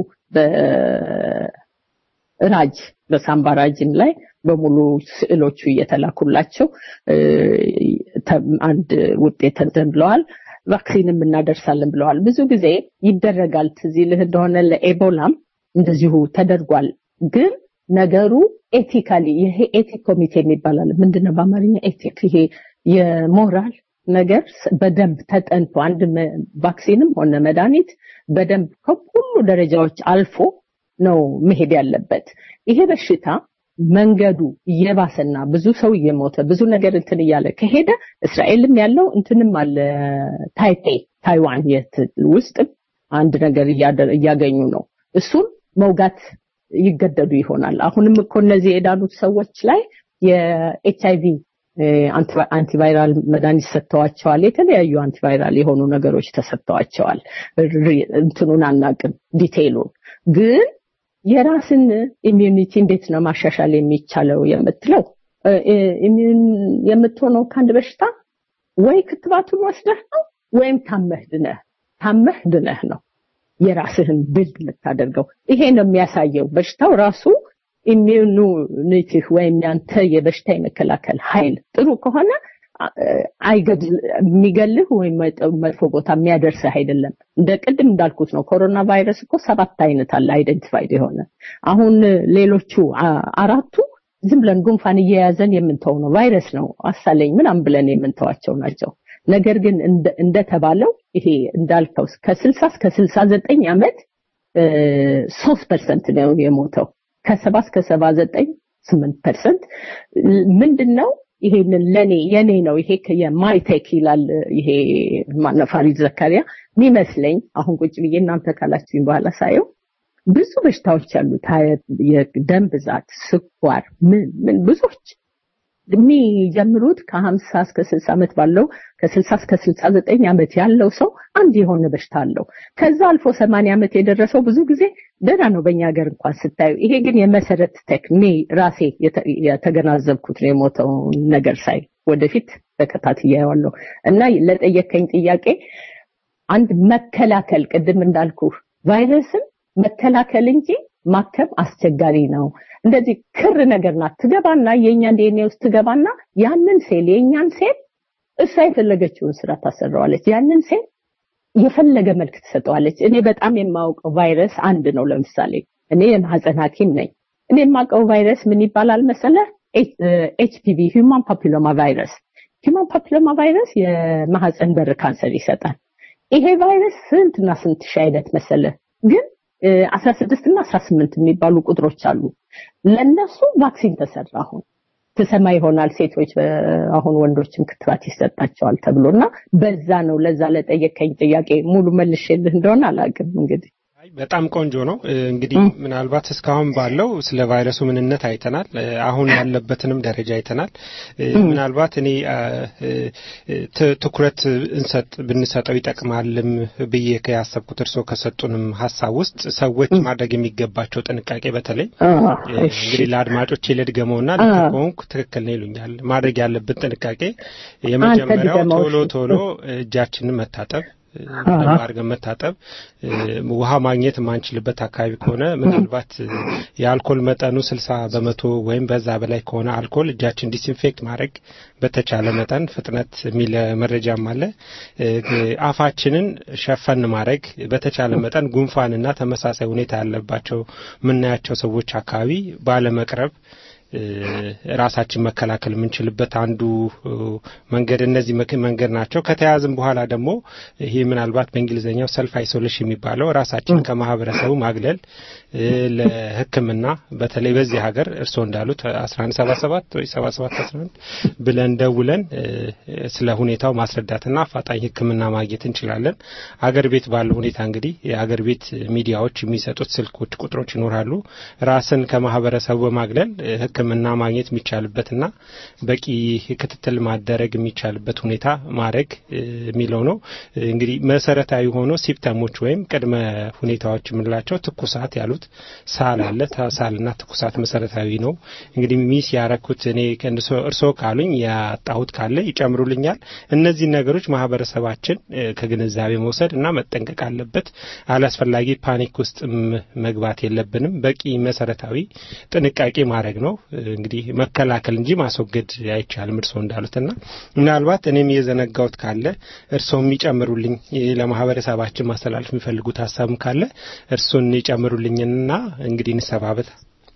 በራጅ በሳምባ ራጅም ላይ በሙሉ ስዕሎቹ እየተላኩላቸው እ፣ ተ- አንድ ውጤት እንትን ብለዋል። ቫክሲንም እናደርሳለን ብለዋል። ብዙ ጊዜ ይደረጋል። ትዝ ይልህ እንደሆነ ለኤቦላም እንደዚሁ ተደርጓል። ግን ነገሩ ኤቲካሊ ይሄ ኤቲክ ኮሚቴ የሚባላል ምንድነው በአማርኛ ኤቲክ ይሄ የሞራል ነገር ስ- በደንብ ተጠንቶ አንድ መ- ቫክሲንም ሆነ መድኃኒት በደንብ ከሁሉ ደረጃዎች አልፎ ነው መሄድ ያለበት። ይሄ በሽታ መንገዱ እየባሰና ብዙ ሰው እየሞተ ብዙ ነገር እንትን እያለ ከሄደ እስራኤልም ያለው እንትንም አለ ታይፔ ታይዋን የት ውስጥም አንድ ነገር እያደ- እያገኙ ነው። እሱን መውጋት ይገደዱ ይሆናል። አሁንም እኮ እነዚህ የዳኑት ሰዎች ላይ የኤች አይቪ አንቲቫይራል መድኃኒት ሰጥተዋቸዋል። የተለያዩ አንቲቫይራል የሆኑ ነገሮች ተሰጥተዋቸዋል። ሪ- እንትኑን አናቅም ዲቴይሉን ግን የራስን ኢሚዩኒቲ እንዴት ነው ማሻሻል የሚቻለው የምትለው እ- እ- ኢሚዩን የምትሆነው ከአንድ በሽታ ወይ ክትባቱን ወስደህ ነው ወይም ታመህ ድነህ ታመህ ድነህ ነው የራስህን ቢልድ የምታደርገው። ይሄ ነው የሚያሳየው በሽታው ራሱ ኢሚዩኒቲህ ወይም ያንተ የበሽታ የመከላከል ኃይል ጥሩ ከሆነ አ- አይገድል የሚገልህ ወይም መጥ- መጥፎ ቦታ የሚያደርስህ አይደለም። እንደ ቅድም እንዳልኩት ነው። ኮሮና ቫይረስ እኮ ሰባት አይነት አለ አይደንቲፋይድ የሆነ አሁን ሌሎቹ አ- አራቱ ዝም ብለን ጉንፋን እየያዘን የምንተው ነው። ቫይረስ ነው አሳለኝ ምናምን ብለን የምንተዋቸው ናቸው። ነገር ግን እንደ- እንደተባለው ይሄ እንዳልከው ከስልሳ እስከ ስልሳ ዘጠኝ ዓመት ሶስት ፐርሰንት ነው የሞተው ከሰባ እስከ ሰባ ዘጠኝ ስምንት ፐርሰንት ምንድን ነው ይሄንን ለኔ የኔ ነው ይሄ የማይቴክ ይላል ይሄ ማነው ፋሪድ ዘካሪያ የሚመስለኝ አሁን ቁጭ ብዬ እናንተ ካላችሁኝ በኋላ ሳየው ብዙ በሽታዎች አሉት ሀያ- የደም ብዛት ስኳር ምን ምን ብዙዎች የሚጀምሩት ከሀምሳ እስከ ስልሳ ዓመት ባለው ከስልሳ እስከ ስልሳ ዘጠኝ ዓመት ያለው ሰው አንድ የሆነ በሽታ አለው። ከዛ አልፎ ሰማንያ ዓመት የደረሰው ብዙ ጊዜ ደህና ነው በእኛ ሀገር እንኳን ስታዩ። ይሄ ግን የመሰረት ቴክኒ ራሴ የተ- የተገናዘብኩት ነው የሞተው ነገር ሳይ ወደፊት ተከታትያዋለሁ እና ለጠየከኝ ጥያቄ አንድ መከላከል ቅድም እንዳልኩ ቫይረስን መከላከል እንጂ ማከም አስቸጋሪ ነው። እንደዚህ ክር ነገር ናት። ትገባና የእኛን ዲኤንኤ ውስጥ ትገባና ያንን ሴል የእኛን ሴል እሷ የፈለገችውን ስራ ታሰራዋለች። ያንን ሴል የፈለገ መልክ ትሰጠዋለች። እኔ በጣም የማውቀው ቫይረስ አንድ ነው። ለምሳሌ እኔ የማህፀን ሐኪም ነኝ። እኔ የማውቀው ቫይረስ ምን ይባላል መሰለ? ኤችፒቪ ሂውማን ፓፒሎማ ቫይረስ። ሂውማን ፓፒሎማ ቫይረስ የማህፀን በር ካንሰር ይሰጣል። ይሄ ቫይረስ ስንትና ስንት ሺህ አይነት መሰለ ግን አስራ ስድስት እና አስራ ስምንት የሚባሉ ቁጥሮች አሉ። ለነሱ ቫክሲን ተሰራ። አሁን ትሰማ ይሆናል ሴቶች በ- አሁን ወንዶችም ክትባት ይሰጣቸዋል ተብሎ እና በዛ ነው ለዛ ለጠየቀኝ ጥያቄ ሙሉ መልሼልህ እንደሆነ አላውቅም እንግዲህ በጣም ቆንጆ ነው። እ፣ እንግዲህ ምናልባት እስካሁን ባለው ስለ ቫይረሱ ምንነት አይተናል። እ፣ አሁን ያለበትንም ደረጃ አይተናል። እ፣ ምናልባት እኔ አ፣ እ፣ ት- ትኩረት እንሰጥ ብንሰጠው ይጠቅማልም ብዬ ያሰብኩት እርስዎ ከሰጡንም ሀሳብ ውስጥ ሰዎች ማድረግ የሚገባቸው ጥንቃቄ በተለይ አ፣ እ፣ እሺ። እንግዲህ ለአድማጮች ልድገመውና አ። ልክ ከሆንኩ ትክክል ነው ይሉኛል። ማድረግ ያለብን ጥንቃቄ የመጀመሪያው ድገመው ቶሎ እሺ። ቶሎ እጃችንን መታጠብ እ፣ በደንብ አድርገን መታጠብ እ፣ ውሃ ማግኘት የማንችልበት አካባቢ ከሆነ ምናልባት እ፣ የአልኮል መጠኑ ስልሳ በመቶ ወይም በዛ በላይ ከሆነ አልኮል እጃችን ዲስኢንፌክት ማድረግ በተቻለ መጠን ፍጥነት የሚል መረጃም አለ። እ፣ አፋችንን ሸፈን ማድረግ በተቻለ መጠን ጉንፋንና ተመሳሳይ ሁኔታ ያለባቸው የምናያቸው ሰዎች አካባቢ ባለመቅረብ እ፣ ራሳችን መከላከል የምንችልበት አንዱ እ፣ መንገድ እነዚህ መክ- መንገድ ናቸው። ከተያዝም በኋላ ደግሞ ይሄ ምናልባት በእንግሊዝኛው ሰልፍ አይሶሌሽን የሚባለው ራሳችን ከማህበረሰቡ ማግለል እ፣ ለሕክምና በተለይ በዚህ ሀገር እርስዎ እንዳሉት 1177 ወይ 7711 ብለን ደውለን እ፣ ስለ ሁኔታው ማስረዳትና አፋጣኝ ሕክምና ማግኘት እንችላለን። አገር ቤት ባለው ሁኔታ እንግዲህ የአገር ቤት ሚዲያዎች የሚሰጡት ስልኮች ቁጥሮች ይኖራሉ። ራስን ከማህበረሰቡ በማግለል እ፣ ሕክምና ማግኘት የሚቻልበትና በቂ ክትትል ማደረግ የሚቻልበት ሁኔታ ማድረግ እ፣ የሚለው ነው። እ፣ እንግዲህ መሰረታዊ ሆኖ ሲፕተሞች ወይም ቅድመ ሁኔታዎች የምንላቸው ትኩሳት ያሉት ሳል አለ። ታ- ሳልና ትኩሳት መሰረታዊ ነው። እንግዲህ ሚስ ያረኩት እኔ ከእንሶ- እርስዎ ካሉኝ ያጣሁት ካለ ይጨምሩልኛል። እነዚህ ነገሮች ማህበረሰባችን እ፣ ከግንዛቤ መውሰድ እና መጠንቀቅ አለበት። አላስፈላጊ ፓኒክ ውስጥ መግባት የለብንም። በቂ መሰረታዊ ጥንቃቄ ማድረግ ነው። እ፣ እንግዲህ መከላከል እንጂ ማስወገድ አይቻልም እርስዎ እንዳሉትና ምናልባት እኔም የዘነጋውት ካለ እርስዎ የሚጨምሩልኝ እ፣ ለማህበረሰባችን ማስተላለፍ የሚፈልጉት ሀሳብም ካለ እርሱን ይጨምሩልኝና እንግዲህ እንሰባበት።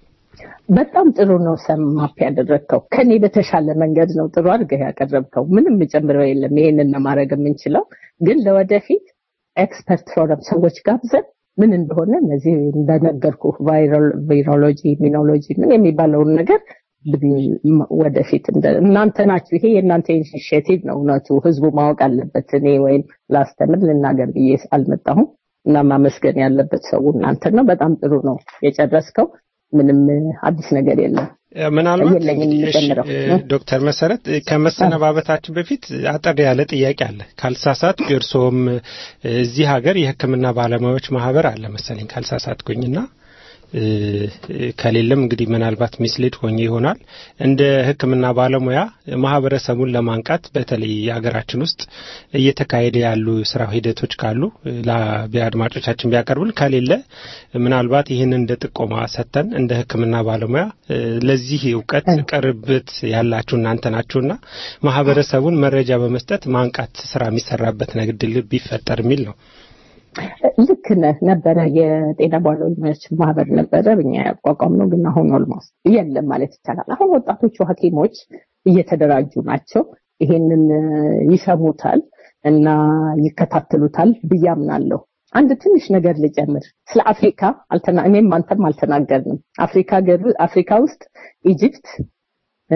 በጣም ጥሩ ነው ሰማፕ ያደረግከው ከኔ በተሻለ መንገድ ነው ጥሩ አድርገህ ያቀረብከው ምንም የጨምረው የለም ይሄንን ነው ማድረግ የምንችለው ግን ለወደፊት ኤክስፐርት ፎረም ሰዎች ጋብዘን ምን እንደሆነ እነዚህ እንደነገርኩ ቫይሮሎጂ ኢሚኖሎጂ ምን የሚባለውን ነገር ብን- ወደፊት እንደ- እናንተ ናችሁ። ይሄ የእናንተ ኢኒሽቲቭ ነው። እውነቱ ህዝቡ ማወቅ አለበት። እኔ ወይም ላስተምር ልናገር ብዬ አልመጣሁም እና ማመስገን ያለበት ሰው እናንተ ነው። በጣም ጥሩ ነው የጨረስከው። ምንም አዲስ ነገር የለም። ምናልባት የለኝም እንግዲህ እሺ፣ የምጨምረው። እ፣ ዶክተር መሰረት እ፣ ከመሰነባበታችን በፊት አጠር ያለ ጥያቄ አለ። ካልሳሳት እርስዎም እ፣ እዚህ ሀገር የሕክምና ባለሙያዎች ማህበር አለ መሰለኝ ካልሳሳትኩኝና እ፣ እ፣ ከሌለም እንግዲህ ምናልባት ሚስሊድ ሆኜ ይሆናል። እንደ ሕክምና ባለሙያ ማህበረሰቡን ለማንቃት በተለይ የሀገራችን ውስጥ እየተካሄደ ያሉ ስራ ሂደቶች ካሉ እ፣ ለአቢ- አድማጮቻችን ቢያቀርቡን፣ ከሌለ ምናልባት ይህንን እንደ ጥቆማ ሰጥተን እንደ ሕክምና ባለሙያ እ፣ ለዚህ እውቀት ቅርበት ያላችሁ እናንተ ናችሁና ማህበረሰቡን መረጃ በመስጠት ማንቃት ስራ የሚሰራበት ንግድል ቢፈጠር የሚል ነው። ልክ ነህ። ነበረ የጤና ባለሙያዎች ማህበር ነበረ እኛ ያቋቋም ነው፣ ግን አሁን ኦልሞስት የለም ማለት ይቻላል። አሁን ወጣቶቹ ሐኪሞች እየተደራጁ ናቸው። ይሄንን እ፣ ይሰሙታል እና ይከታተሉታል ብዬ አምናለሁ። አንድ ትንሽ ነገር ልጨምር። ስለ አፍሪካ አልተና እኔም አንተም አልተናገርንም። አፍሪካ ገር- አፍሪካ ውስጥ ኢጅፕት፣ እ፣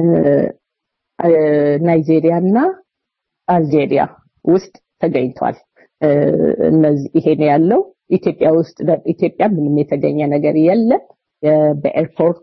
እ፣ ናይጄሪያ እና አልጄሪያ ውስጥ ተገኝቷል። እ፣ እነዚህ ይሄ ነው ያለው። ኢትዮጵያ ውስጥ ደ- ኢትዮጵያ ምንም የተገኘ ነገር የለም። የ- በኤርፖርት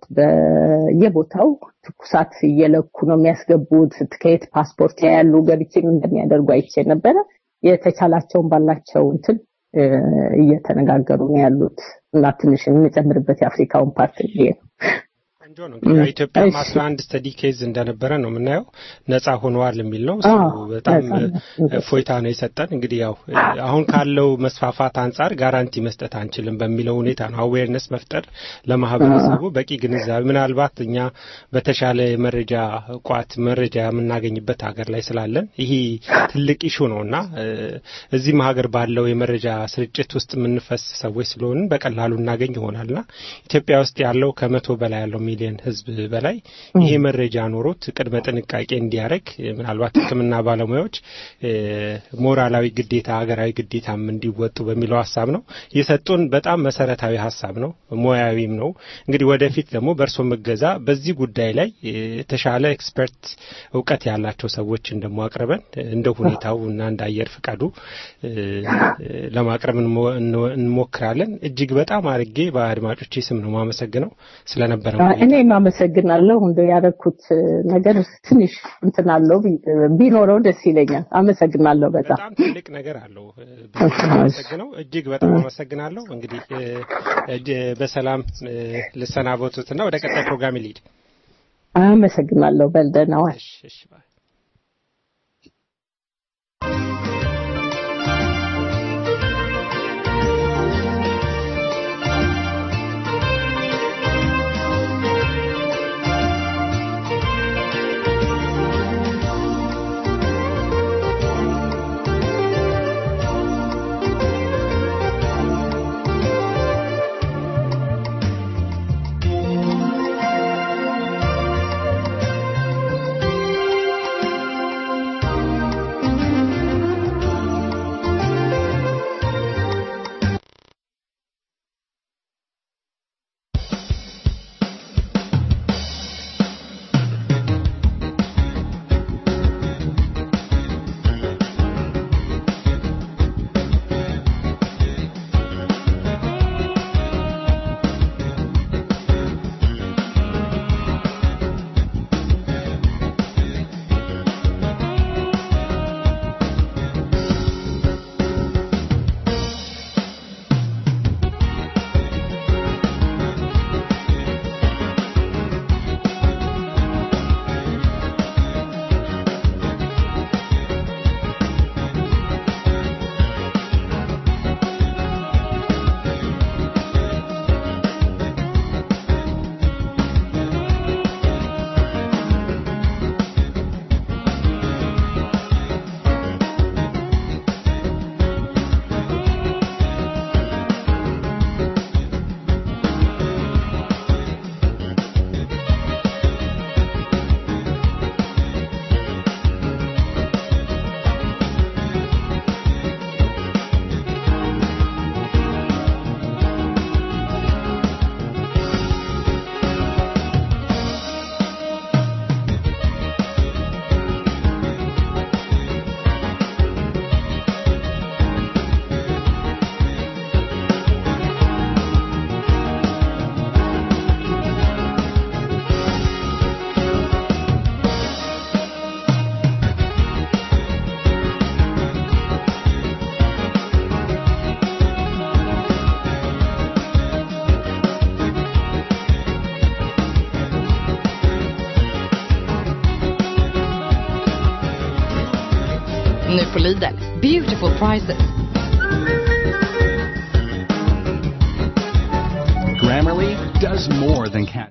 በየቦታው ትኩሳት እየለኩ ነው የሚያስገቡት። ከየት ፓስፖርት ያያሉ ገብቼም እንደሚያደርጉ አይቼ ነበረ። የተቻላቸውን ባላቸው እንትን እ፣ እየተነጋገሩ ነው ያሉት እና ትንሽ የምጨምርበት የአፍሪካውን ፓርት ይሄ ነው። ቆንጆ ነው እንግዲህ እ፣ ኢትዮጵያ እሺ። አስራ አንድ ስተዲ ኬዝ እንደነበረ ነው የምናየው። ነጻ ሆነዋል የሚል ነው። እሱ አዎ፣ በጣም ነጻ ነው። እ፣ እፎይታ ነው የሰጠን። እንግዲህ ያው እ፣ አሁን ካለው መስፋፋት አንጻር ጋራንቲ መስጠት አንችልም በሚለው ሁኔታ ነው አዌርነስ መፍጠር ለማህበረሰቡ በቂ ግንዛቤ ምናልባት እኛ በተሻለ የመረጃ ቋት መረጃ የምናገኝበት ሀገር ላይ ስላለን ይሄ ትልቅ ኢሹ ነው እና እ፣ እዚህም ሀገር ባለው የመረጃ ስርጭት ውስጥ የምንፈስ ሰዎች ስለሆንን በቀላሉ እናገኝ ይሆናልና ኢትዮጵያ ውስጥ ያለው ከመቶ በላይ ያለው ሚሊዮን ህዝብ በላይ ይሄ መረጃ ኖሮት ቅድመ ጥንቃቄ እንዲያደርግ ምናልባት ሕክምና ባለሙያዎች እ፣ ሞራላዊ ግዴታ ሀገራዊ ግዴታም እንዲወጡ በሚለው ሀሳብ ነው የሰጡን። በጣም መሰረታዊ ሀሳብ ነው፣ ሙያዊም ነው። እንግዲህ ወደፊት ደግሞ በእርሶ መገዛ በዚህ ጉዳይ ላይ እ፣ የተሻለ ኤክስፐርት እውቀት ያላቸው ሰዎችን ደግሞ አቅርበን እንደ ሁኔታው እና እንደ አየር ፍቃዱ እ፣ እ፣ ለማቅረብ እንሞ- እንሞ- እንሞክራለን። እጅግ በጣም አድርጌ በአድማጮቼ ስም ነው ማመሰግነው ስለነበረ እኔም አመሰግናለሁ። እንደ ያደረኩት ነገር ትንሽ እንትን አለው ቢ- ቢኖረው ደስ ይለኛል። አመሰግናለሁ በጣም በጣም ትልቅ ነገር አለው። እ፣ ብዙ አመሰግነው እጅግ በጣም አመሰግናለሁ። እንግዲህ እ፣ እጅ- በሰላም እ፣ ልሰናበቱትና ወደ ቀጣይ ፕሮግራም ልሂድ። አመሰግናለሁ። በልደህና ዋል። Thank på Lidl. Beautiful prices. Grammarly does more than catch.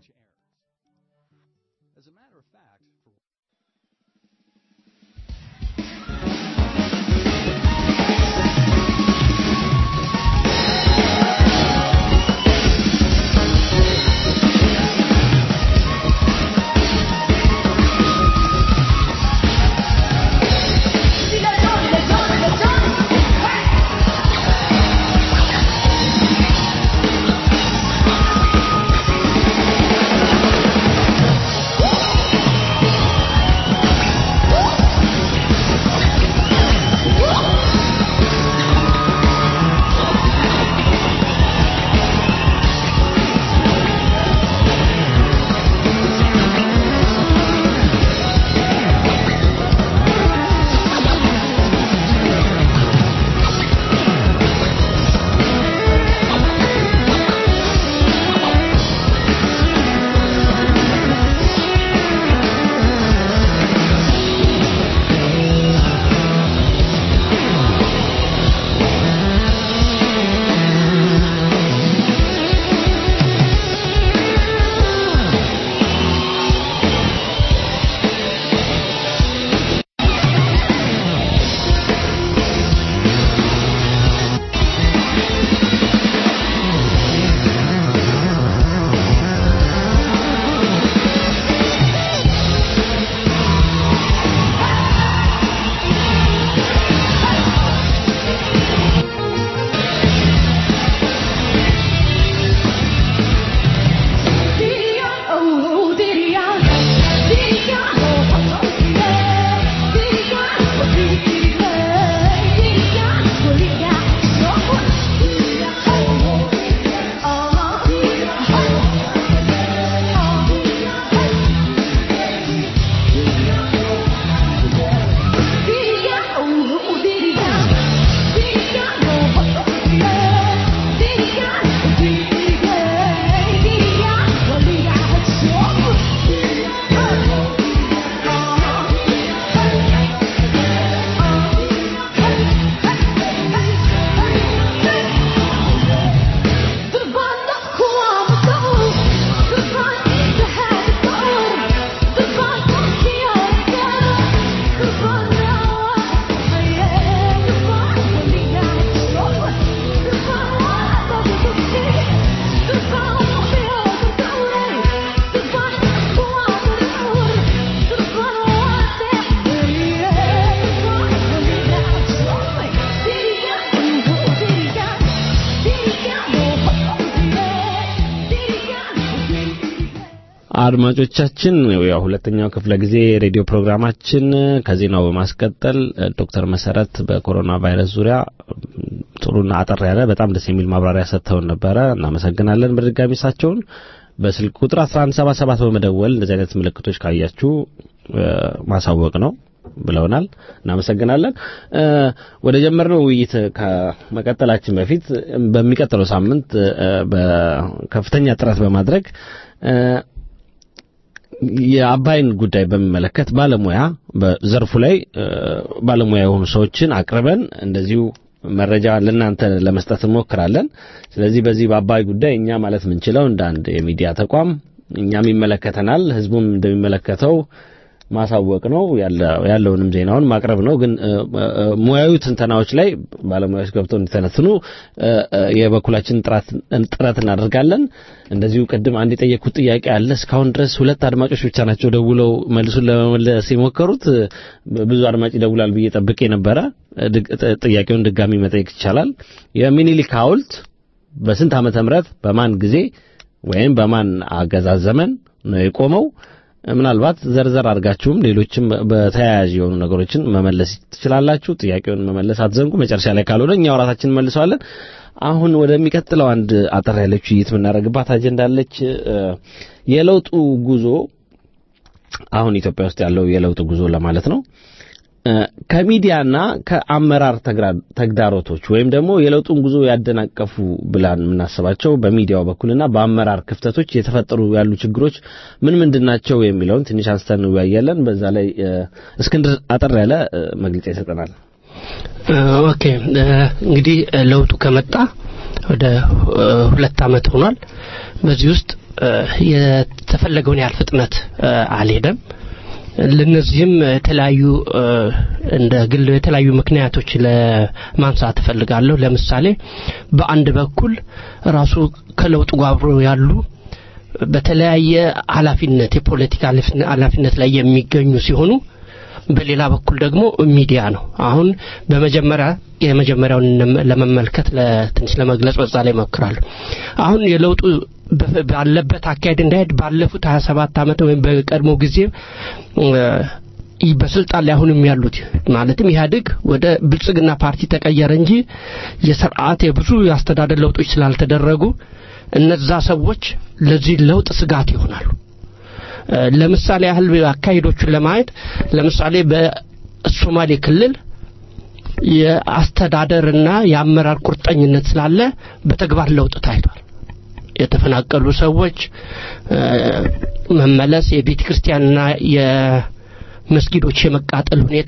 አድማጮቻችን ያው ሁለተኛው ክፍለ ጊዜ ሬዲዮ ፕሮግራማችን ከዜናው በማስቀጠል ዶክተር መሰረት በኮሮና ቫይረስ ዙሪያ ጥሩና አጠር ያለ በጣም ደስ የሚል ማብራሪያ ሰጥተውን ነበረ። እናመሰግናለን። በድጋሚ እሳቸውን በስልክ ቁጥር 1177 በመደወል እንደዚህ አይነት ምልክቶች ካያችሁ ማሳወቅ ነው ብለውናል። እናመሰግናለን። ወደ ጀመርነው ውይይት ከመቀጠላችን በፊት በሚቀጥለው ሳምንት በከፍተኛ ጥረት በማድረግ የአባይን ጉዳይ በሚመለከት ባለሙያ በዘርፉ ላይ ባለሙያ የሆኑ ሰዎችን አቅርበን እንደዚሁ መረጃ ለእናንተ ለመስጠት እንሞክራለን። ስለዚህ በዚህ በአባይ ጉዳይ እኛ ማለት የምንችለው እንደ አንድ የሚዲያ ተቋም እኛም ይመለከተናል፣ ህዝቡም እንደሚመለከተው ማሳወቅ ነው፣ ያለውንም ዜናውን ማቅረብ ነው። ግን ሙያዊ ትንተናዎች ላይ ባለሙያዎች ገብተው እንዲተነትኑ የበኩላችን ጥረት እናደርጋለን። እንደዚሁ ቅድም አንድ የጠየቅኩት ጥያቄ አለ። እስካሁን ድረስ ሁለት አድማጮች ብቻ ናቸው ደውለው መልሱን ለመመለስ የሞከሩት። ብዙ አድማጭ ይደውላል ብዬ ጠብቄ ነበረ። ጥያቄውን ድጋሚ መጠየቅ ይቻላል። የሚኒሊክ ሐውልት በስንት ዓመተ ምህረት በማን ጊዜ ወይም በማን አገዛዝ ዘመን ነው የቆመው? ምናልባት ዘርዘር አድርጋችሁም ሌሎችም በተያያዥ የሆኑ ነገሮችን መመለስ ትችላላችሁ። ጥያቄውን መመለስ አትዘንጉ። መጨረሻ ላይ ካልሆነ እኛው ራሳችን እንመልሰዋለን። አሁን ወደሚቀጥለው አንድ አጠር ያለች ውይይት የምናደርግባት አጀንዳ አለች። የለውጡ ጉዞ አሁን ኢትዮጵያ ውስጥ ያለው የለውጥ ጉዞ ለማለት ነው ከሚዲያና ከአመራር ተግዳሮቶች ወይም ደግሞ የለውጡን ጉዞ ያደናቀፉ ብላን የምናስባቸው በሚዲያው በኩልና በአመራር ክፍተቶች የተፈጠሩ ያሉ ችግሮች ምን ምንድን ናቸው የሚለውን ትንሽ አንስተን እንወያያለን። በዛ ላይ እስክንድር አጠር ያለ መግለጫ ይሰጠናል። ኦኬ እንግዲህ ለውጡ ከመጣ ወደ ሁለት አመት ሆኗል። በዚህ ውስጥ የተፈለገውን ያህል ፍጥነት አልሄደም። ለነዚህም የተለያዩ እንደ ግል የተለያዩ ምክንያቶች ለማንሳት እፈልጋለሁ። ለምሳሌ በአንድ በኩል ራሱ ከለውጡ ጋር አብሮ ያሉ በተለያየ ኃላፊነት የፖለቲካ ኃላፊነት ላይ የሚገኙ ሲሆኑ በሌላ በኩል ደግሞ ሚዲያ ነው። አሁን በመጀመሪያ የመጀመሪያውን ለመመልከት ትንሽ ለመግለጽ በዛ ላይ ሞክራለሁ። አሁን የለውጡ ባለበት አካሄድ እንዳይሄድ ባለፉት 27 ዓመት ወይም በቀድሞ ጊዜ በስልጣን ላይ አሁንም ያሉት ማለትም ኢህአዴግ ወደ ብልጽግና ፓርቲ ተቀየረ እንጂ የስርዓት የብዙ የአስተዳደር ለውጦች ስላልተደረጉ እነዛ ሰዎች ለዚህ ለውጥ ስጋት ይሆናሉ። ለምሳሌ ያህል አካሄዶቹን ለማየት ለምሳሌ በሶማሌ ክልል የአስተዳደርና የአመራር ቁርጠኝነት ስላለ በተግባር ለውጥ ታይቷል። የተፈናቀሉ ሰዎች መመለስ፣ የቤተ ክርስቲያንና የመስጊዶች የመቃጠል ሁኔታ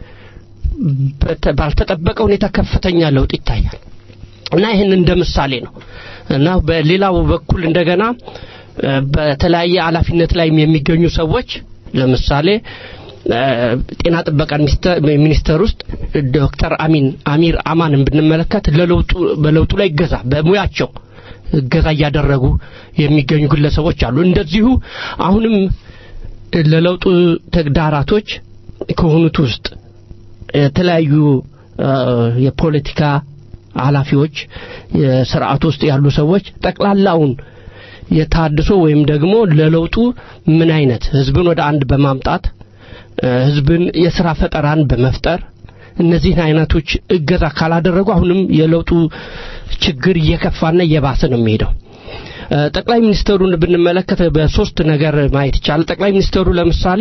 ባልተጠበቀ ሁኔታ ከፍተኛ ለውጥ ይታያል እና ይህን እንደ ምሳሌ ነው እና በሌላው በኩል እንደገና በተለያየ ኃላፊነት ላይ የሚገኙ ሰዎች ለምሳሌ ጤና ጥበቃ ሚኒስቴር ውስጥ ዶክተር አሚን አሚር አማንን ብንመለከት ለለውጡ በለውጡ ላይ እገዛ በሙያቸው እገዛ እያደረጉ የሚገኙ ግለሰቦች አሉ። እንደዚሁ አሁንም ለለውጡ ተግዳራቶች ከሆኑት ውስጥ የተለያዩ የፖለቲካ ኃላፊዎች የስርዓት ውስጥ ያሉ ሰዎች ጠቅላላውን የታድሶ ወይም ደግሞ ለለውጡ ምን አይነት ህዝብን ወደ አንድ በማምጣት ህዝብን የስራ ፈጠራን በመፍጠር እነዚህን አይነቶች እገዛ ካላደረጉ አሁንም የለውጡ ችግር እየከፋና እየባሰ ነው የሚሄደው። ጠቅላይ ሚኒስትሩን ብንመለከት በሶስት ነገር ማየት ይቻላል። ጠቅላይ ሚኒስትሩ ለምሳሌ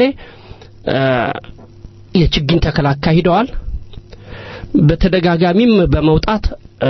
የችግኝ ተከላ አካሂደዋል። በተደጋጋሚም በመውጣት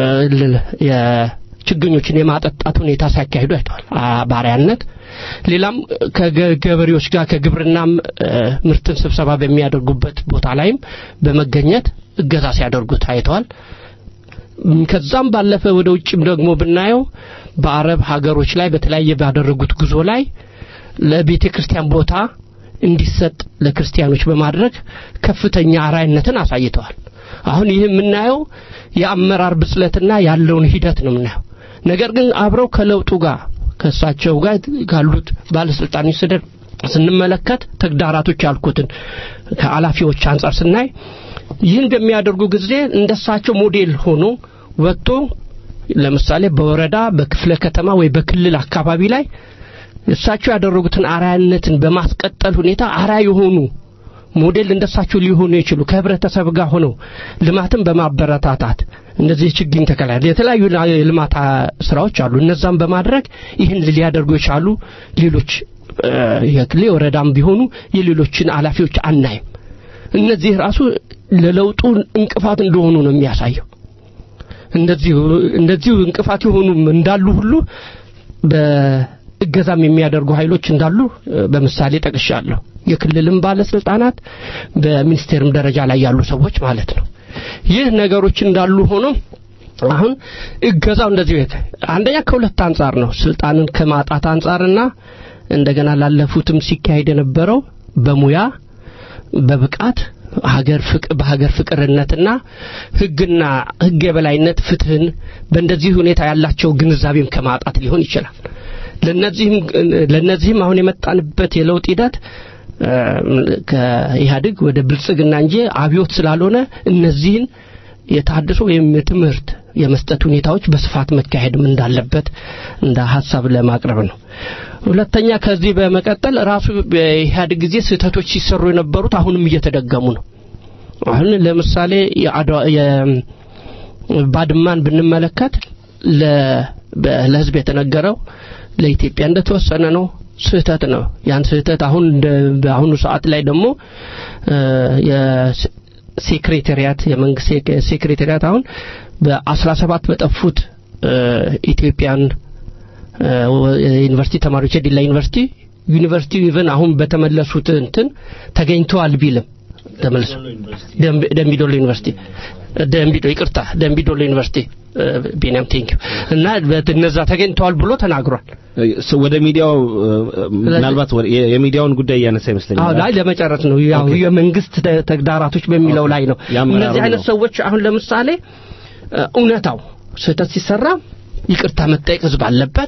ችግኞችን የማጠጣት ሁኔታ ሲያካሂዱ አይተዋል ባሪያነት ሌላም ከገበሬዎች ጋር ከግብርናም ምርትን ስብሰባ በሚያደርጉበት ቦታ ላይም በመገኘት እገዛ ሲያደርጉ ታይተዋል ከዛም ባለፈ ወደ ውጭም ደግሞ ብናየው በአረብ ሀገሮች ላይ በተለያየ ባደረጉት ጉዞ ላይ ለቤተ ክርስቲያን ቦታ እንዲሰጥ ለክርስቲያኖች በማድረግ ከፍተኛ አራይነትን አሳይተዋል አሁን ይህ የምናየው የአመራር ብስለትና ያለውን ሂደት ነው የምናየው ነገር ግን አብረው ከለውጡ ጋር ከእሳቸው ጋር ካሉት ባለስልጣኖች ስደር ስንመለከት ተግዳራቶች ያልኩትን ከኃላፊዎች አንጻር ስናይ ይህን በሚያደርጉ ጊዜ እንደሳቸው ሞዴል ሆኖ ወጥቶ ለምሳሌ በወረዳ በክፍለ ከተማ ወይ በክልል አካባቢ ላይ እሳቸው ያደረጉትን አራያነትን በማስቀጠል ሁኔታ አራያ የሆኑ ሞዴል እንደሳቸው ሊሆኑ ይችሉ ከህብረተሰብ ጋር ሆነው ልማትን በማበረታታት እንደዚህ ችግኝ ተከላ የተለያዩ የልማት ስራዎች አሉ እነዛም በማድረግ ይህን ሊያደርጉ የቻሉ ሌሎች የክልል ወረዳም ቢሆኑ የሌሎችን ኃላፊዎች አናይም እነዚህ ራሱ ለለውጡ እንቅፋት እንደሆኑ ነው የሚያሳየው እንደዚሁ እንደዚሁ እንቅፋት የሆኑም እንዳሉ ሁሉ በእገዛም የሚያደርጉ ኃይሎች እንዳሉ በምሳሌ ጠቅሻለሁ የክልልም ባለስልጣናት በሚኒስቴርም ደረጃ ላይ ያሉ ሰዎች ማለት ነው ይህ ነገሮች እንዳሉ ሆኖ አሁን እገዛው እንደዚህ ቤት አንደኛ ከሁለት አንጻር ነው ስልጣንን ከማጣት አንጻርና እንደገና ላለፉትም ሲካሄድ የነበረው በሙያ በብቃት ሀገር ፍቅር በሀገር ፍቅርነትና ህግና ህግ የበላይነት ፍትህን በእንደዚህ ሁኔታ ያላቸው ግንዛቤም ከማጣት ሊሆን ይችላል ለነዚህም ለነዚህም አሁን የመጣንበት የለውጥ ሂደት ከኢህአዴግ ወደ ብልጽግና እንጂ አብዮት ስላልሆነ እነዚህን የታድሶ ወይም የትምህርት የመስጠት ሁኔታዎች በስፋት መካሄድም እንዳለበት እንደ ሀሳብ ለማቅረብ ነው ሁለተኛ ከዚህ በመቀጠል ራሱ በኢህአዴግ ጊዜ ስህተቶች ሲሰሩ የነበሩት አሁንም እየተደገሙ ነው አሁን ለምሳሌ ባድማን ብንመለከት ለህዝብ የተነገረው ለኢትዮጵያ እንደተወሰነ ነው ስህተት ነው ያን ስህተት አሁን በአሁኑ ሰዓት ላይ ደግሞ ሴክሬታሪያት የመንግስት ሴክሬታሪያት አሁን በአስራ ሰባት በጠፉት ኢትዮጵያን ዩኒቨርሲቲ ተማሪዎች የዲላ ዩኒቨርሲቲ ዩኒቨርሲቲ ኢቨን አሁን በተመለሱት እንትን ተገኝተዋል ቢልም ተመልሶ ደምቢ- ደምቢዶሎ ዩኒቨርሲቲ ደምቢዶ ይቅርታ ደምቢዶሎ ዩኒቨርሲቲ እ፣ ቢኒያም ቴንኪው እና በት- እነዛ ተገኝተዋል ብሎ ተናግሯል። ስ- ወደ ሚዲያው እ፣ ምናልባት ወደ- የ- የሚዲያውን ጉዳይ እያነሳ ይመስለኛል አዎ ላይ ለመጨረስ ነው ያው የመንግስት ተ- ተግዳራቶች በሚለው ላይ ነው። የአመራሩ እነዚህ አይነት ነው። ሰዎች አሁን ለምሳሌ እ፣ እውነታው ስህተት ሲሰራ ይቅርታ መጠየቅ ህዝብ አለበት።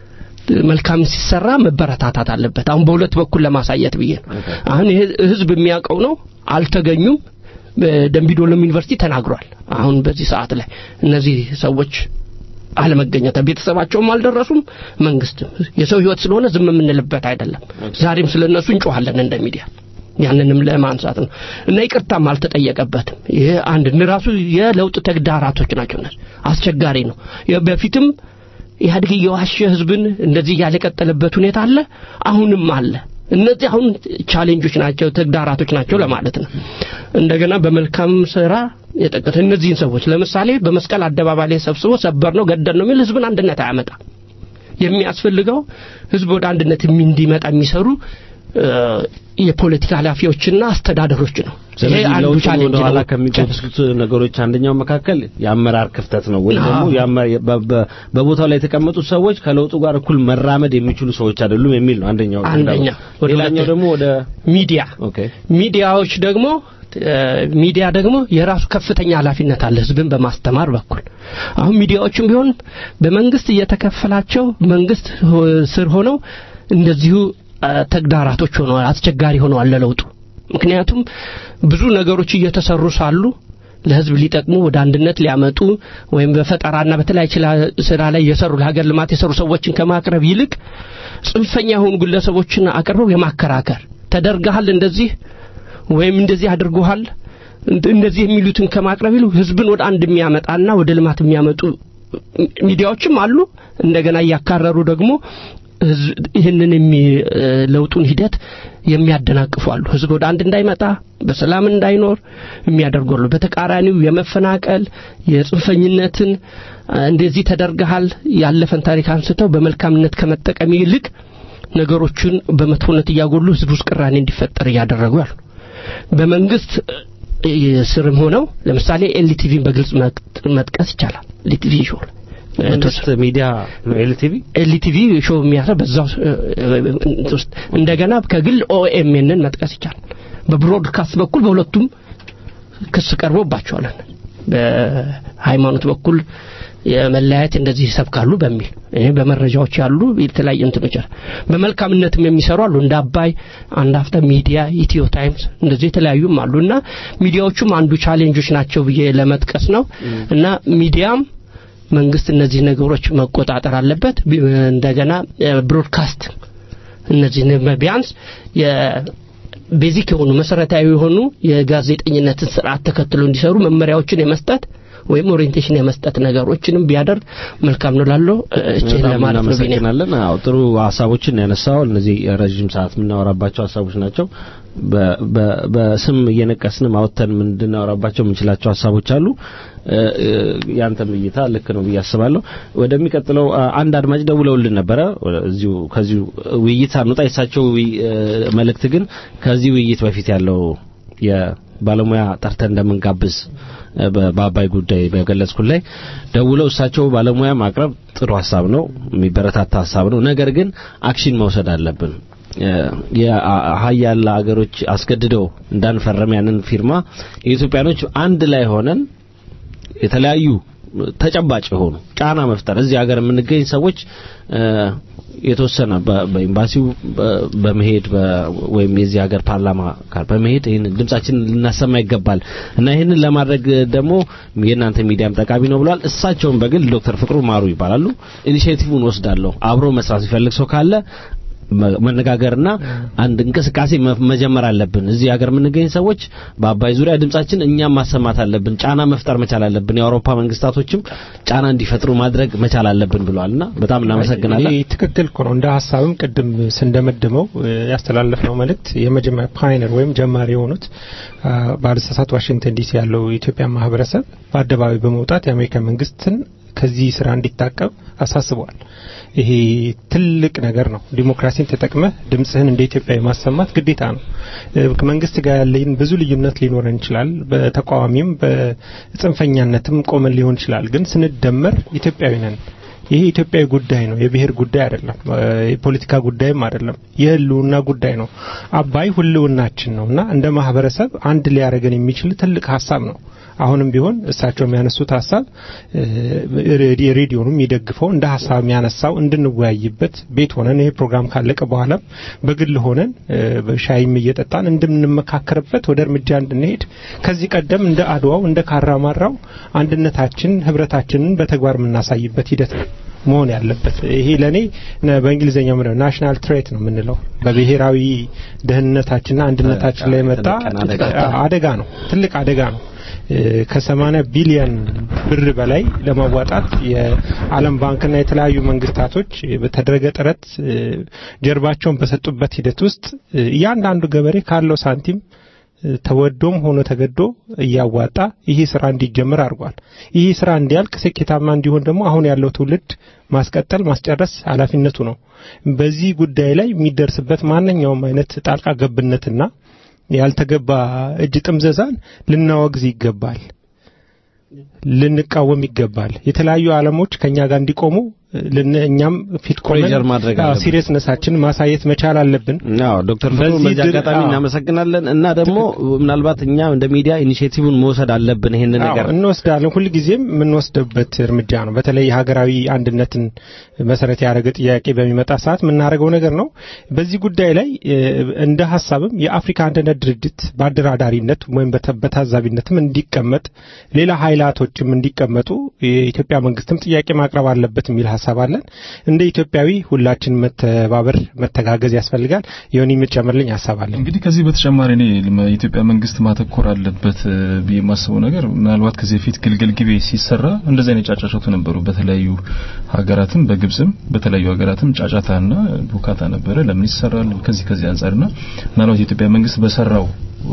መልካም ሲሰራ መበረታታት አለበት። አሁን በሁለት በኩል ለማሳየት ብዬ ነው። አሁን ይሄ ህዝብ የሚያውቀው ነው። አልተገኙም። በደምቢዶሎም ዩኒቨርሲቲ ተናግሯል። አሁን በዚህ ሰዓት ላይ እነዚህ ሰዎች አለመገኘት ቤተሰባቸውም አልደረሱም። መንግስትም የሰው ህይወት ስለሆነ ዝም የምንልበት አይደለም። ዛሬም ስለነሱ እንጮሃለን እንደ ሚዲያ ያንንም ለማንሳት ነው እና ይቅርታም አልተጠየቀበትም። ይሄ አንድ ራሱ የለውጥ ተግዳራቶች ናቸው። እነዚህ አስቸጋሪ ነው። የ- በፊትም ኢህአዴግ እየዋሸ ህዝብን እንደዚህ እያለ የቀጠለበት ሁኔታ አለ፣ አሁንም አለ። እነዚህ አሁን ቻሌንጆች ናቸው፣ ተግዳራቶች ናቸው ለማለት ነው። እንደገና በመልካም ስራ የጠቀሰ እነዚህን ሰዎች ለምሳሌ በመስቀል አደባባይ ላይ ሰብስቦ ሰበር ነው ገደል ነው የሚል ህዝብን አንድነት አያመጣ። የሚያስፈልገው ህዝብ ወደ አንድነት የሚ- እንዲመጣ የሚሰሩ እ፣ የፖለቲካ ኃላፊዎችና አስተዳደሮች ነው። ይሄ ስለዚህ አንዱ ለውጥ ቻሌንጅ ወደ ኋላ ነው። ከሚጎትቱት ነገሮች አንደኛው መካከል የአመራር ክፍተት ነው ወይም ደግሞ አዎ። የአመ- በ- በ- በቦታው ላይ የተቀመጡት ሰዎች ከለውጡ ጋር እኩል መራመድ የሚችሉ ሰዎች አይደሉም የሚል ነው አንደኛው አንደኛ ወደ ሌላኛው ሁለተኛ- ደግሞ ወደ ሚዲያ ኦኬ ሚዲያዎች ደግሞ እ፣ ሚዲያ ደግሞ የራሱ ከፍተኛ ኃላፊነት አለ ህዝብን በማስተማር በኩል አሁን ሚዲያዎችም ቢሆን በመንግስት እየተከፈላቸው መንግስት ሆ- ስር ሆነው እንደዚሁ እ፣ ተግዳራቶች ሆነዋል አስቸጋሪ ሆነዋል ለለውጡ ምክንያቱም ብዙ ነገሮች እየተሰሩ ሳሉ ለህዝብ ሊጠቅሙ ወደ አንድነት ሊያመጡ ወይም በፈጠራና በተለያየ ችላ- ስራ ላይ የሰሩ ለሀገር ልማት የሰሩ ሰዎችን ከማቅረብ ይልቅ ጽንፈኛ የሆኑ ግለሰቦችን አቅርበው የማከራከር ተደርገሃል እንደዚህ ወይም እንደዚህ አድርጎሃል እንደ- እንደዚህ የሚሉትን ከማቅረብ ይሉ ህዝብን ወደ አንድ የሚያመጣና ወደ ልማት የሚያመጡ ሚዲያዎችም አሉ። እንደገና እያካረሩ ደግሞ ህዝብ ይህንን የሚ- እ፣ ለውጡን ሂደት የሚያደናቅፉ አሉ። ህዝብ ወደ አንድ እንዳይመጣ በሰላም እንዳይኖር የሚያደርጉ አሉ። በተቃራኒው የመፈናቀል የጽንፈኝነትን እ፣ እንደዚህ ተደርገሃል ያለፈን ታሪክ አንስተው በመልካምነት ከመጠቀም ይልቅ ነገሮችን በመጥፎነት እያጎሉ ህዝብ ውስጥ ቅራኔ እንዲፈጠር እያደረጉ ያሉ በመንግስት እ፣ ስርም ሆነው ለምሳሌ ኤልቲቪን በግልጽ መጥ- መጥቀስ ይቻላል። ኤልቲቪ ሾው መንግስት ሚዲያ ነው ኤልቲቪ ኤልቲቪ ሾው የሚያሰብ በዛው እ፣ እ፣ እንትን ውስጥ እንደገና ከግል ኦኤምኤንን መጥቀስ ይቻላል። በብሮድካስት በኩል በሁለቱም ክስ ቀርቦባቸዋል። በሃይማኖት በኩል የመለያየት እንደዚህ ይሰብካሉ በሚል ይሄ በመረጃዎች ያሉ የተለያዩ እንትኖች አሉ። በመልካምነትም የሚሰሩ አሉ እንደ አባይ፣ አንድ አፍታ ሚዲያ፣ ኢትዮ ታይምስ እንደዚህ የተለያዩም አሉ እና ሚዲያዎቹም አንዱ ቻሌንጆች ናቸው ብዬ ለመጥቀስ ነው እና ሚዲያም መንግስት እነዚህ ነገሮች መቆጣጠር አለበት። ቢ- እንደገና ብሮድካስት እነዚህ ቢያንስ የቤዚክ የሆኑ መሰረታዊ የሆኑ የጋዜጠኝነትን ስርዓት ተከትሎ እንዲሰሩ መመሪያዎችን የመስጠት ወይም ኦሪየንቴሽን የመስጠት ነገሮችንም ቢያደርግ መልካም ነው ላለው እቺን በጣም ለማለት ነው ቢኒያም። እናመሰግናለን። አዎ ጥሩ ሀሳቦችን ያነሳው እነዚህ ረዥም ሰዓት የምናወራባቸው ሀሳቦች ናቸው። በ- በ- በስም እየነቀስን ማውተን እንድናወራባቸው የምንችላቸው ሀሳቦች አሉ። እ፣ እ፣ ያንተም እይታ ልክ ነው ብዬ አስባለሁ። ወደሚቀጥለው አ- አንድ አድማጭ ደውለውልን ነበረ። እዚሁ ከዚሁ ውይይት ሳንወጣ የሳቸው ውይ- እ፣ መልእክት ግን ከዚህ ውይይት በፊት ያለው የባለሙያ ጠርተን እንደምንጋብዝ እ፣ በ- በአባይ ጉዳይ በገለጽኩት ላይ ደውለው እሳቸው ባለሙያ ማቅረብ ጥሩ ሀሳብ ነው፣ የሚበረታታ ሀሳብ ነው። ነገር ግን አክሽን መውሰድ አለብን። የሀያላ ሀገሮች አስገድደው እንዳንፈረም ያንን ፊርማ የኢትዮጵያኖች አንድ ላይ ሆነን የተለያዩ ተጨባጭ የሆኑ ጫና መፍጠር እዚህ ሀገር የምንገኝ ሰዎች እ፣ የተወሰነ በ- በኤምባሲው በ- በመሄድ በ- ወይም የዚህ ሀገር ፓርላማ ጋር በመሄድ ይህን ድምጻችንን ልናሰማ ይገባል እና ይህንን ለማድረግ ደግሞ የእናንተ ሚዲያም ጠቃሚ ነው ብለዋል። እሳቸውን በግል ዶክተር ፍቅሩ ማሩ ይባላሉ። ኢኒሼቲቭን ወስዳለሁ አብሮ መስራት ሲፈልግ ሰው ካለ መ- መነጋገርና አንድ እንቅስቃሴ መ- መጀመር አለብን። እዚህ ሀገር የምንገኝ ሰዎች በአባይ ዙሪያ ድምጻችን እኛም ማሰማት አለብን። ጫና መፍጠር መቻል አለብን። የአውሮፓ መንግስታቶችም ጫና እንዲፈጥሩ ማድረግ መቻል አለብን ብለዋልና በጣም እናመሰግናለን። ይህ ትክክል እኮ ነው። እንደ ሀሳብም ቅድም ስንደመድመው እ፣ ያስተላለፍነው መልእክት የመጀመሪያ ፓይነር ወይም ጀማሪ የሆኑት አ፣ ባለስሳት ዋሽንግተን ዲሲ ያለው የኢትዮጵያ ማህበረሰብ በአደባባይ በመውጣት የአሜሪካ መንግስትን ከዚህ ስራ እንዲታቀብ አሳስበዋል። ይሄ ትልቅ ነገር ነው። ዲሞክራሲን ተጠቅመህ ድምጽህን እንደ ኢትዮጵያ የማሰማት ግዴታ ነው። እ፣ ከመንግስት ጋር ያለኝ ብዙ ልዩነት ሊኖረን ይችላል። በተቃዋሚም በጽንፈኛነትም ቆመን ሊሆን ይችላል። ግን ስንደመር ኢትዮጵያዊ ነን። ይሄ ኢትዮጵያዊ ጉዳይ ነው። የብሔር ጉዳይ አይደለም። እ፣ የፖለቲካ ጉዳይም አይደለም። የህልውና ጉዳይ ነው። አባይ ህልውናችን ነው እና እንደ ማህበረሰብ አንድ ሊያደርገን የሚችል ትልቅ ሀሳብ ነው። አሁንም ቢሆን እሳቸው የሚያነሱት ሀሳብ እ፣ ሬዲ- ሬዲዮኑም የሚደግፈው እንደ ሀሳብ የሚያነሳው እንድንወያይበት ቤት ሆነን ይሄ ፕሮግራም ካለቀ በኋላም በግል ሆነን እ፣ በሻይም እየጠጣን እንድንመካከርበት ወደ እርምጃ እንድንሄድ ከዚህ ቀደም እንደ አድዋው እንደ ካራማራው አንድነታችን ህብረታችንን በተግባር የምናሳይበት ሂደት ነው መሆን ያለበት። ይሄ ለኔ ነ- በእንግሊዝኛው ምንድነው ናሽናል ትሬት ነው የምንለው በብሔራዊ ደህንነታችንና አንድነታችን ላይ የመጣ አደጋ ነው፣ ትልቅ አደጋ ነው። ከ80 ቢሊዮን ብር በላይ ለማዋጣት የዓለም ባንክና የተለያዩ መንግስታቶች በተደረገ ጥረት እ፣ ጀርባቸውን በሰጡበት ሂደት ውስጥ እ፣ እያንዳንዱ ገበሬ ካለው ሳንቲም እ፣ ተወዶም ሆኖ ተገዶ እያዋጣ ይህ ስራ እንዲጀምር አድርጓል። ይህ ስራ እንዲያልቅ ስኬታማ እንዲሆን ደግሞ አሁን ያለው ትውልድ ማስቀጠል ማስጨረስ ኃላፊነቱ ነው። በዚህ ጉዳይ ላይ የሚደርስበት ማንኛውም አይነት ጣልቃ ገብነትና ያልተገባ እጅ ጥምዘዛን ልናወግዝ ይገባል፣ ልንቃወም ይገባል። የተለያዩ ዓለሞች ከኛ ጋር እንዲቆሙ ልን እኛም ፊት ቆመን ፕሬዠር ማድረግ አለብን። ሲሪየስነሳችን ማሳየት መቻል አለብን። አዎ ዶክተር ፍቅሩ በዚህ በዚህ ድር- አጋጣሚ አዎ። እናመሰግናለን እና ደግሞ ምናልባት እኛ እንደ ሚዲያ ኢኒሼቲቭን መውሰድ አለብን ይሄንን አዎ፣ ነገር እንወስዳለን። ሁልጊዜም የምንወስድበት እርምጃ ነው። በተለይ ሀገራዊ አንድነትን መሰረት ያደረገ ጥያቄ በሚመጣ ሰዓት የምናደርገው ነገር ነው። በዚህ ጉዳይ ላይ እ፣ እንደ ሀሳብም የአፍሪካ አንድነት ድርጅት በአደራዳሪነት ወይም በተ- በታዛቢነትም እንዲቀመጥ ሌላ ኃይላቶችም እንዲቀመጡ የኢትዮጵያ መንግስትም ጥያቄ ማቅረብ አለበት የሚል ሀሳብ አለን። እንደ ኢትዮጵያዊ ሁላችን መተባበር፣ መተጋገዝ ያስፈልጋል። የሆነ የሚጨምርልኝ ሀሳብ አለን። እንግዲህ ከዚህ በተጨማሪ እኔ ልመ- የኢትዮጵያ መንግስት ማተኮር አለበት እ፣ ብዬ የማስበው ነገር ምናልባት ከዚህ በፊት ግልገል ጊቤ ሲሰራ እንደዚህ አይነት ጫጫቾቱ ነበሩ። በተለያዩ ሀገራትም በግብጽም በተለያዩ ሀገራትም ጫጫታና ቡካታ ነበረ። ለምን ይሰራል? ከዚህ ከዚህ አንጻርና ምናልባት የኢትዮጵያ መንግስት በሰራው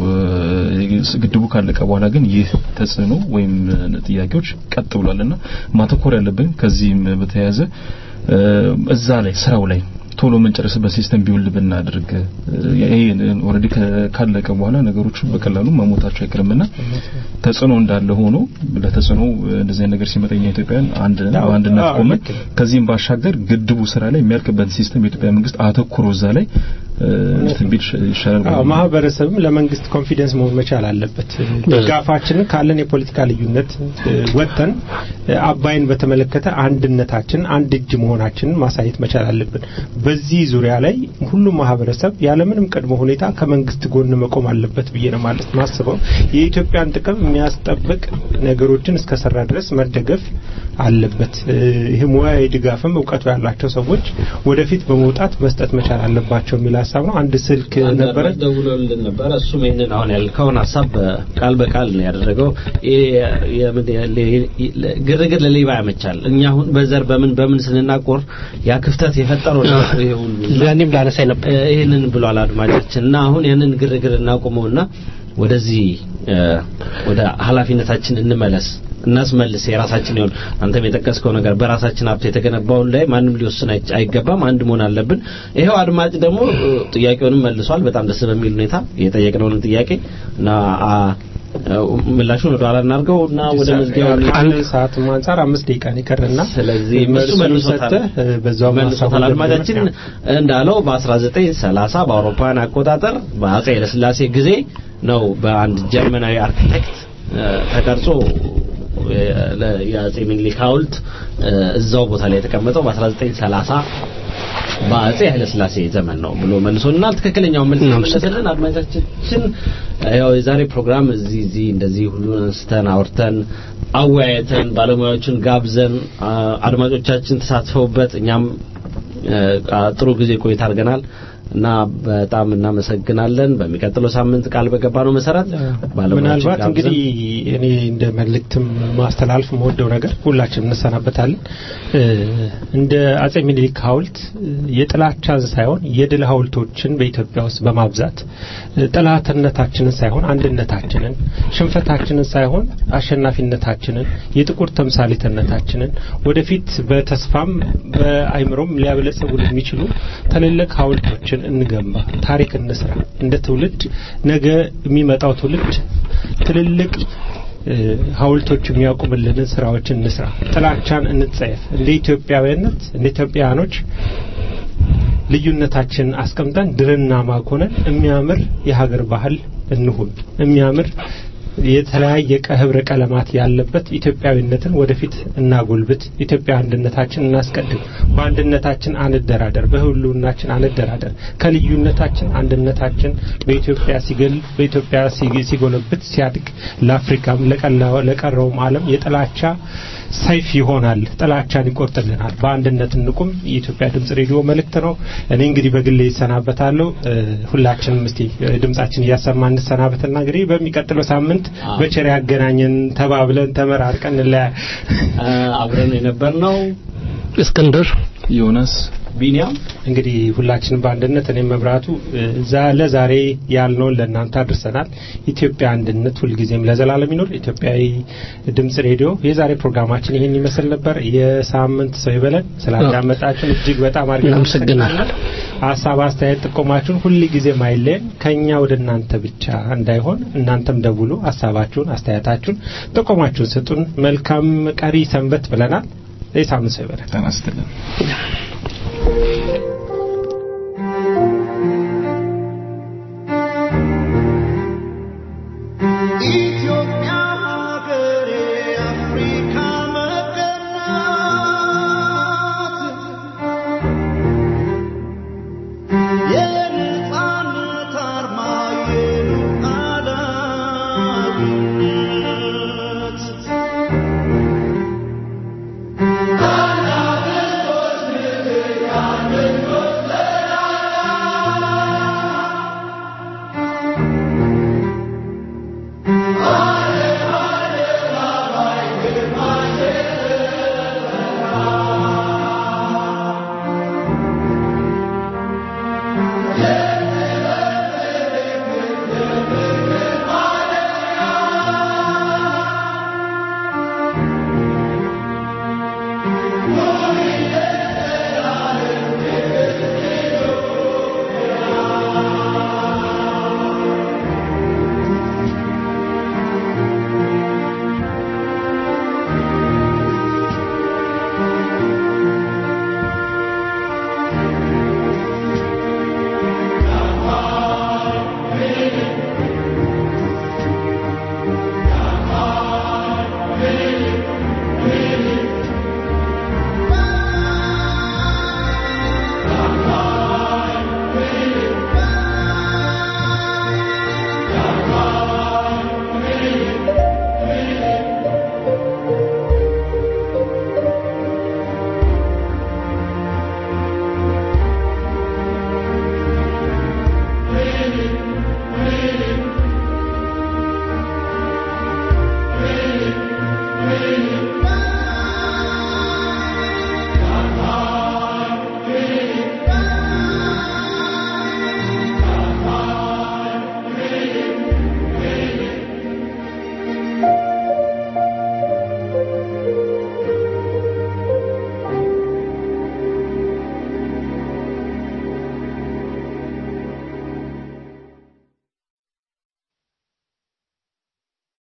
እ፣ ግድቡ ካለቀ በኋላ ግን ይህ ተጽዕኖ ወይም እ፣ ጥያቄዎች ቀጥ ብሏልና ማተኮር ያለብን ከዚህም በተያያዘ እ፣ እዛ ላይ ስራው ላይ ቶሎ የምንጨርስበት ሲስተም ቢውል ብናደርግ እ፣ ይሄ ኦልሬዲ ካለቀ በኋላ ነገሮቹ በቀላሉ መሞታቸው አይቀርምና ተጽዕኖ እንዳለ ሆኖ ለተጽዕኖ እንደዚህ አይነት ነገር ሲመጣ እኛ ኢትዮጵያውያን አንድ ነን፣ አዎ፣ በአንድነት አዎ፣ ቆመን ልክ ነው። ከዚህም ባሻገር ግድቡ ስራ ላይ የሚያልቅበት ሲስተም የኢትዮጵያ መንግስት አተኩሮ እዛ ላይ እ፣ እንትን ቢል ይሻላል። አዎ ማህበረሰብም ለመንግስት ኮንፊደንስ መሆን መቻል አለበት። ድጋፋችንን ካለን የፖለቲካ ልዩነት እ፣ ወጥተን እ፣ አባይን በተመለከተ አንድነታችን አንድ እጅ መሆናችንን ማሳየት መቻል አለብን። በዚህ ዙሪያ ላይ ሁሉም ማህበረሰብ ያለምንም ቅድመ ሁኔታ ከመንግስት ጎን መቆም አለበት ብዬ ነው ማለት ማስበው። የኢትዮጵያን ጥቅም የሚያስጠብቅ ነገሮችን እስከሰራ ድረስ መደገፍ አለበት። እ፣ ይህ ሙያዊ ድጋፍም እውቀቱ ያላቸው ሰዎች ወደፊት በመውጣት መስጠት መቻል አለባቸው የሚል ሀሳብ ነው። አንድ ስልክ ነበረ ደውሎልን ነበረ። እሱም ይህንን አሁን ያልከውን ሀሳብ ቃል በቃል ነው ያደረገው። ይሄ የምን- ለ- ለ- ግርግር ለሌባ ያመቻል። እኛ አሁን በዘር በምን በምን ስንናቆር ያ ክፍተት የፈጠረው ነው ይሄ ሁሉ ለእኔም ላነሳኝ ነበር። እ፣ ይህንን ብሏል አድማጫችን እና አሁን ያንን ግርግር እናቁመውና ወደዚህ እ፣ ወደ ኃላፊነታችን እንመለስ እናስመልስ የራሳችን ይሁን አንተም የጠቀስከው ነገር በራሳችን ሀብት የተገነባውን ላይ ማንም ሊወስን አይ- አይገባም አንድ መሆን አለብን ይሄው አድማጭ ደግሞ እ፣ ጥያቄውንም መልሷል በጣም ደስ በሚል ሁኔታ የጠየቅነውን ጥያቄ እና አ፣ እ፣ ምላሹን ወደ ኋላ እናድርገው እና ወደ መዝጊያው አንድ ሰዓት አንጻር አምስት ደቂቃ ነው ይቀርና ስለዚህ እሱ መልሱን መልሶታል ሰጥተህ እ፣ በዛው መልሶታል ሀሳቡን አድማጫችን እንዳለው በ1930 በአውሮፓውያን አቆጣጠር በአጼ ኃይለሥላሴ ጊዜ ነው በአንድ ጀርመናዊ አርኪቴክት እ፣ ተቀርጾ እ፣ ለ- የአጼ ሚኒሊክ ሐውልት እ፣ እዛው ቦታ ላይ የተቀመጠው በ1930 በአጼ ኃይለሥላሴ ዘመን ነው ብሎ መልሶልናል። ትክክለኛውን መልስ መለሰልን። አድማጮቻችን ያው የዛሬ ፕሮግራም እዚህ እዚህ እንደዚህ ሁሉን አንስተን አውርተን አወያየተን ባለሙያዎችን ጋብዘን አ- አድማጮቻችን ተሳትፈውበት እኛም እ፣ አ- ጥሩ ጊዜ ቆይታ አድርገናል እና በጣም እናመሰግናለን። በሚቀጥለው ሳምንት ቃል በገባነው መሰረት ባለሙያዎችን ምናልባት ጋብዘን እንግዲህ እኔ እንደ መልእክትም ማስተላለፍ መወደው ነገር ሁላችንም እንሰናበታለን። እ፣ እንደ አጼ ሚኒሊክ ሐውልት እ፣ የጥላቻን ሳይሆን የድል ሐውልቶችን በኢትዮጵያ ውስጥ በማብዛት እ፣ ጠላትነታችንን ሳይሆን አንድነታችንን፣ ሽንፈታችንን ሳይሆን አሸናፊነታችንን፣ የጥቁር ተምሳሌትነታችንን ወደፊት በተስፋም በአይምሮም ሊያበለጽጉ የሚችሉ ትልልቅ ሐውልቶችን ሀገራችን እንገንባ፣ ታሪክ እንስራ። እንደ ትውልድ ነገ የሚመጣው ትውልድ ትልልቅ እ፣ ሐውልቶች የሚያቆምልንን ስራዎችን እንስራ። ጥላቻን እንጸየፍ። እንደ ኢትዮጵያዊነት እንደ ኢትዮጵያኖች ልዩነታችን አስቀምጠን ድርና ማግ ሆነን የሚያምር የሀገር ባህል እንሁን። የሚያምር የተለያየ ቀ- ህብረ ቀለማት ያለበት ኢትዮጵያዊነትን ወደፊት እናጎልብት። ኢትዮጵያ አንድነታችን እናስቀድም። በአንድነታችን አንደራደር፣ በህልውናችን አንደራደር። ከልዩነታችን አንድነታችን በኢትዮጵያ ሲገል በኢትዮጵያ ሲግ- ሲጎለብት ሲያድግ ለአፍሪካም ለቀላው ለቀረውም ዓለም የጥላቻ ሰይፍ ይሆናል። ጥላቻን ይቆርጥልናል። በአንድነት እንቁም። የኢትዮጵያ ድምጽ ሬዲዮ መልእክት ነው። እኔ እንግዲህ በግሌ ይሰናበታለሁ። እ፣ ሁላችንም እስቲ እ፣ ድምጻችን እያሰማ እንሰናበትና እንግዲህ በሚቀጥለው ሳምንት በቸር ያገናኘን ተባብለን ተመራርቀን እንለያ አብረን የነበርነው እስክንድር ዮናስ ቢኒያም እንግዲህ ሁላችንም በአንድነት እኔም መብራቱ እ፣ ዛ- ለዛሬ ያልነውን ለእናንተ አድርሰናል። ኢትዮጵያ አንድነት ሁልጊዜም ለዘላለም ይኖር። ኢትዮጵያዊ ድምጽ ሬዲዮ የዛሬ ፕሮግራማችን ይህን ይመስል ነበር። የሳምንት ሰው ይበለን። ስላዳመጣችሁን እጅግ በጣም አድርገን እናመሰግናለን። ሀሳብ፣ አስተያየት፣ ጥቆማችሁን ሁል ጊዜ ማይለየን ከኛ ወደ እናንተ ብቻ እንዳይሆን እናንተም ደውሉ። ሀሳባችሁን፣ አስተያየታችሁን፣ ጥቆማችሁን ስጡን። መልካም ቀሪ ሰንበት ብለናል። የሳምንት ሰው ይበለን። ተናስተልን